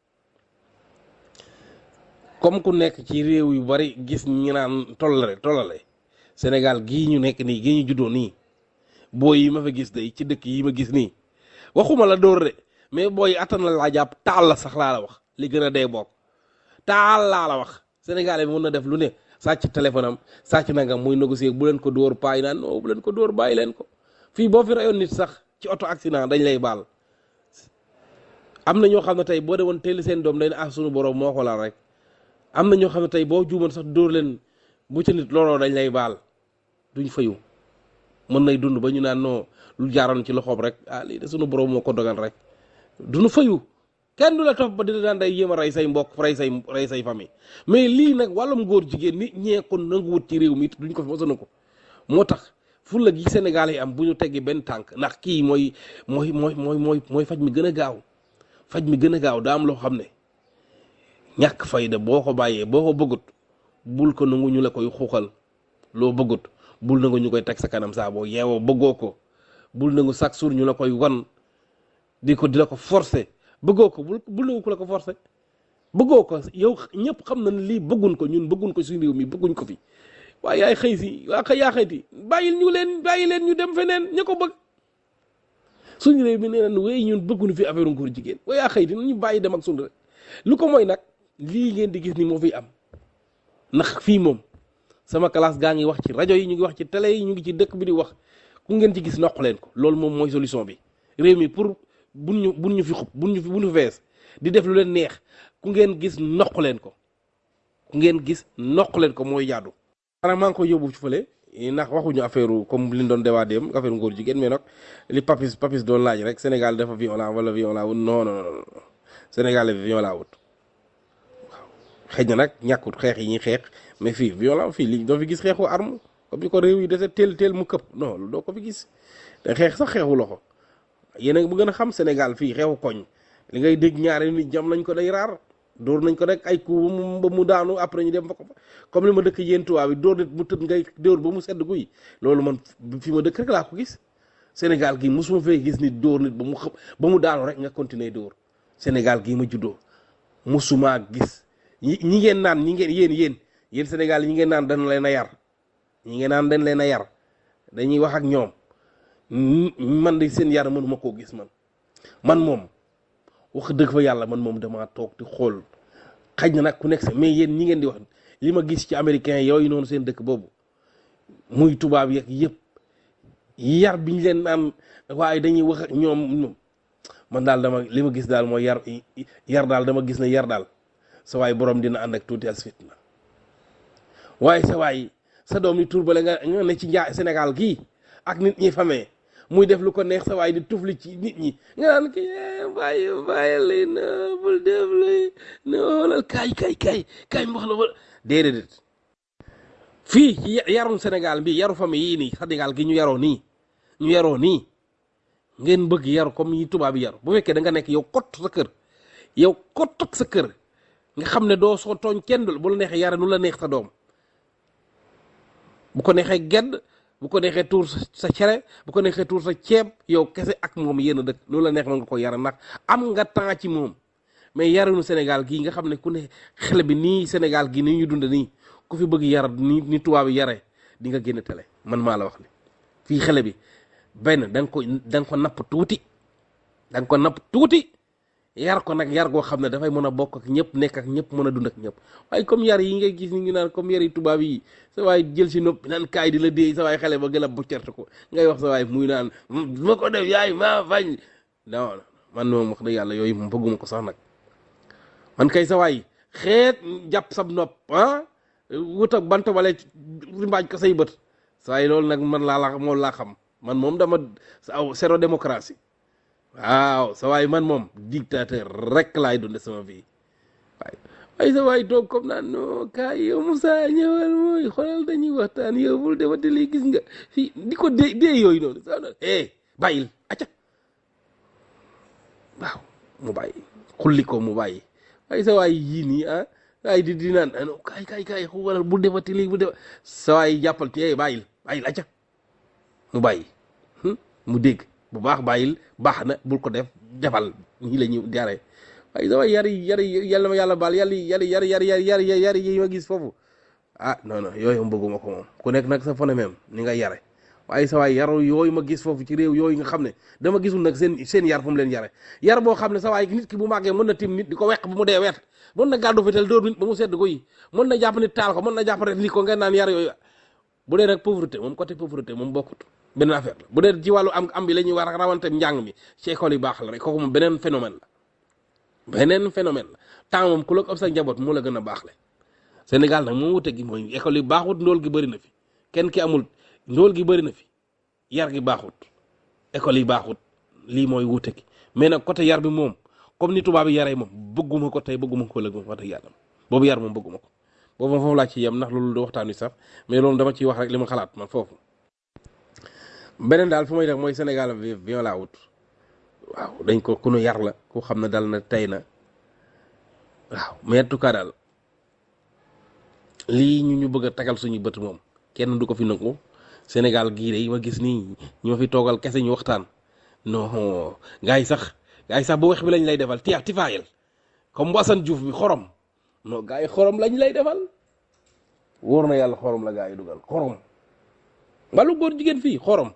comme ku nekk ci réew yu bari gis ñi naan tollale tollale Sénégal gii ñu nekk nii gii ñu juddoo nii booy yi ma fa gis day ci dëkk yi ma gis nii waxuma la dóor de mais booy attan la laa jàpp taal la sax laa la wax li gën a dee bokk taal laa la wax sénégalais bi mën na def lu ne sàcc téléphone am sàcc nangam muy négocier bu leen ko dóor paay naan non bu leen ko dóor bàyyi leen ko fii boo fi rayoon nit sax ci auto accident dañ lay baal am na ñoo xam ne tey boo demoon teel seen doom dañ ne ah sunu borom moo ko laal rek am na ñoo xam ne tey boo juumoon sax dóor leen bu ca nit looloo dañ lay baal duñ fayu mën nay dund ba ñu naan non lu jaaroon ci loxoom rek ah lii de sunu borom moo ko dogal rek duñu fayu kenn du la topp ba dina daan day yéem a rey say mbokk rey say rey say famille mais lii nag wàllum góor jigéen nit ñee ko nanguwut ci réew mi it duñ ko fi mosana ko moo tax fulla gi Sénégal yi am bu ñu teggi benn tànk ndax kii mooy mooy mooy mooy mooy mooy faj mi gën a gaaw faj mi gën a gaaw daa am loo xam ne ñàkk fayda boo ko bàyyee boo ko bëggut bul ko nangu ñu la koy xuuxal loo bëggut bul nangu ñu koy teg sa kanam saa boo yeewoo bëggoo ko bul nangu chaque jour ñu la koy wan di ko di la ko forcer bëggoo ko bul bul nangu ku la ko forcer bëggoo ko yow ñëpp xam na ne lii bëggun ko ñun bëggun ko suñu réew mi bëgguñ ko fi waaye yaay xëy si waa xëy yaa xëyti bàyyil ñu leen bàyyi leen ñu dem feneen ña ko bëgg suñu réew mi nee nañ wéy ñun bëgguñu fi affaire ngóor jigéen waaye yaa xëyti ñu bàyyi dem ak suñu rek lu ko mooy nag lii ngeen di gis ni moo fiy am ndax fii moom sama classe gaa ngi wax ci rajo yi ñu ngi wax ci télé yi ñu ngi ci dëkk bi di wax ku ngeen ci gis noq leen ko loolu moom mooy solution bi réew mi pour buñ ñu buñ ñu fi xub buñ ñu fi buñ ñu fees di def lu leen neex ku ngeen gis noq leen ko ku ngeen gis noq leen ko mooy jaadu. xanaa maa ngi koy yóbbu ci fële ndax waxuñu affaire comme li ñu doon débat dem affaire ngóor jigéen mais nag li papis papis doon laaj rek Sénégal dafa violent wala violent wut non non non Sénégal violent wut waaw xëy na nag ñàkkut xeex yi ñuy xeex mais fii violent fii li doo fi gis xeexu arme comme ni ko réew yi dese teel teel mu këpp non lu doo ko fi gis te xeex sax xeexu loxo yéen a bu gën a xam Sénégal fii xeexu koñ li ngay dégg ñaari nit jam nañ ko day raar dóor nañ ko rek ay coup ba mu daanu après ñu dem fa ko fa comme li ma dëkk yéen tubaab bi dóor nit mu tëdd ngay dóor ba mu sedd guy loolu man fi ma dëkk rek laa ko gis Sénégal gii mosuma fee gis nit dóor nit ba mu xëpp ba mu daanu rek nga continuer dóor Sénégal gii ma juddoo mosuma gis ñi ñi ngeen naan ñi ngeen yéen yéen yéen Sénégal ñi ngeen naan dañ leen a yar ñi ngeen naan dañ leen a yar dañuy wax ak ñoom man de seen yar mënuma koo gis man man moom wax dëgg fa yàlla man moom damaa toog di xool xaj na nag ku nekk mais yéen ñi ngeen di wax li ma gis ci américain yooyu noonu seen dëkk boobu muy tubaab yeeg yëpp yar bi ñu leen naan waaye dañuy wax ak ñoom man daal dama li ma gis daal mooy yar yar daal dama gis ne yar daal sa waay borom dina ànd ak tuuti as fitna waaye sa waay sa doom ni turbale nga nga ne ci njaa Sénégal gii ak nit ñi famee muy def lu ko neex sa waay di tufli ci nit ñi nga naan ki bàyyi bàyyi lay na bul def lay na xoolal kaay kaay kaay kaay mbax la ba déedéet fii ci yarum Sénégal bi yaru famille yii nii Sénégal gi ñu yaroo nii ñu yaroo nii ngeen bëgg yaru comme yi tubaab yi yaru bu fekkee da nga nekk yow kott sa kër yow kott ak sa kër nga xam ne doo soo tooñ kenn dul bu la neexee yare nu la neex sa doom bu ko neexee gedd bu ko neexee tuur sa cere bu ko neexee tuur sa ceeb yow kese ak moom yéen a dëkk loolu la neex mën nga ko yara ndax am nga temps ci moom mais yarinu Sénégal gii nga xam ne ku ne xale bi nii Sénégal gii ni ñu dund nii ku fi bëgg yar ni ni tubaab yi yare di nga génn télé man maa la wax ni fii xale bi benn da nga ko da nga ko napp tuuti da nga ko napp tuuti yar ko nag yar goo xam ne dafay mën a bokk ak ñëpp nekk ak ñëpp mën a dund ak ñëpp waaye comme yar yi ngay gis ni ngi naan comme yar yi tubaab yi sa waay jël si noppi naan kaay di la déey sa waay xale ba gën a buccerte ko ngay wax sa waay muy naan ma ko def yaay maa fañ non man moom wax dëgg yàlla yooyu moom bëgguma ko sax nag man kay sa waay xeet jàpp sab nopp ah wut ak bant wala rimbaaj ko say bët sa waay loolu nag man laa la moom laa xam man moom dama aw zéro démocratie waaw sa waay man moom dictateur rek laay dunde sama vie waay waaye sa waay toog comme naan non kaay yow Moussa ñëwal mooy xoolal dañuy waxtaan yow bul defati lii gis nga fii di ko dee dee yooyu noonu sa eh bàyyil acca waaw mu bàyyi xulli ko mu bàyyi waaye sa waay yii nii ah waaye di di naan ano kaay kaay kaay xoolal bul defati lii bu def sa waay jàppal ci eh bàyyil bàyyil acca mu bàyyi mu dégg bu baax bàyyil baax na bul ko def defal ñii la ñu jaaree waaye sama yari yari yàlla ma yàlla baal yàlla yari yari yari yari yari yari yi ma gis foofu ah non non yooyu moom bëgguma ko moom ku nekk nag sa phénomène ni nga yare waaye sa waay yaru yooyu ma gis foofu ci réew yooyu nga xam ne dama gisul nag seen seen yar fu mu leen yare yar boo xam ne sa waay nit ki bu màggee mën na tim nit di ko weq bu mu dee wet mën na gàddu fitel dóor nit ba mu sedd ko yi mën na jàpp nit taal ko mën na jàpp rek li ko ngeen naan yar yooyu bu dee rek pauvreté moom côté pauvreté moom bokkut beneen affaire la bu dee ci wàllu am am bi la ñuy war a rawante njàng mi ci école yi baax la rek kooku moom beneen phénomène la beneen phénomène la temps moom ku la ko ëpp sa njaboot moo la gën a baax le Sénégal nag moom wute gi mooy école yi baaxut ndóol gi bëri na fi kenn ki amul ndóol gi bëri na fi yar gi baaxut école yi baaxut lii mooy wute gi mais nag côté yar bi moom comme ni tubaab yi yaree moom bëgguma ko tey bëgguma ko ëllëg moom wax dëgg yàlla boobu yar moom bëgguma ko boobu moom foofu laa ci yem ndax loolu du waxtaan wi sax mais loolu dama ciy wax rek li ma xalaat man foofu beneen daal fu may def mooy Sénégal viol la wut waaw dañ ko ku nu yar la ku xam ne dal na tey na waaw mais en tout cas daal lii ñu ñu bëgg a tagal suñu bët moom kenn du ko fi nangu Sénégal gii de yi ma gis nii ñu ma fi toogal kese ñu waxtaan non gars yi sax gars yi sax bu weex bi lañ lay defal tiya tifaayel comme bu Assane Diouf bi xorom non gars yi xorom lañ lay defal wóor na yàlla xorom la gars yi dugal xorom wàllu góor jigéen fii xorom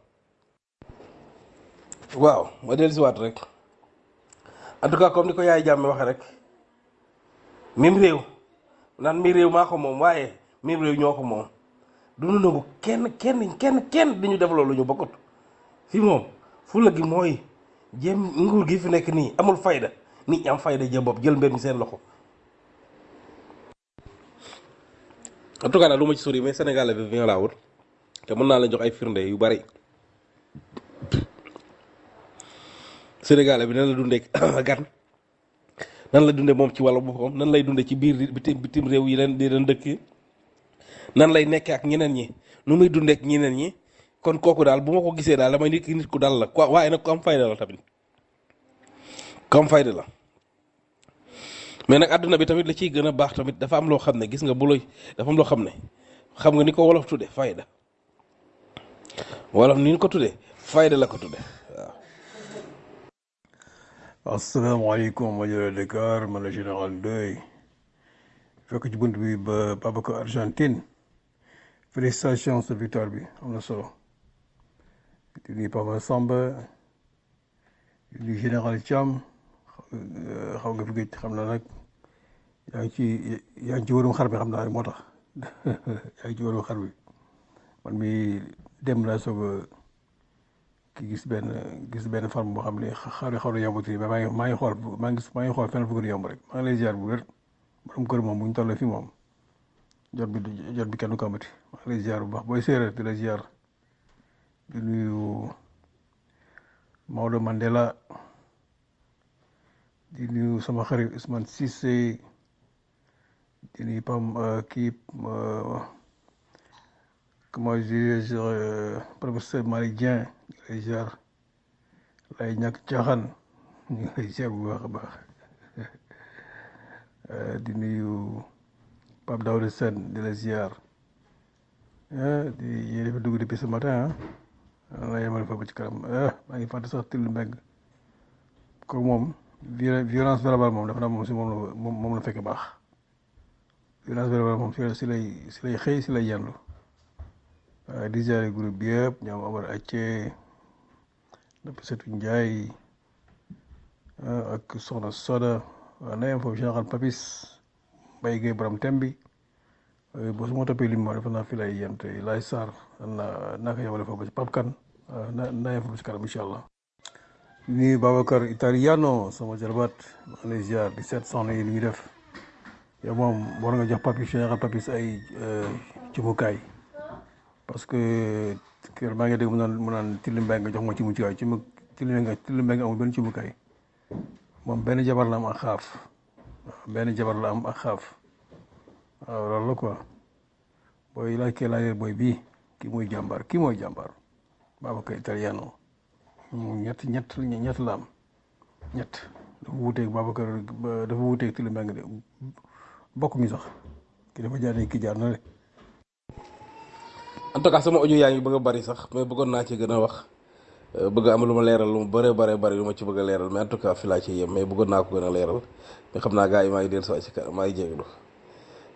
waaw ma dellu si waat rek en tout cas comme ni ko yaay jàmme waxe rek mim réew naan mi réew maa ko moom waaye mim réew ñoo ko moom du nu nangu kenn kenn kenn kenn di ñu def loolu ñu bokkut fii moom fulla gi mooy jéem nguur gi fi nekk nii amul fayda nit ñi am fayda jëm bopp jël mbir mi seen loxo en tout cas daal du ma ci sori mais Sénégal bi viol laa wut te mën naa la jox ay firnde yu bari Sénégal bi nan la dundee gan nan la dundee moom ci wàllu boppam nan lay dundee ci biir bitim bitim réew yi leen di leen dëkk nan lay nekkee ak ñeneen ñi nu muy dundee ak ñeneen ñi kon kooku daal bu ma ko gisee daal damay nit ki nit ku dal la quoi waaye nag ku am fayda la tamit ku am fayda la mais nag àdduna bi tamit la ciy gën a baax tamit dafa am loo xam ne gis nga bu lay dafa am loo xam ne xam nga ni ko wolof tudde fayda wolof ni ñu ko tudde fayda la ko tudde waaw asalaamaaleykum rajo Dakar man la général Ndoye fekk ci bunt bi ba Babacar Argentine félicitations sa victoire bi am na solo di nuyu Papa Samba di nuyu général Thiam xaw nga fi gëj xam naa nag yaa ngi ci yaa ngi ci wërum xar bi xam naa rek moo tax yaa ngi ci wërum xar bi man mi dem laa soog a ki gis benn gis benn forme boo xam ne xaw na xaw na yomb tuuti mais maa ngi maa ngi xool maa ngi maa ngi xool fenn fu gën a yomb rek maa ngi lay ziar bu wér borom kër moom bu ñu tollee fii moom jot bi jot bi kenn du ko amati maa ngi lay ziar bu baax booy séeréer di la ziar di nuyu Maodo Mandela di nuyu sama xarit Ousmane Cissé di nuyu Pam kii comment dirais-je professeur Malick Dieng ñu ngi lay ziar lay ñàkk caaxaan ñu ngi lay ziar bu baax a baax di nuyu Pape Daouda Sène di la ziar di yéen fi dugg depuis ce matin ah la yemal fa ba ci kanam maa ngi fàtte sax till mbeng kooku moom violence verbale moom dafa naa moom si moom la moom la fekk baax violence verbale moom si lay si lay xëy si lay yendu waaye di ziare groupe bi yëpp ñoom Amar Acce dafa setu Njaay ak Soxna Soda waaw na yem foofu général Papis Mbaye Gueye borom tem bi boo su ma toppee lim ma defe naa fi lay yem te lay Sarr naa naa ko yemale foofu ba ci Pape Kane na naa yem foofu ci kanam incha allah. ni Babacar Italiano sama jarbaat maa ngi lay ziar di seet soxna yi li ñuy def yow moom war nga jox Papis général Papis ay cumukaay parce que kër maa ngi dégg mu naan mu naan Tilli Mbaye nga jox ma cumukaay ci mu Tilli nga Tilli Mbaye nga amul benn cumukaay moom benn jabar la am ak xaaf benn jabar la am ak xaaf waaw loolu la quoi booy laaj kee laajee booy bii kii mooy jàmbaar kii mooy jàmbaar Babacar Italiano ñett ñett ñett la am ñett dafa wuuteeg Babacar dafa wuuteeg Tilli Mbaye de bokk mi sax ki dafa jaar ne kii jaar na le en tout cas sama audio yaa ngi bëgg a bari sax mais bëggoon naa ci gën a wax bëgg am lu ma leeral lu mu bëree bëree bëri lu ma ci bëgg a leeral mais en tout cas fi laa ci yem mais bëggoon naa ko gën a leeral mais xam naa gars yi maa ngi dellu si ci kanam maa ngi jégalu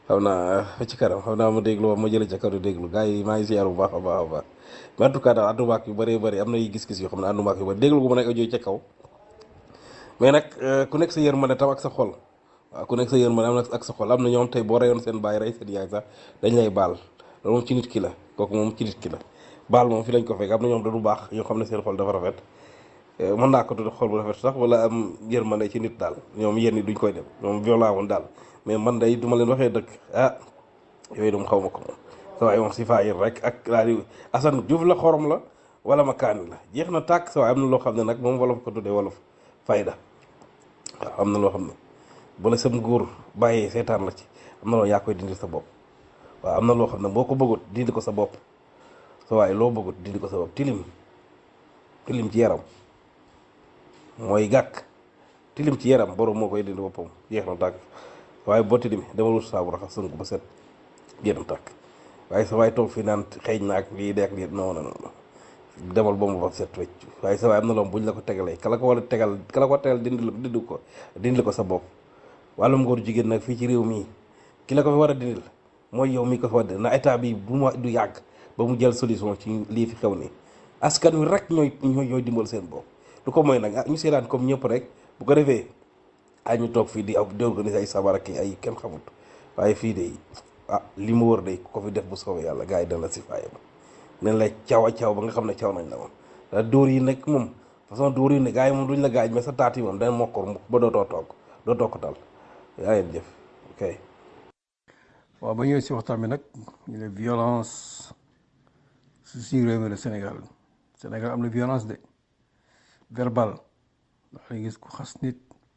xam naa fa ci kanam xam naa ma déglu ma jëlee ca kaw di déglu gars yi maa ngi ziar bu baax a baax a baax mais en tout cas daal àndumaak yu bëree bëri am na yu gis-gis yoo xam ne àndumaak yu bëri déglu gu ma nekk audio ca kaw mais nag ku nekk sa yërmande tam ak sa xol waaw ku nekk sa yërmande am na ak sa xol am na ñoom tey boo reyoon seen baay rey seen yaay sax dañ lay baal loolu moom ci nit ki la kooku moom ci nit ki la baal moom fi lañ ko fekk am na ñoom da du baax ñoo xam ne seen xol dafa rafet mën naa ko tudd xol bu rafet sax wala am yërmande ci nit daal ñoom yéen ñi duñ koy dem ñoom violent woon daal mais man day du ma leen waxee dëkk ah yooyu dum xaw ma ko moom sa waay moom si faayir rek ak laa di Assane Diouf la xorom la wala ma kaani la jeex na tàkk sa waay am na loo xam ne nag moom wolof ko tuddee wolof fayda waaw am na loo xam ne bu la sam góor bàyyee seetaan la ci am na loo yaa koy dindi sa bopp waaw am na loo xam ne boo ko bëggut dindi ko sa bopp sa waaye loo bëggut dindi ko sa bopp tilim tilim ci yaram mooy gàkk tilim ci yaram borom moo koy dindi boppam jeex na tàkk waaye boo tilim demal wut saabu raxas sënk ba set jeex na tàkk waaye sa waay toog fi naan xeeñ na ak lii deek lii non non non demal ba mu ba set wecc waaye sa waay am na loom buñ la ko tegalee kala ko war a tegal kala ko tegal dindi dindi ko dindi ko sa bopp wàllum góor jigéen nag fii ci réew mii ki la ko fi war a dindil mooy yow mi ko fi war a na état bi bu ma du yàgg ba mu jël solution ci lii fi xew nii askan wi rek ñooy ñooy ñooy dimbal seen bopp lu ko mooy nag ah ñu seetaan comme ñëpp rek bu ko defee ay ñu toog fii di ak di organiser ay sabar ak ay kenn xamut waaye fii de ah li mu wër de ku ko fi def bu soobee yàlla gars yi dana la si faaye ba nen la caw a caw ba nga xam ne caw nañ la moom da dóor yi nag moom façon dóor yi ne gars yi moom duñ la gaaj mais sa taat yi moom dana mokkor mukk ba dootoo toog dootoo ko tal yaa ngeen jëf ok waaw ba ñëwee si waxtaan bi nag ñu ne violence su suñu réew mi la Sénégal Sénégal am na violence de verbal ndax nga gis ku xas nit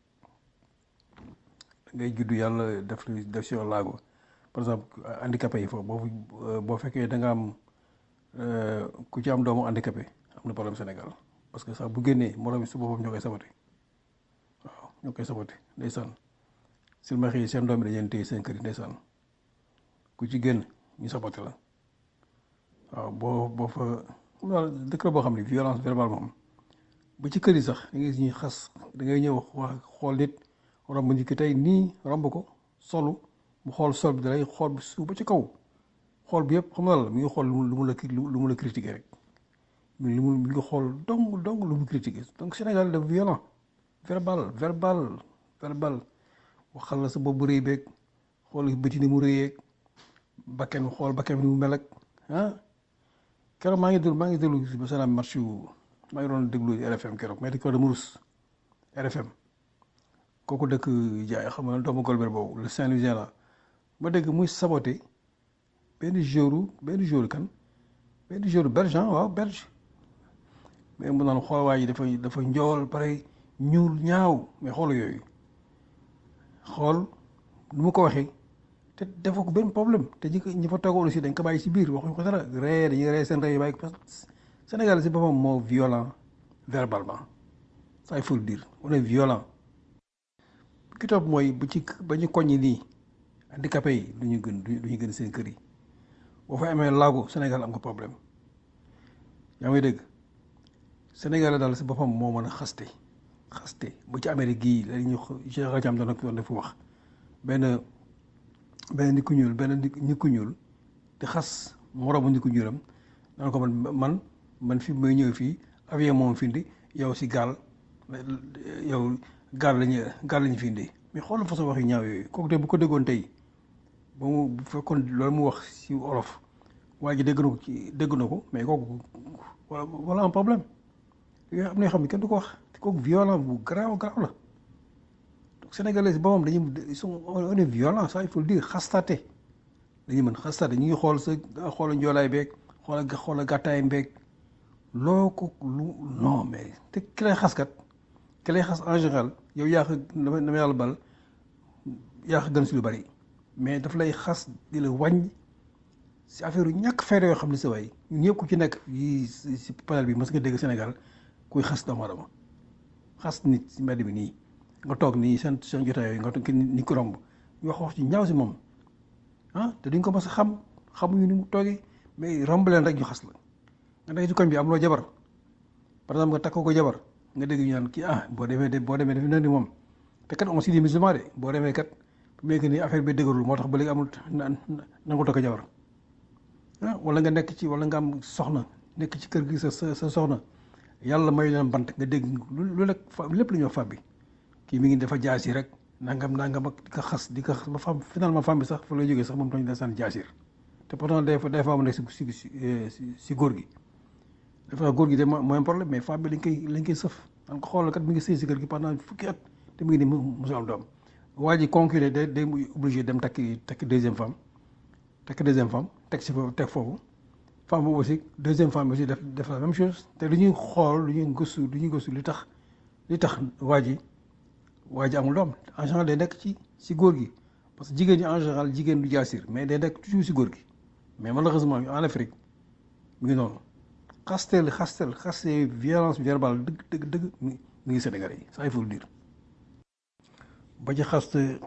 ngay juddu yàlla def lu def si yow laago par exemple handicapé yi foofu boo boo fekkee da nga am ku ci am doomu handicapé am na problème Sénégal parce que sax bu génnee moroom yi su boppam ñoo koy sabati waaw ñoo koy sabati ndeysaan silmaxa yi seen doom yi dañu leen téye seen kër yi ndeysaan ku ci génn ñu sabati la waaw boo boo fa dëkk la boo xam ne violence verbale moom ba ci kër yi sax da ngay gis ñuy xas da ngay ñëw wax xool nit romb nit ki tey nii romb ko solu mu xool sol bi dalay xool bi suuf ba ci kaw xool bi yëpp xam nga la mi ngi xool lu mu la lu mu la critiquer rek mi lu mu mi ngi xool dong dong lu mu critiquer donc Sénégal de violent verbal verbal verbal waxal la sa bopp bu rëy beeg xool bëti ni mu rëyeeg bakken xool bakken ni mu mel ak ah keroog maa ngi déglu maa ngi déglu ba salaam match yu maa ngi doon déglu RFM keroog mais di ko dama rus RFM kooku dëkk jaay xam nga doomu Golbert boobu le Saint-Louisien la ma dégg muy saboté benn jour benn jour kan benn jour belge waaw belge mais mu naan xool waa ji dafa dafa njool pare ñuul ñaaw mais xool yooyu xool nu mu ko waxee te dafa ko benn problème te ñi ñi fa toogoon aussi dañ ko bàyyi si biir waxuñ ko dara ree dañuy ree seen ree bàyyi ko parce que Sénégal si boppam moo violent verbalement ça il faut le dire on est violent ki topp mooy bu ci ba ñu koññi nii handicapé yi du ñu gën du ñu gën seen kër yi boo fa amee laago Sénégal am nga problème yaa ngi dégg Sénégal daal si boppam moo mën a xaste xaste bu ci Amérique gii la ñu Cheikh Rajam doon doon dafa wax benn benn nit ku ñuul benn nit ku ñuul di xas moroomu nit ku ñuulam naan ko man man man fi may ñëw fii avion moom fi indi yow si gaal yow gaal lañu gaal lañu fi indi mais xoolal façon wax yu ñaaw yooyu kooku tey bu ko déggoon tey ba mu bu fekkoon loolu mu wax si olof waa ji dégg na ko ci dégg na ko mais kooku wala wala un problème yooyu am na yoo xam ne kenn du ko wax te kooku violent bu garaaw garaaw la donc sénégalais si boppam dañuy ils sont on est violent ça il faut le dire xastaate dañuy mën xastaate ñu ngi xool sa xoola njoolaay beeg xoola xoola gàttaay beeg loo ko lu non mais te ki lay xaskat ki lay xas en général yow yaa ko dama dama yàlla bal yaa ko gën si lu bari mais daf lay xas di la wàññ si affaire yu ñàkk fayda yoo xam ne sa waay ñun ñëpp ku ci nekk yi si panel bi mës nga dégg Sénégal kuy xas doomu aadama xas nit si mbedd bi nii nga toog nii seen seen jotaay yooyu nga toog ni ko romb ñu wax wax ci ñaaw si moom ah te duñ ko mës a xam xamuñu ni mu toogee mais romb leen rek ñu xas la nga nekk ci koñ bi am loo jabar par exemple nga takk ko jabar nga dégg ñu naan kii ah boo demee de boo demee def na ni moom te kat on si di musulman de boo demee kat bu nekk nii affaire bi dëgërul moo tax ba léegi amul na nangu takk jabar ah wala nga nekk ci wala nga am soxna nekk ci kër gi sa sa sa soxna yàlla may leen bant nga dégg lu lu nekk fa lépp lu ñuy wax femme bi kii mi ngi dafa jaasi rek nangam nangam ak di ko xas di ko xas ba femme finalement femme bi sax fa lay jógee sax moom tamit day sànni jaasir te pourtant day fa day fa am nekk si si si si góor gi dafa góor gi de mooy problème mais femme bi lañ koy lañ koy sëf daan ko xoolal kat mi ngi sëy si kër gi pendant fukki at te mu ngi nii musul am doom waa ji conclure day day obligé dem takki takki deuxième femme takki deuxième femme teg si foofu teg foofu femme boobu aussi deuxième femme aussi def def la même chose te lu ñuy xool lu ñuy gëstu lu ñuy gëstu li tax li tax waa ji waa ji amul doom en général day nekk ci si góor gi parce que jigéen ñi en général jigéen du jaasir mais day nekk toujours si góor gi mais malheureusement en Afrique mu ngi noonu xasteel xasteel xaste violence verbale dëgg dëgg dëgg mi ngi Sénégal yi ça il faut le dire ba ci xaste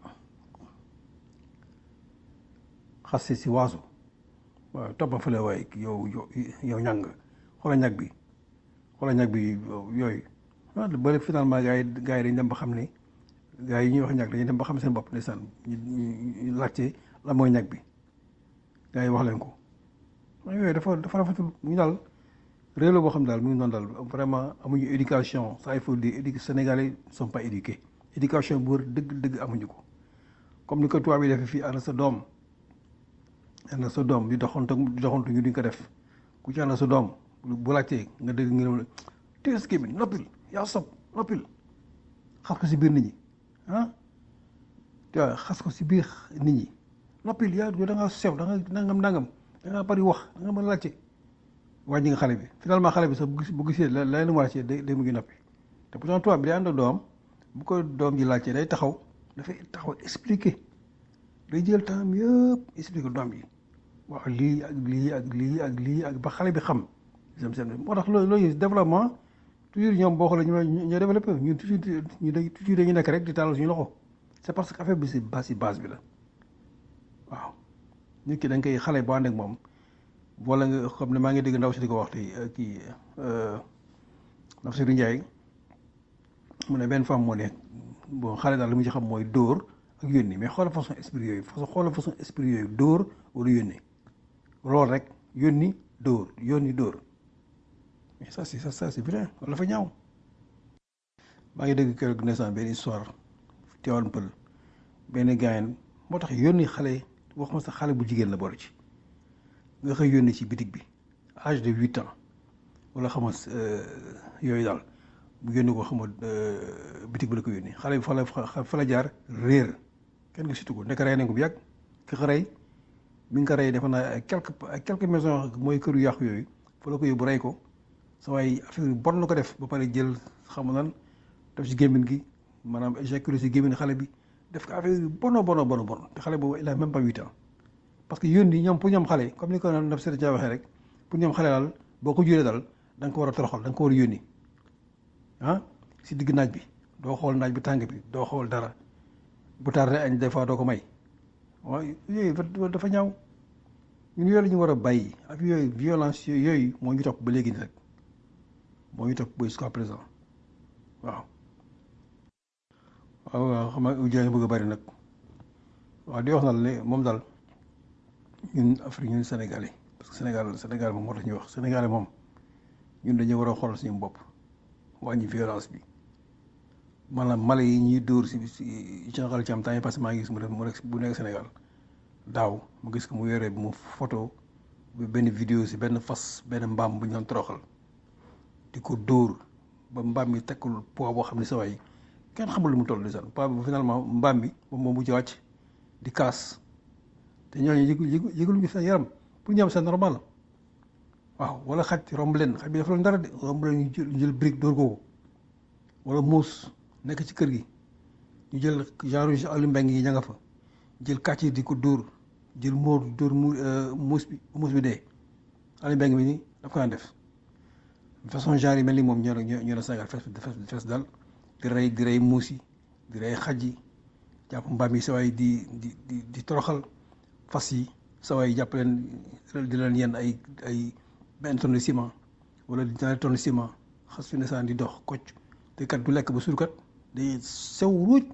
xaste si waasu waaw toppa fële waaye yow yow ñàng xoola ñag bi xoola ñag bi yooyu ah ba finalement gars yi gars yi dañ dem ba xam ne gars yi ñuy wax ñag dañuy dem ba xam seen bopp ndeysaan ñu laajte la mooy ñag bi gars yi wax leen ko yooyu dafa dafa rafetul ñu daal réew la boo xam daal mu ngi noonu daal vraiment amuñu éducation ça il faut dire édu Sénégalais sont pas éduqués éducation bu wër dëgg dëgg amuñu ko comme ni ko tubaab yi defee fii ànd sa doom ànd sa doom di doxantu di doxantu ñu duñ ko def ku ci ànd sa doom bu laajtee nga dégg nga ne tées kii bi noppil yaa sob noppil xas ko si biir nit ñi ah tu vois xas ko si biir nit ñi noppil yaa da ngaa sew da nga nangam nangam da ngaa bari wax da nga mën a laajte wàññi nga xale bi finalement xale bi sax bu gis bu gisee la la mu wàccee day day mu ngi noppi te pourtant tubaab bi day ànd ak doom bu ko doom ji laajtee day taxaw dafay taxaw expliquer day jël temps yëpp expliquer doom yi waaw lii ak lii ak lii ak lii ak ba xale bi xam seen seen moo tax loolu loolu développement toujours ñoom boo xoolee ñu ñoo développé ñun toujours ñu dañ toujours dañu nekk rek di tàllal suñu loxo c'est parce que affaire bi si base si base bi la waaw nit ki da nga koy xale boo ànd ak moom wala nga xam ne maa ngi dégg ndaw si di ko wax tey kii Nafsirou Ndiaye mu ne benn femme moo ne bon xale daal li mu ci xam mooy dóor ak yónni mais xoolal façon esprit yooyu façon xoolal façon esprit yooyu dóor wala yónni loolu rek yónni dóor yónni dóor mais ça c'est ça ça c'est vrai wala fa ñaaw maa ngi dégg keroog naissance benn histoire teewal pël benn gaayen moo tax yónni xale wax ma sax xale bu jigéen la boole ci nga xëy yónni ci bitig bi âge de huit ans wala xama yooyu daal bu yónni ko xama bitig bi la ko yónni xale bi fa la fa la jaar réer kenn nga situ ko nekk rey nañ ko bu yàgg ki ko rey mi ngi ko rey defe naa ay quelques ay quelques maisons mooy këru yàqu yooyu fa la ko yóbbu rey ko sa waay affaire yu bon la ko def ba pare jël xam nan def ci gémmiñ gi maanaam éjaculé ci gémmiñ xale bi def ko affaire yu bono bono bono bon te xale boobu il a même pas huit ans parce que yónni ñoom pour ñoom xale comme ni ko naf seta ca waxee rek pour ñoom xale daal boo ko juree daal da nga ko war a toroxal da nga ko war a yónni ah si digg naaj bi doo xool naaj bi tàng bi doo xool dara bu tardé añ des fois doo ko may waaw yooyu dafa ñaaw ñun yooyu la ñu war a bàyyi ak yooyu violence yooyu moo ñu topp ba léegi nii rek moo ñu topp ba jusqu'à présent waaw waaw waaw xam nga ujaay bëgg a bari nag waaw di wax na ne moom daal ñun Afrique ñun Sénégalais parce que Sénégal Sénégal moom moo tax ñuy wax Sénégalais moom ñun dañu war a xoolal suñu bopp wàññi violence bi maanaam mala yi ñuy dóor si si général ci am temps yi parce que maa ngi gis mu def mu nekk bu nekk Sénégal daaw mu gis ko mu yore mu photo benn vidéo si benn fas benn mbaam bu ñu doon toroxal di ko dóor ba mbaam mi tekkul poids boo xam ne sa waay kenn xamul lu mu toll lisaan poids bi finalement mbaam mi moom moom bu ci wàcc di kaas te ñooñu yëgu yëgu yëguluñu seen yaram pour ñoom c'est normal waaw wala xaj romb leen xaj bi dafa leen dara de romb leen ñu jël ñu jël brique dóor ko wala muus nekk ci kër gi ñu jël genre alu mbeng yi ña nga fa jël kàcc di ko dóor jël móor dóor mu muus bi muus bi dee alu mbeng bi ni daf ko daan def façon genre yi mel ni moom ñoo ñoo ñoo Sénégal fees fees dal di rey di rey muus yi di rey xaj yi jàpp mbaam yi sawaay di di di di toroxal fas yi sawaay jàpp leen di leen yenn ay ay benn tonne de ciment wala ñaari tonne de ciment xas fi ne saan di dox kocc te kat du lekk ba suur kat day sew ruuj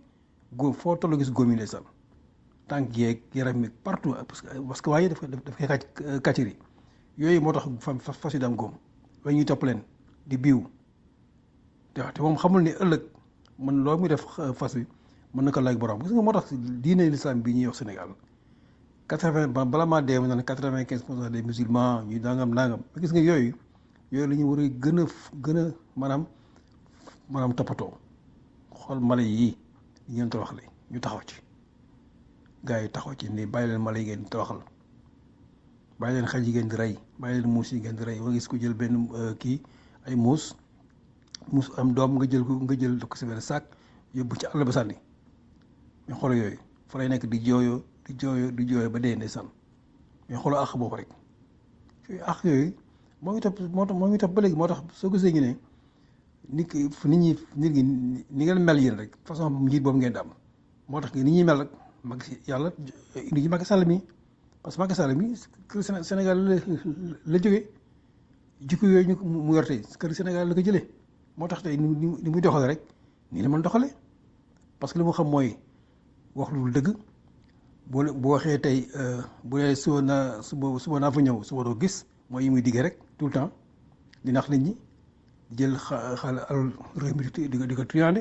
góom foo toll gis góom yi ndeysaan tànk yeeg yaram mi partout parce que parce que waaye daf koy daf koy kàcc kàcciri yooyu moo tax fa fas yi daan góom waaye ñuy topp leen di biiw te te moom xamul ne ëllëg man loolu muy def fas wi mën na ko laaj borom gis nga moo tax diine l'islam bii ñuy wax Sénégal quatre vingt bala maa dee ma naan quatre vingt quinze pour cent des musulmans ñu nangam nangam gis nga yooyu yooyu la ñu war a gën a gën a maanaam maanaam toppatoo xool mala yii ñu ngeen tawaxle ñu taxaw ci gars yi taxaw ci ni bàyyi leen mala yi ngeen di tawaxal bàyyi leen xaj yi ngeen di rey bàyyi leen muus yi ngeen di rey wa gis ko jël benn kii ay muus muus am doom nga jël ko nga jël ko si benn sac yóbbu ci àll ba sànni mais xoolal yooyu fa lay nekk di jooyoo di jooyoo di jooyoo ba dee ndeysaan mais xoolal àq boobu rek yooyu àq yooyu moo ngi topp moo tax moo ngi topp ba léegi moo tax soo gisee ñu ne nit ki nit ñi nit ñi ni ngeen mel yéen rek façon njiit boobu ngeen di am moo tax nit ñi mel rek mag yàlla indi ci Macky Sall mi parce que Macky Sall mi kër Sénégal la la jógee jikko yooyu ñu mu yor tey kër Sénégal la ko jëlee moo tax tey ni ni muy doxale rek nii la mën doxale parce que li mu xam mooy wax lu dëgg boo bu waxee tey bu dee suba naa suba suba naa fa ñëw suba doo gis mooy yi muy diggee rek tout le temps di nax nit ñi jël xa xaalis alal réew mi di ko di ko triandé.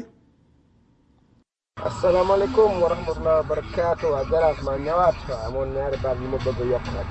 asalaamaaleykum wa rahmatulah wa barakaatu waa Jaraaf maa ñëwaat waaw amoon ñaari baat yu ma bëgg a yokk rek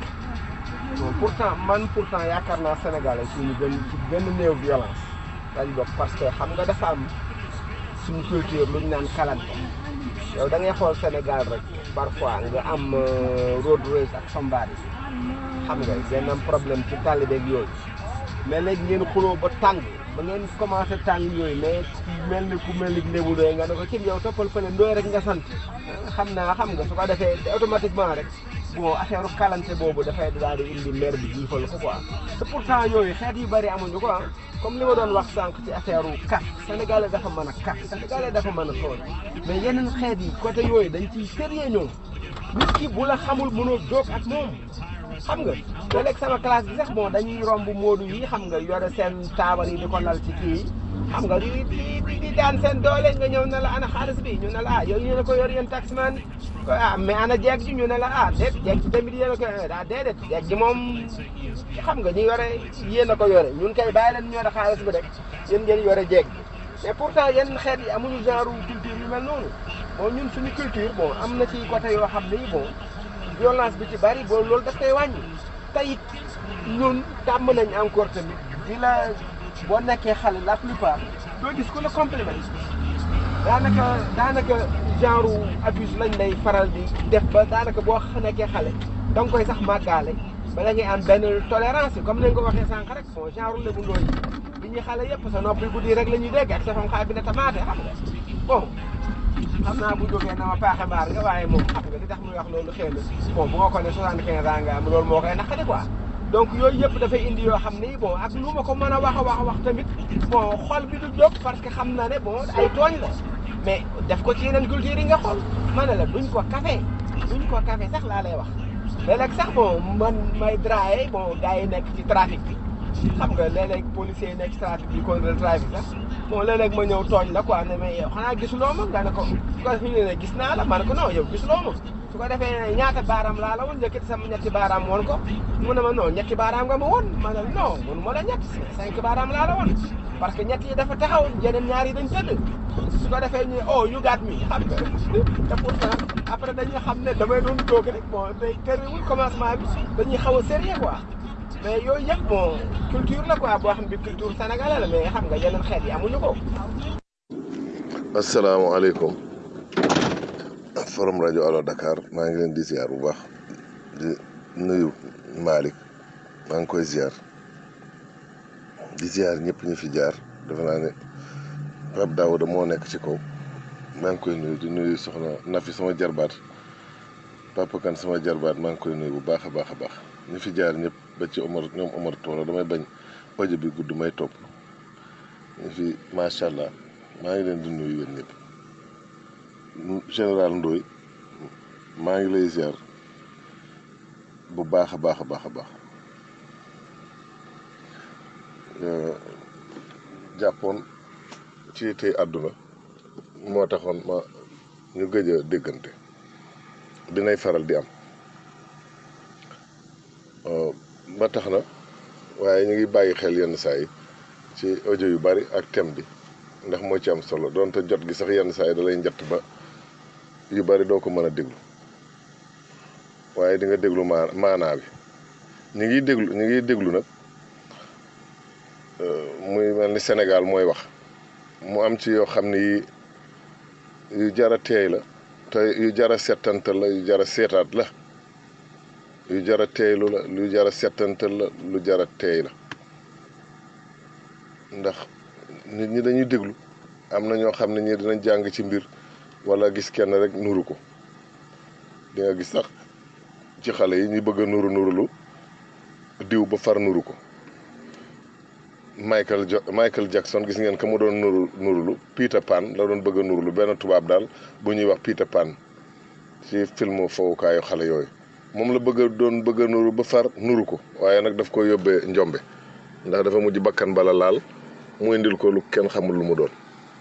bon pourtant man pourtant yaakaar naa Sénégal yi suñu gën ci gën a néew violence dañ bokk parce que xam nga dafa am suñu culture lu ñu naan kalante yow da ngay xool Sénégal rek parfois nga am road race ak sombaat yi xam nga ngeen am problème ci tàlli beeg yooyu mais léegi ngeen xuloo ba tàng ba ngeen commencé tàng yooyu mais mel ni ku mel ni lébu doy nga ne ko ci yow toppal fële ndooy rek nga sant xam naa xam nga su ko defee automatiquement rek bon affaire kalante boobu dafay daal di indi maire bi jiifal ko quoi te pourtant yooyu xeet yu bëri amuñu ko ah comme li ma doon wax sànq ci affaire kat sénégalais dafa mën a kat sénégalais dafa mën a tooñ mais yeneen xeet yi côté yooyu dañ ciy sérieux ñoom nit ki bu la xamul mënoo jóg ak moom xam nga léeg-léeg sama classe bi sax bon dañuy romb moodu yi xam nga yore seen taabal yi di ko lal ci kii yi xam nga di di di daan seen doole nga ñëw ne la ana xaalis bi ñu ne la ah yow yéen a ko yor yéen taximan ah mais ana jeeg ji ñu ne la ah déet jeeg ji tamit yéen a ko ah déedéet jeeg ji moom xam nga ñu yore yéen a ko yore ñun kay bàyyi leen ñu yore xaalis bi rek yéen ngeen yore jeeg ji mais pourtant yenn xeet yi amuñu genre culture yu mel noonu bon ñun suñu culture bon am na ci côté yoo xam ni bon violence bi ci bari boo loolu daf koy wàññi te it ñun tàmm nañ encore tamit di la boo nekkee xale la plupart doo gis ku la compliment daanaka daanaka genre abus lañ lay faral di def ba daanaka boo nekkee xale da nga koy sax màggaale ba da ngay am benn tolérance comme ni nga ko waxee sànq rek bon genre lebu ndooy bi ñuy xale yëpp sa noppi guddi rek la ñuy dégg ak sa fam xaay bi ne tamaate xam nga bon xam naa bu jógee na ma paaxe mbaar nga waaye moom xam nga li tax muy wax loolu xëy na bon bu ma ko ne soixante quinze ans nga am loolu moo koy naqari quoi donc yooyu yëpp dafay indi yoo xam ni bon ak lu ma ko mën a wax a wax a wax tamit bon xol bi du jóg parce que xam na ne bon ay tooñ la mais def ko ci yeneen culture yi nga xool ma ne la duñ ko café duñ ko café sax laa lay wax léeg-léeg sax bon man may draye bon gars yi nekk ci trafic bi xam nga léeg-léeg policiers yi nekk ci trafic bi contrôle trafic sax bon léeg-léeg ma ñëw tooñ la quoi ne mais yow xanaa gisuloo ma nga ne ko su ko defee ne gis naa la ma ne ko non yow gisuloo ma su ko defee ñaata baaraam laa la woon njëkkati sama ñetti baaraam woon ko mu ne ma non ñetti baaraam nga ma woon ma ne non mun ma la ñett cinq baaraam laa la woon parce que ñett yi dafa taxaw yeneen ñaar yi dañ tëdd su ko defee ñu oh you got me xam nga te pourtant après dañuy xam ne damay doon toog rek bon day terewul commencement bi dañuy xaw a sérieux quoi mais yooyu yëpp bon culture la quoi boo xam bi culture sénégalais la mais xam nga yeneen xeet yi amuñu ko. asalaamaaleykum forum rajo Allo Dakar maa ngi leen di ziar bu baax di nuyu Malick maa ngi koy ziar di ziar ñëpp ñu fi jaar defe naa ne Pape Daouda moo nekk ci kaw maa ngi koy nuyu di nuyu soxna Nafi sama jarbaat Papa Kan sama jarbaat maa ngi koy nuyu bu baax a baax a baax ñu fi jaar ñëpp ba ci Omar ñoom Omar Tooro damay bañ audio bi gudd may topp ñu fi macha allah maa ngi leen di nuyu yéen ñëpp général Ndoye maa ngi lay ziar bu baax a baax a baax a baax jàppoon ci tey àdduna moo taxoon ma ñu gëj a déggante dinay faral di am ba tax na waaye ñu ngi bàyyi xel yenn saa yi ci audio yu bari ak thème bi ndax moo ci am solo donte jot gi sax yenn saa yi da lay njatt ba yu bari doo ko mën a déglu waaye di nga déglu maa maanaa bi ñu ngi déglu ñu ngi déglu nag muy mel ni Sénégal mooy wax mu am ci yoo xam ni yu jara teey la te yu jara settantal la yu jara seetaat la yu jara teeylu la lu jara settantal la lu jara teey la ndax nit ñi dañuy déglu am na ñoo xam ne ñii dinañ jàng ci mbir wala gis kenn rek nuru ko di nga gis sax ci xale yi ñi bëgg a nuru nurulu diw ba far nuru ko Michael jo Michael Jackson gis ngeen ka mu doon nuru nurulu Peter Pan la doon bëgg a nurulu benn tubaab daal bu ñuy wax Peter Pan ci film fowukaayu xale yooyu moom la bëgg a doon bëgg a nuru ba far nuru ko waaye nag daf ko yóbbee njombe ndax dafa mujj bakkan bala laal mu indil ko lu kenn xamul lu mu doon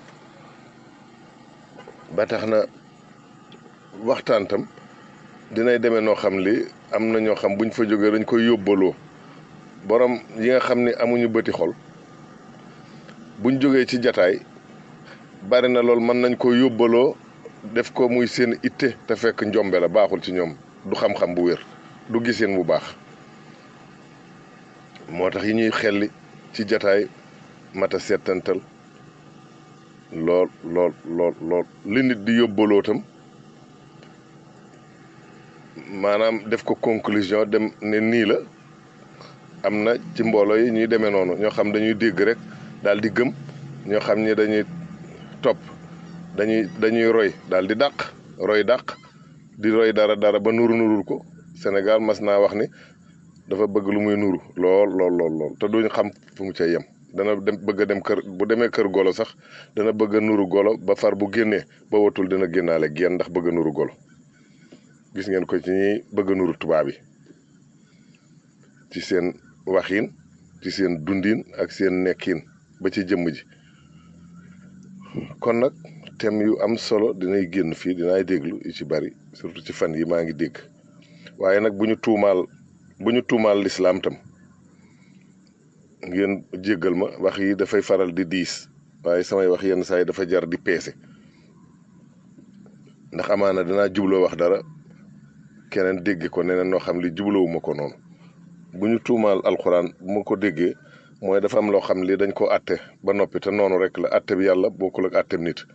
ba tax na waxtaan tam dinay demee noo xam li am na ñoo xam buñ fa jógee dañ koy yóbbaloo borom yi nga xam ni amuñu bëti xol buñ jógee ci jataay bari na lool mën nañ ko yóbbaloo def ko muy seen itte te fekk njombe la baaxul ci ñoom du xam-xam bu wér du giseen bu baax moo tax yi ñuy xelli ci jataay mata settantal lool lool lool lool li nit di yóbbaloo tam maanaam def ko conclusion dem ne nii la am na ci mbooloo yi ñuy demee noonu ñoo xam dañuy dégg rek daal di gëm ñoo xam ni dañuy topp dañuy dañuy roy daal di dàq roy dàq di roy dara dara ba nuru nurul ko Sénégal mas naa wax ni dafa bëgg lu muy nuru lool lool lool lool te duñ xam fu mu cay yem dana dem bëgg a dem kër bu demee kër golo sax dana bëgg a nuru golo ba far bu génnee ba watul dina génnaale genn ndax bëgg a nuru golo gis ngeen ko ci ñi bëgg a nuru tubaab yi ci seen waxiin ci seen dundin ak seen nekkin ba ci jëmm ji kon nag thème yu am solo dinay génn fii dinaay déglu yu ci bari surtout ci fan yi maa ngi dégg waaye nag bu ñu tuumaal bu ñu tuumaal lislaam tam ngeen jéggal ma wax yi dafay faral di diis waaye samay wax yenn saa yi dafa jar di peese ndax amaana dinaa jubloo wax dara keneen dégg ko neneen noo xam li jublowuma ko noonu bu ñu tuumaal alxuraan bu ma ko déggee mooy dafa am loo xam li dañ ko atte ba noppi te noonu rek la atte bi yàlla bokkul ak attem nit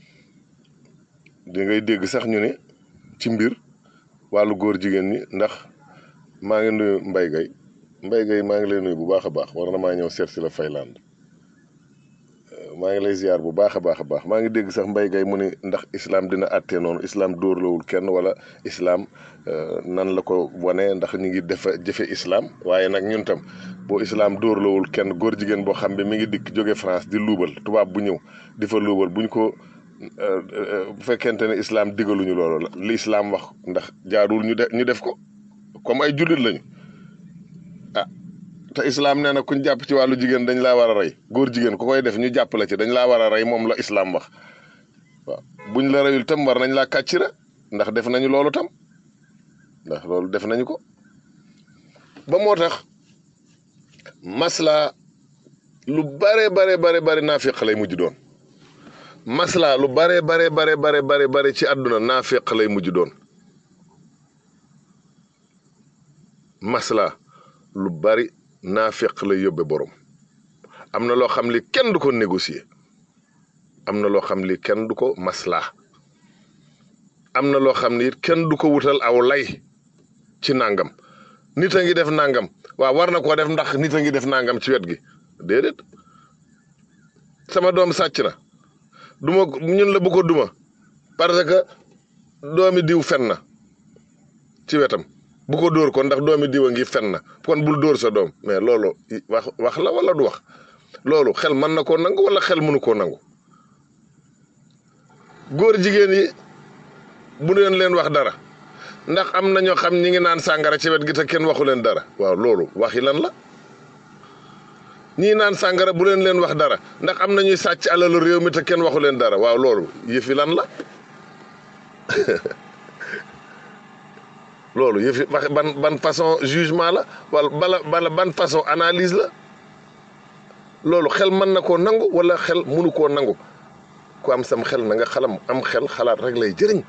di ngay dégg sax ñu ne ci mbir wàllu góor jigéen ñi ndax maa ngi nuyu Mbaye Gueye Mbaye Gueye maa ngi lay nuyu bu baax a baax war na maa ñëw seet si la Fayland maa ngi lay ziar bu baax a baax a baax maa ngi dégg sax Mbaye Gueye mu ni ndax islam dina àttee noonu islam dóorlawul kenn wala islam nan la ko wane ndax ñu ngi defa jëfe islam waaye nag ñun tam boo islam dóorlawul kenn góor jigéen boo xam ne mi ngi dikk jóge France di luubal tubaab bu ñëw di fa luubal buñ ko bu fekkente ne islam digaluñu loolu li islam wax ndax jaarul ñu def ñu def ko comme ay jullit lañu ah te islam nee na kuñ jàpp ci wàllu jigéen dañ laa war a rey góor jigéen ku koy def ñu jàpp la ci dañ laa war a rey moom la islam wax waaw buñ la reyul tam war nañ laa kàccira ndax def nañu loolu tam ndax loolu def nañu ko ba moo tax masla lu bare bare bare bare naafiq lay mujj doon masla lu bare bare bare bare bare bare ci àdduna naafiq lay mujj doon masla lu bari naafiq lay yóbbe borom am na loo xam li kenn du ko négocier am na loo xam li kenn du ko masla am na loo xam ni kenn du ko wutal aw lay ci nangam nit a ngi def nangam waaw war na koo def ndax nit a ngi def nangam ci wet gi déedéet sama doom sàcc na duma ñun la bu ko duma parce que doomi diw fen na ci wetam bu ko dóor ko ndax doomi diw a ngi fen na kon bul dóor sa doom mais loolu wax wax la wala du wax loolu xel mën na koo nangu wala xel mënu koo nangu góor jigéen yi bu leen leen wax dara ndax am na ñoo xam ñi ngi naan sàngara ci wet gi te kenn waxu leen dara waaw loolu waxi lan la ñii naan sàngara bu leen leen wax dara ndax am na ñuy sàcc alalu réew mi te kenn waxu leen dara waaw loolu yëfi lan la loolu yëfi wax ban ban façon jugement la wala bala bala ban façon analyse la loolu xel mën na koo nangu wala xel mënu koo nangu ku am sam xel na nga xalam am xel xalaat rek lay jëriñ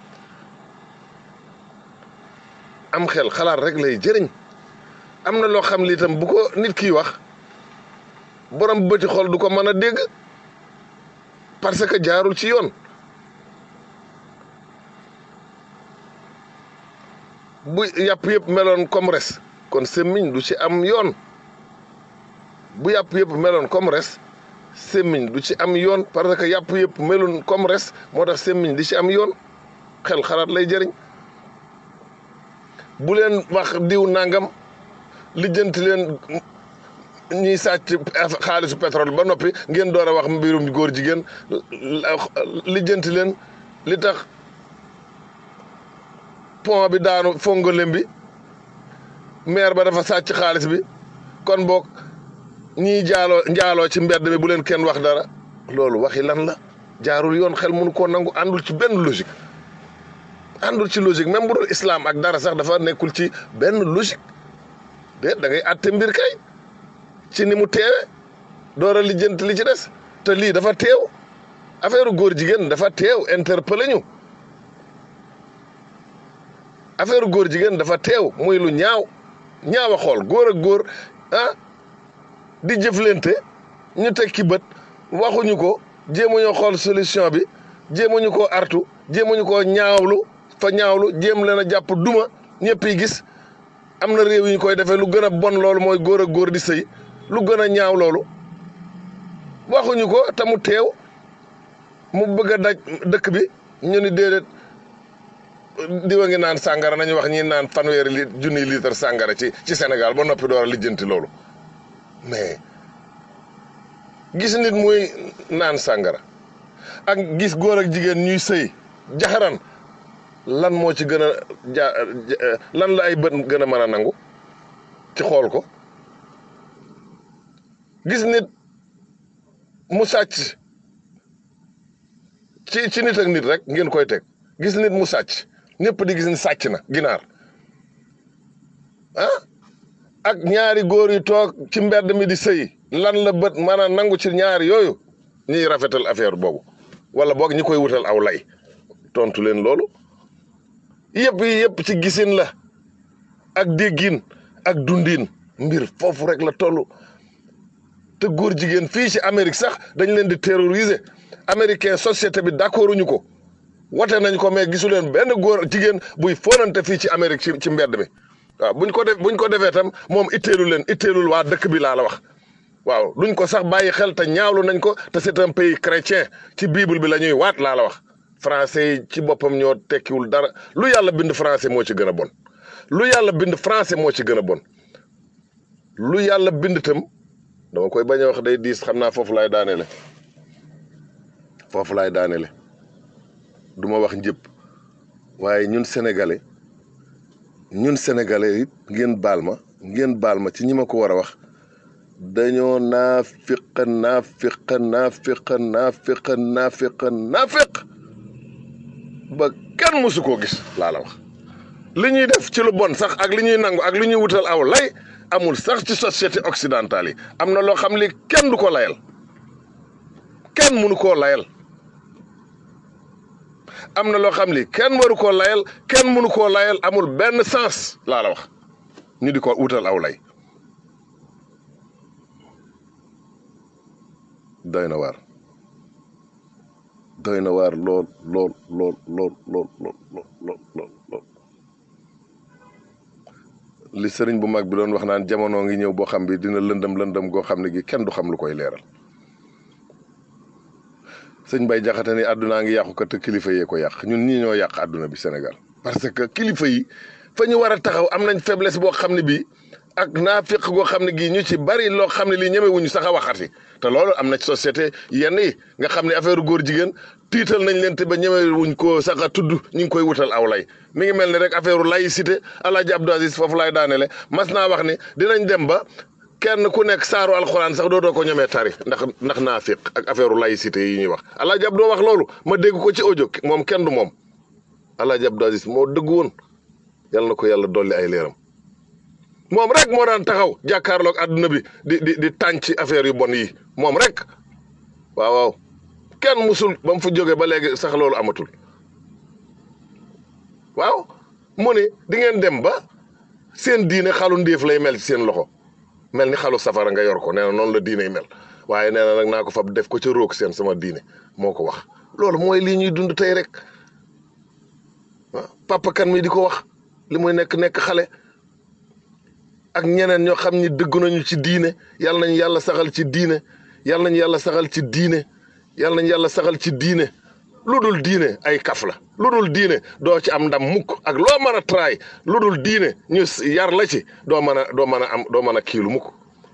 am xel xalaat rek lay jëriñ am na loo xam li itam bu ko nit kiy wax borom bëti xol du ko mën a dégg parce que jaarul ci yoon bu yàpp yëpp meloon comme res kon semmiñ du ci am yoon bu yàpp yëpp meloon comme res semmiñ du ci am yoon parce que yàpp yëpp meloon comme res moo tax semmiñ di ci am yoon xel xalaat lay jëriñ bu leen wax diw nangam lijjanti leen ñiy sàcc xaalisu pétrole ba noppi ngeen door a wax mbirum góor jigéen lijjanti leen li tax pont bi daanu fongolem bi maire ba dafa sàcc xaalis bi kon boog ñiy jaaloo njaaloo ci mbedd mi bu leen kenn wax dara loolu waxi lan la jaarul yoon xel mënu koo nangu àndul ci benn logique àndul ci logique même bu dul islam ak dara sax dafa nekkul ci benn logique de da ngay àtte mbir kay ci ni mu teewe door a lijjanti li ci des te lii dafa teew affaire góor jigéen dafa teew interpellé ñu affaire góor jigéen dafa teew muy lu ñaaw ñaaw a xool góor ak góor ah di jëflante ñu teg ki bët waxuñu ko jéemuñu xool solution bi jéemuñu koo artu jéemuñu koo ñaawlu fa ñaawlu jéem leen a jàpp duma ñëpp yi gis am na réew yi ñu koy defee lu gën a bon loolu mooy góor ak góor di sëy lu gën a ñaaw loolu waxuñu ko te mu teew mu bëgg a daj dëkk bi ñu ni déedéet diwa ngi naan sàngara nañu wax ñi naan fanweeri li junniy litre sàngara ci ci Sénégal ba noppi door a lijjanti loolu mais gis nit muy naan sàngara ak gis góor ak jigéen ñuy sëy jaxaran lan moo ci gën a ja lan la ay bët gën a mën a nangu ci xool ko gis nit mu sàcc ci ci nit ak nit rek ngeen koy teg gis nit mu sàcc ñëpp di gis ni sàcc na ginaar ah ak ñaari góor yu toog ci mbedd mi di sëy lan la bët mën a nangu ci ñaari yooyu ñuy rafetal affaire boobu wala boog ñi koy wutal aw lay tontu leen loolu yëpp yi yëpp ci gisin la ak déggin ak dundin mbir foofu rek la toll te góor jigéen fii ci Amérique sax dañ leen di terroriser américain société bi d'accord uñu ko wote nañ ko mais gisu leen benn góor jigéen buy fonante fii ci Amérique ci ci mbedd mi waaw buñ ko def buñ ko defee tam moom itteelu leen itteelul waa dëkk bi laa la wax waaw duñ ko sax bàyyi xel te ñaawlu nañ ko te c'est un pays chrétien ci bible bi la ñuy waat laa la wax français yi ci boppam ñoo tekkiwul dara lu yàlla bind français moo ci gën a bon lu yàlla bind français moo ci gën a bon lu yàlla bind tam dama koy bañ a wax day diis xam naa foofu laay daanele foofu laay daanele du ma wax njëpp waaye ñun sénégalais ñun sénégalais it ngeen baal ma ngeen baal ma ci ñi ma ko war a wax dañoo naafiq naafiq naafiq naafiq naafiq naafiq ba kenn mësu koo gis laa la wax li ñuy def ci lu bon sax ak li ñuy nangu ak li ñuy wutal aw lay amul sax ci société occidentale yi am na loo xam li kenn du ko layal kenn mënu koo layal am na loo xam li kenn waru koo layal kenn mënu koo layal amul benn sens laa la wax ñu di ko wutal aw lay doy na waar doy na waar lool lool lool lool lool lool lool lool lool li sëriñ bu mag bi doon wax naan jamono ngi ñëw boo xam bi dina lëndëm lëndëm goo xam ne gi kenn du xam lu koy leeral sëñ Bay Jaxate ni àddunaa ngi yàqu ko te kilifa yee ko yàq ñun ñii ñoo yàq àdduna bi Sénégal parce que kilifa yi fa ñu war a taxaw am nañ faiblesse boo xam ne bii ak naafiq goo xam ne gii ñu ci bari loo xam ne lii ñemewuñu sax a waxati te loolu am na ci société yenn yi nga xam ne affaire góor jigéen tiital nañ leen te ba ñemewuñ ko sax a tudd ñu ngi koy wutal aw lay mi ngi mel ni rek affaire laïcité Alaaji Abdou Aziz foofu laay daanele mas naa wax ni dinañ dem ba kenn ku nekk saaru alxuraan sax dootoo ko ñemee tari ndax ndax naafiq ak affaire laïcité yi ñuy wax Alaaji Abdou wax loolu ma dégg ko ci audio moom kenn du moom Alaaji Abdou Aziz moo dëgg woon yal na ko yàlla dolli ay leeram moom rek moo daan taxaw jàkkaarloog àdduna bi di di di tànc affaire yu bon yi moom rek waaw waaw kenn musul ba mu fa jógee ba léegi sax loolu amatul waaw mu ne di ngeen dem ba seen diine xalu ndéef lay mel ci seen loxo mel ni xalu safara nga yor ko nee na noonu la diine yi mel waaye nee na nag naa ko fab def ko ca roog seen sama diine moo ko wax loolu mooy lii ñuy dund tey rek ah papa kan mi di ko wax li muy nekk nekk xale ak ñeneen ñoo xam ni dëgg nañu ci diine yàlla nañu yàlla saxal ci diine yàlla nañu yàlla saxal ci diine yàlla nañu yàlla saxal ci diine lu dul diine ay kaf la lu dul diine doo ci am ndam mukk ak loo mën a traay lu dul diine ñu yar la ci doo mën a doo mën a am doo mën a kiilu mukk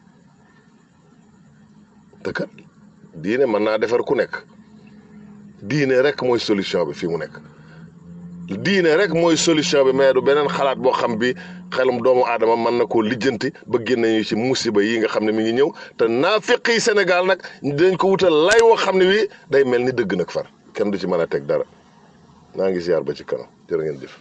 te kat diine mën naa defar ku nekk diine rek mooy solution bi fii mu nekk diine rek mooy solution bi mais du beneen xalaat boo xam bi xelum doomu aadama mën na koo lijjanti ba génne ñu ci musiba yi nga xam ne mi ngi ñëw te naafiq yi Sénégal nag dañ ko wutal lay woo xam ne wi day mel ni dëgg nag far kenn du ci mën a teg dara naa ngi ziar ba ci kanam jërë ngeen jëf.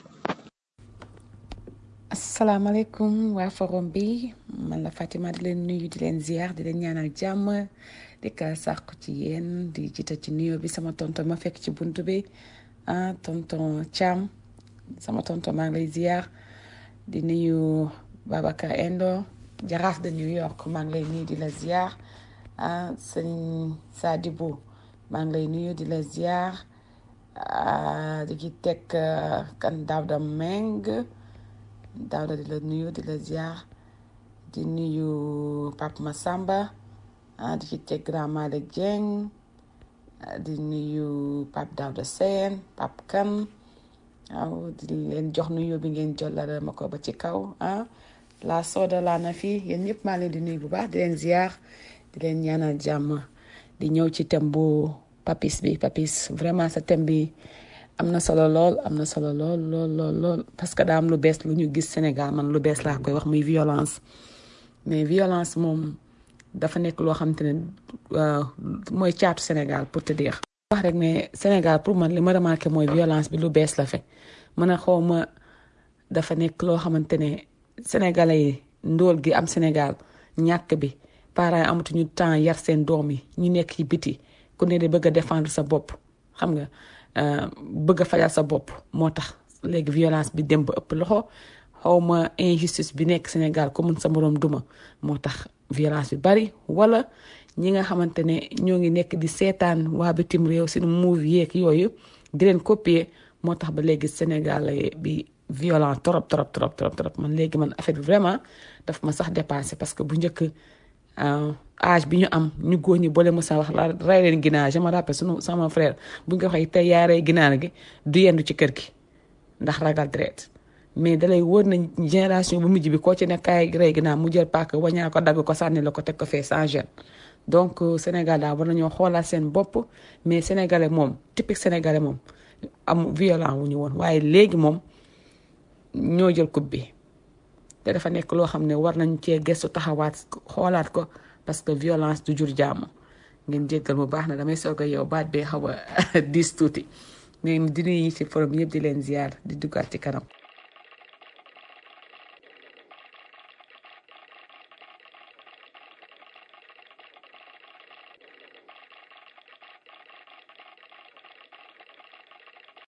asalaamaaleykum waa forum bi man la Fatima di leen nuyu di leen ziar di leen ñaanal jàmm di ka sàqu ci yéen di jiital ci nuyoo bi sama tonton ma fekk ci buntu bi ah tonton Thiam sama tonton maa ngi lay ziar di nuyu Babacar Endo jaraaf de New York maa ngi lay nuyu di la ziar ah sëñ Sadibou maa ngi lay nuyu di la ziar di ci teg kan Daouda Meng Daouda di la nuyu di la ziar di nuyu Pape Massamba di ci teg Grand Malick Dieng di nuyu Pape Daouda Sène Pape Kane waaw di leen jox nuyu bi ngeen jollale ma ko ba ci kaw ah la soda laa na fii yéen ñëpp maa leen di nuyu bu baax di leen ziar di leen ñaanal jàmm di ñëw ci thème bu papis bi papis vraiment sa thème bi am na solo lool am na solo lool lool lool lool parce que daa am lu bees lu ñu gis Sénégal man lu bees laa koy wax muy violence mais violence moom dafa nekk loo xam te ne mooy caatu Sénégal pour te dire. wax rek ne Sénégal pour man li ma remarqué mooy violence bi lu bees la fe mën a xaw ma dafa nekk loo xamante ne sénégalais yi ndóol gi am Sénégal ñàkk bi parents yi amatuñu temps yar seen doom yi ñu nekk ci biti ku ne de bëgg a défendre sa bopp xam nga bëgg a fajal sa bopp moo tax léegi violence bi dem ba ëpp loxo xaw ma injustice bi nekk Sénégal ku mun sa moroom duma moo tax violence bi bari wala ñi nga xamante ne ñoo ngi nekk di seetaan waa bitim réew seen move yeeg yooyu di leen copier moo tax ba léegi Sénégal bi violent trop trop trop trop trop man léegi man affaire bi vraiment daf ma sax dépassé parce que bu njëkk âge bi ñu am ñu góor ñi boole mësa wax la rey leen ginaar je me rappelle sunu sama frère bu nga waxee tey yaa rey ginaar gi du yendu ci kër gi ndax ragal deret mais dalay wër na génération bu mujj bi koo ci ne kaay rey ginaar mu jël paaka wañaa ko dagg ko sànni la ko teg ko fee sans gêne donc Sénégal daal war nañoo xoolaat seen bopp mais sénégalais moom typique sénégalais moom am violent wu ñu woon waaye léegi moom ñoo jël coupe bi te dafa nekk loo xam ne war nañ cee gëstu taxawaat xoolaat ko parce que violence du jur jàmm ngeen jéggal mu baax na damay soog a yow baat bee xaw a diis tuuti mais di nuyu ci forum yëpp di leen ziar di duggaat ci kanam.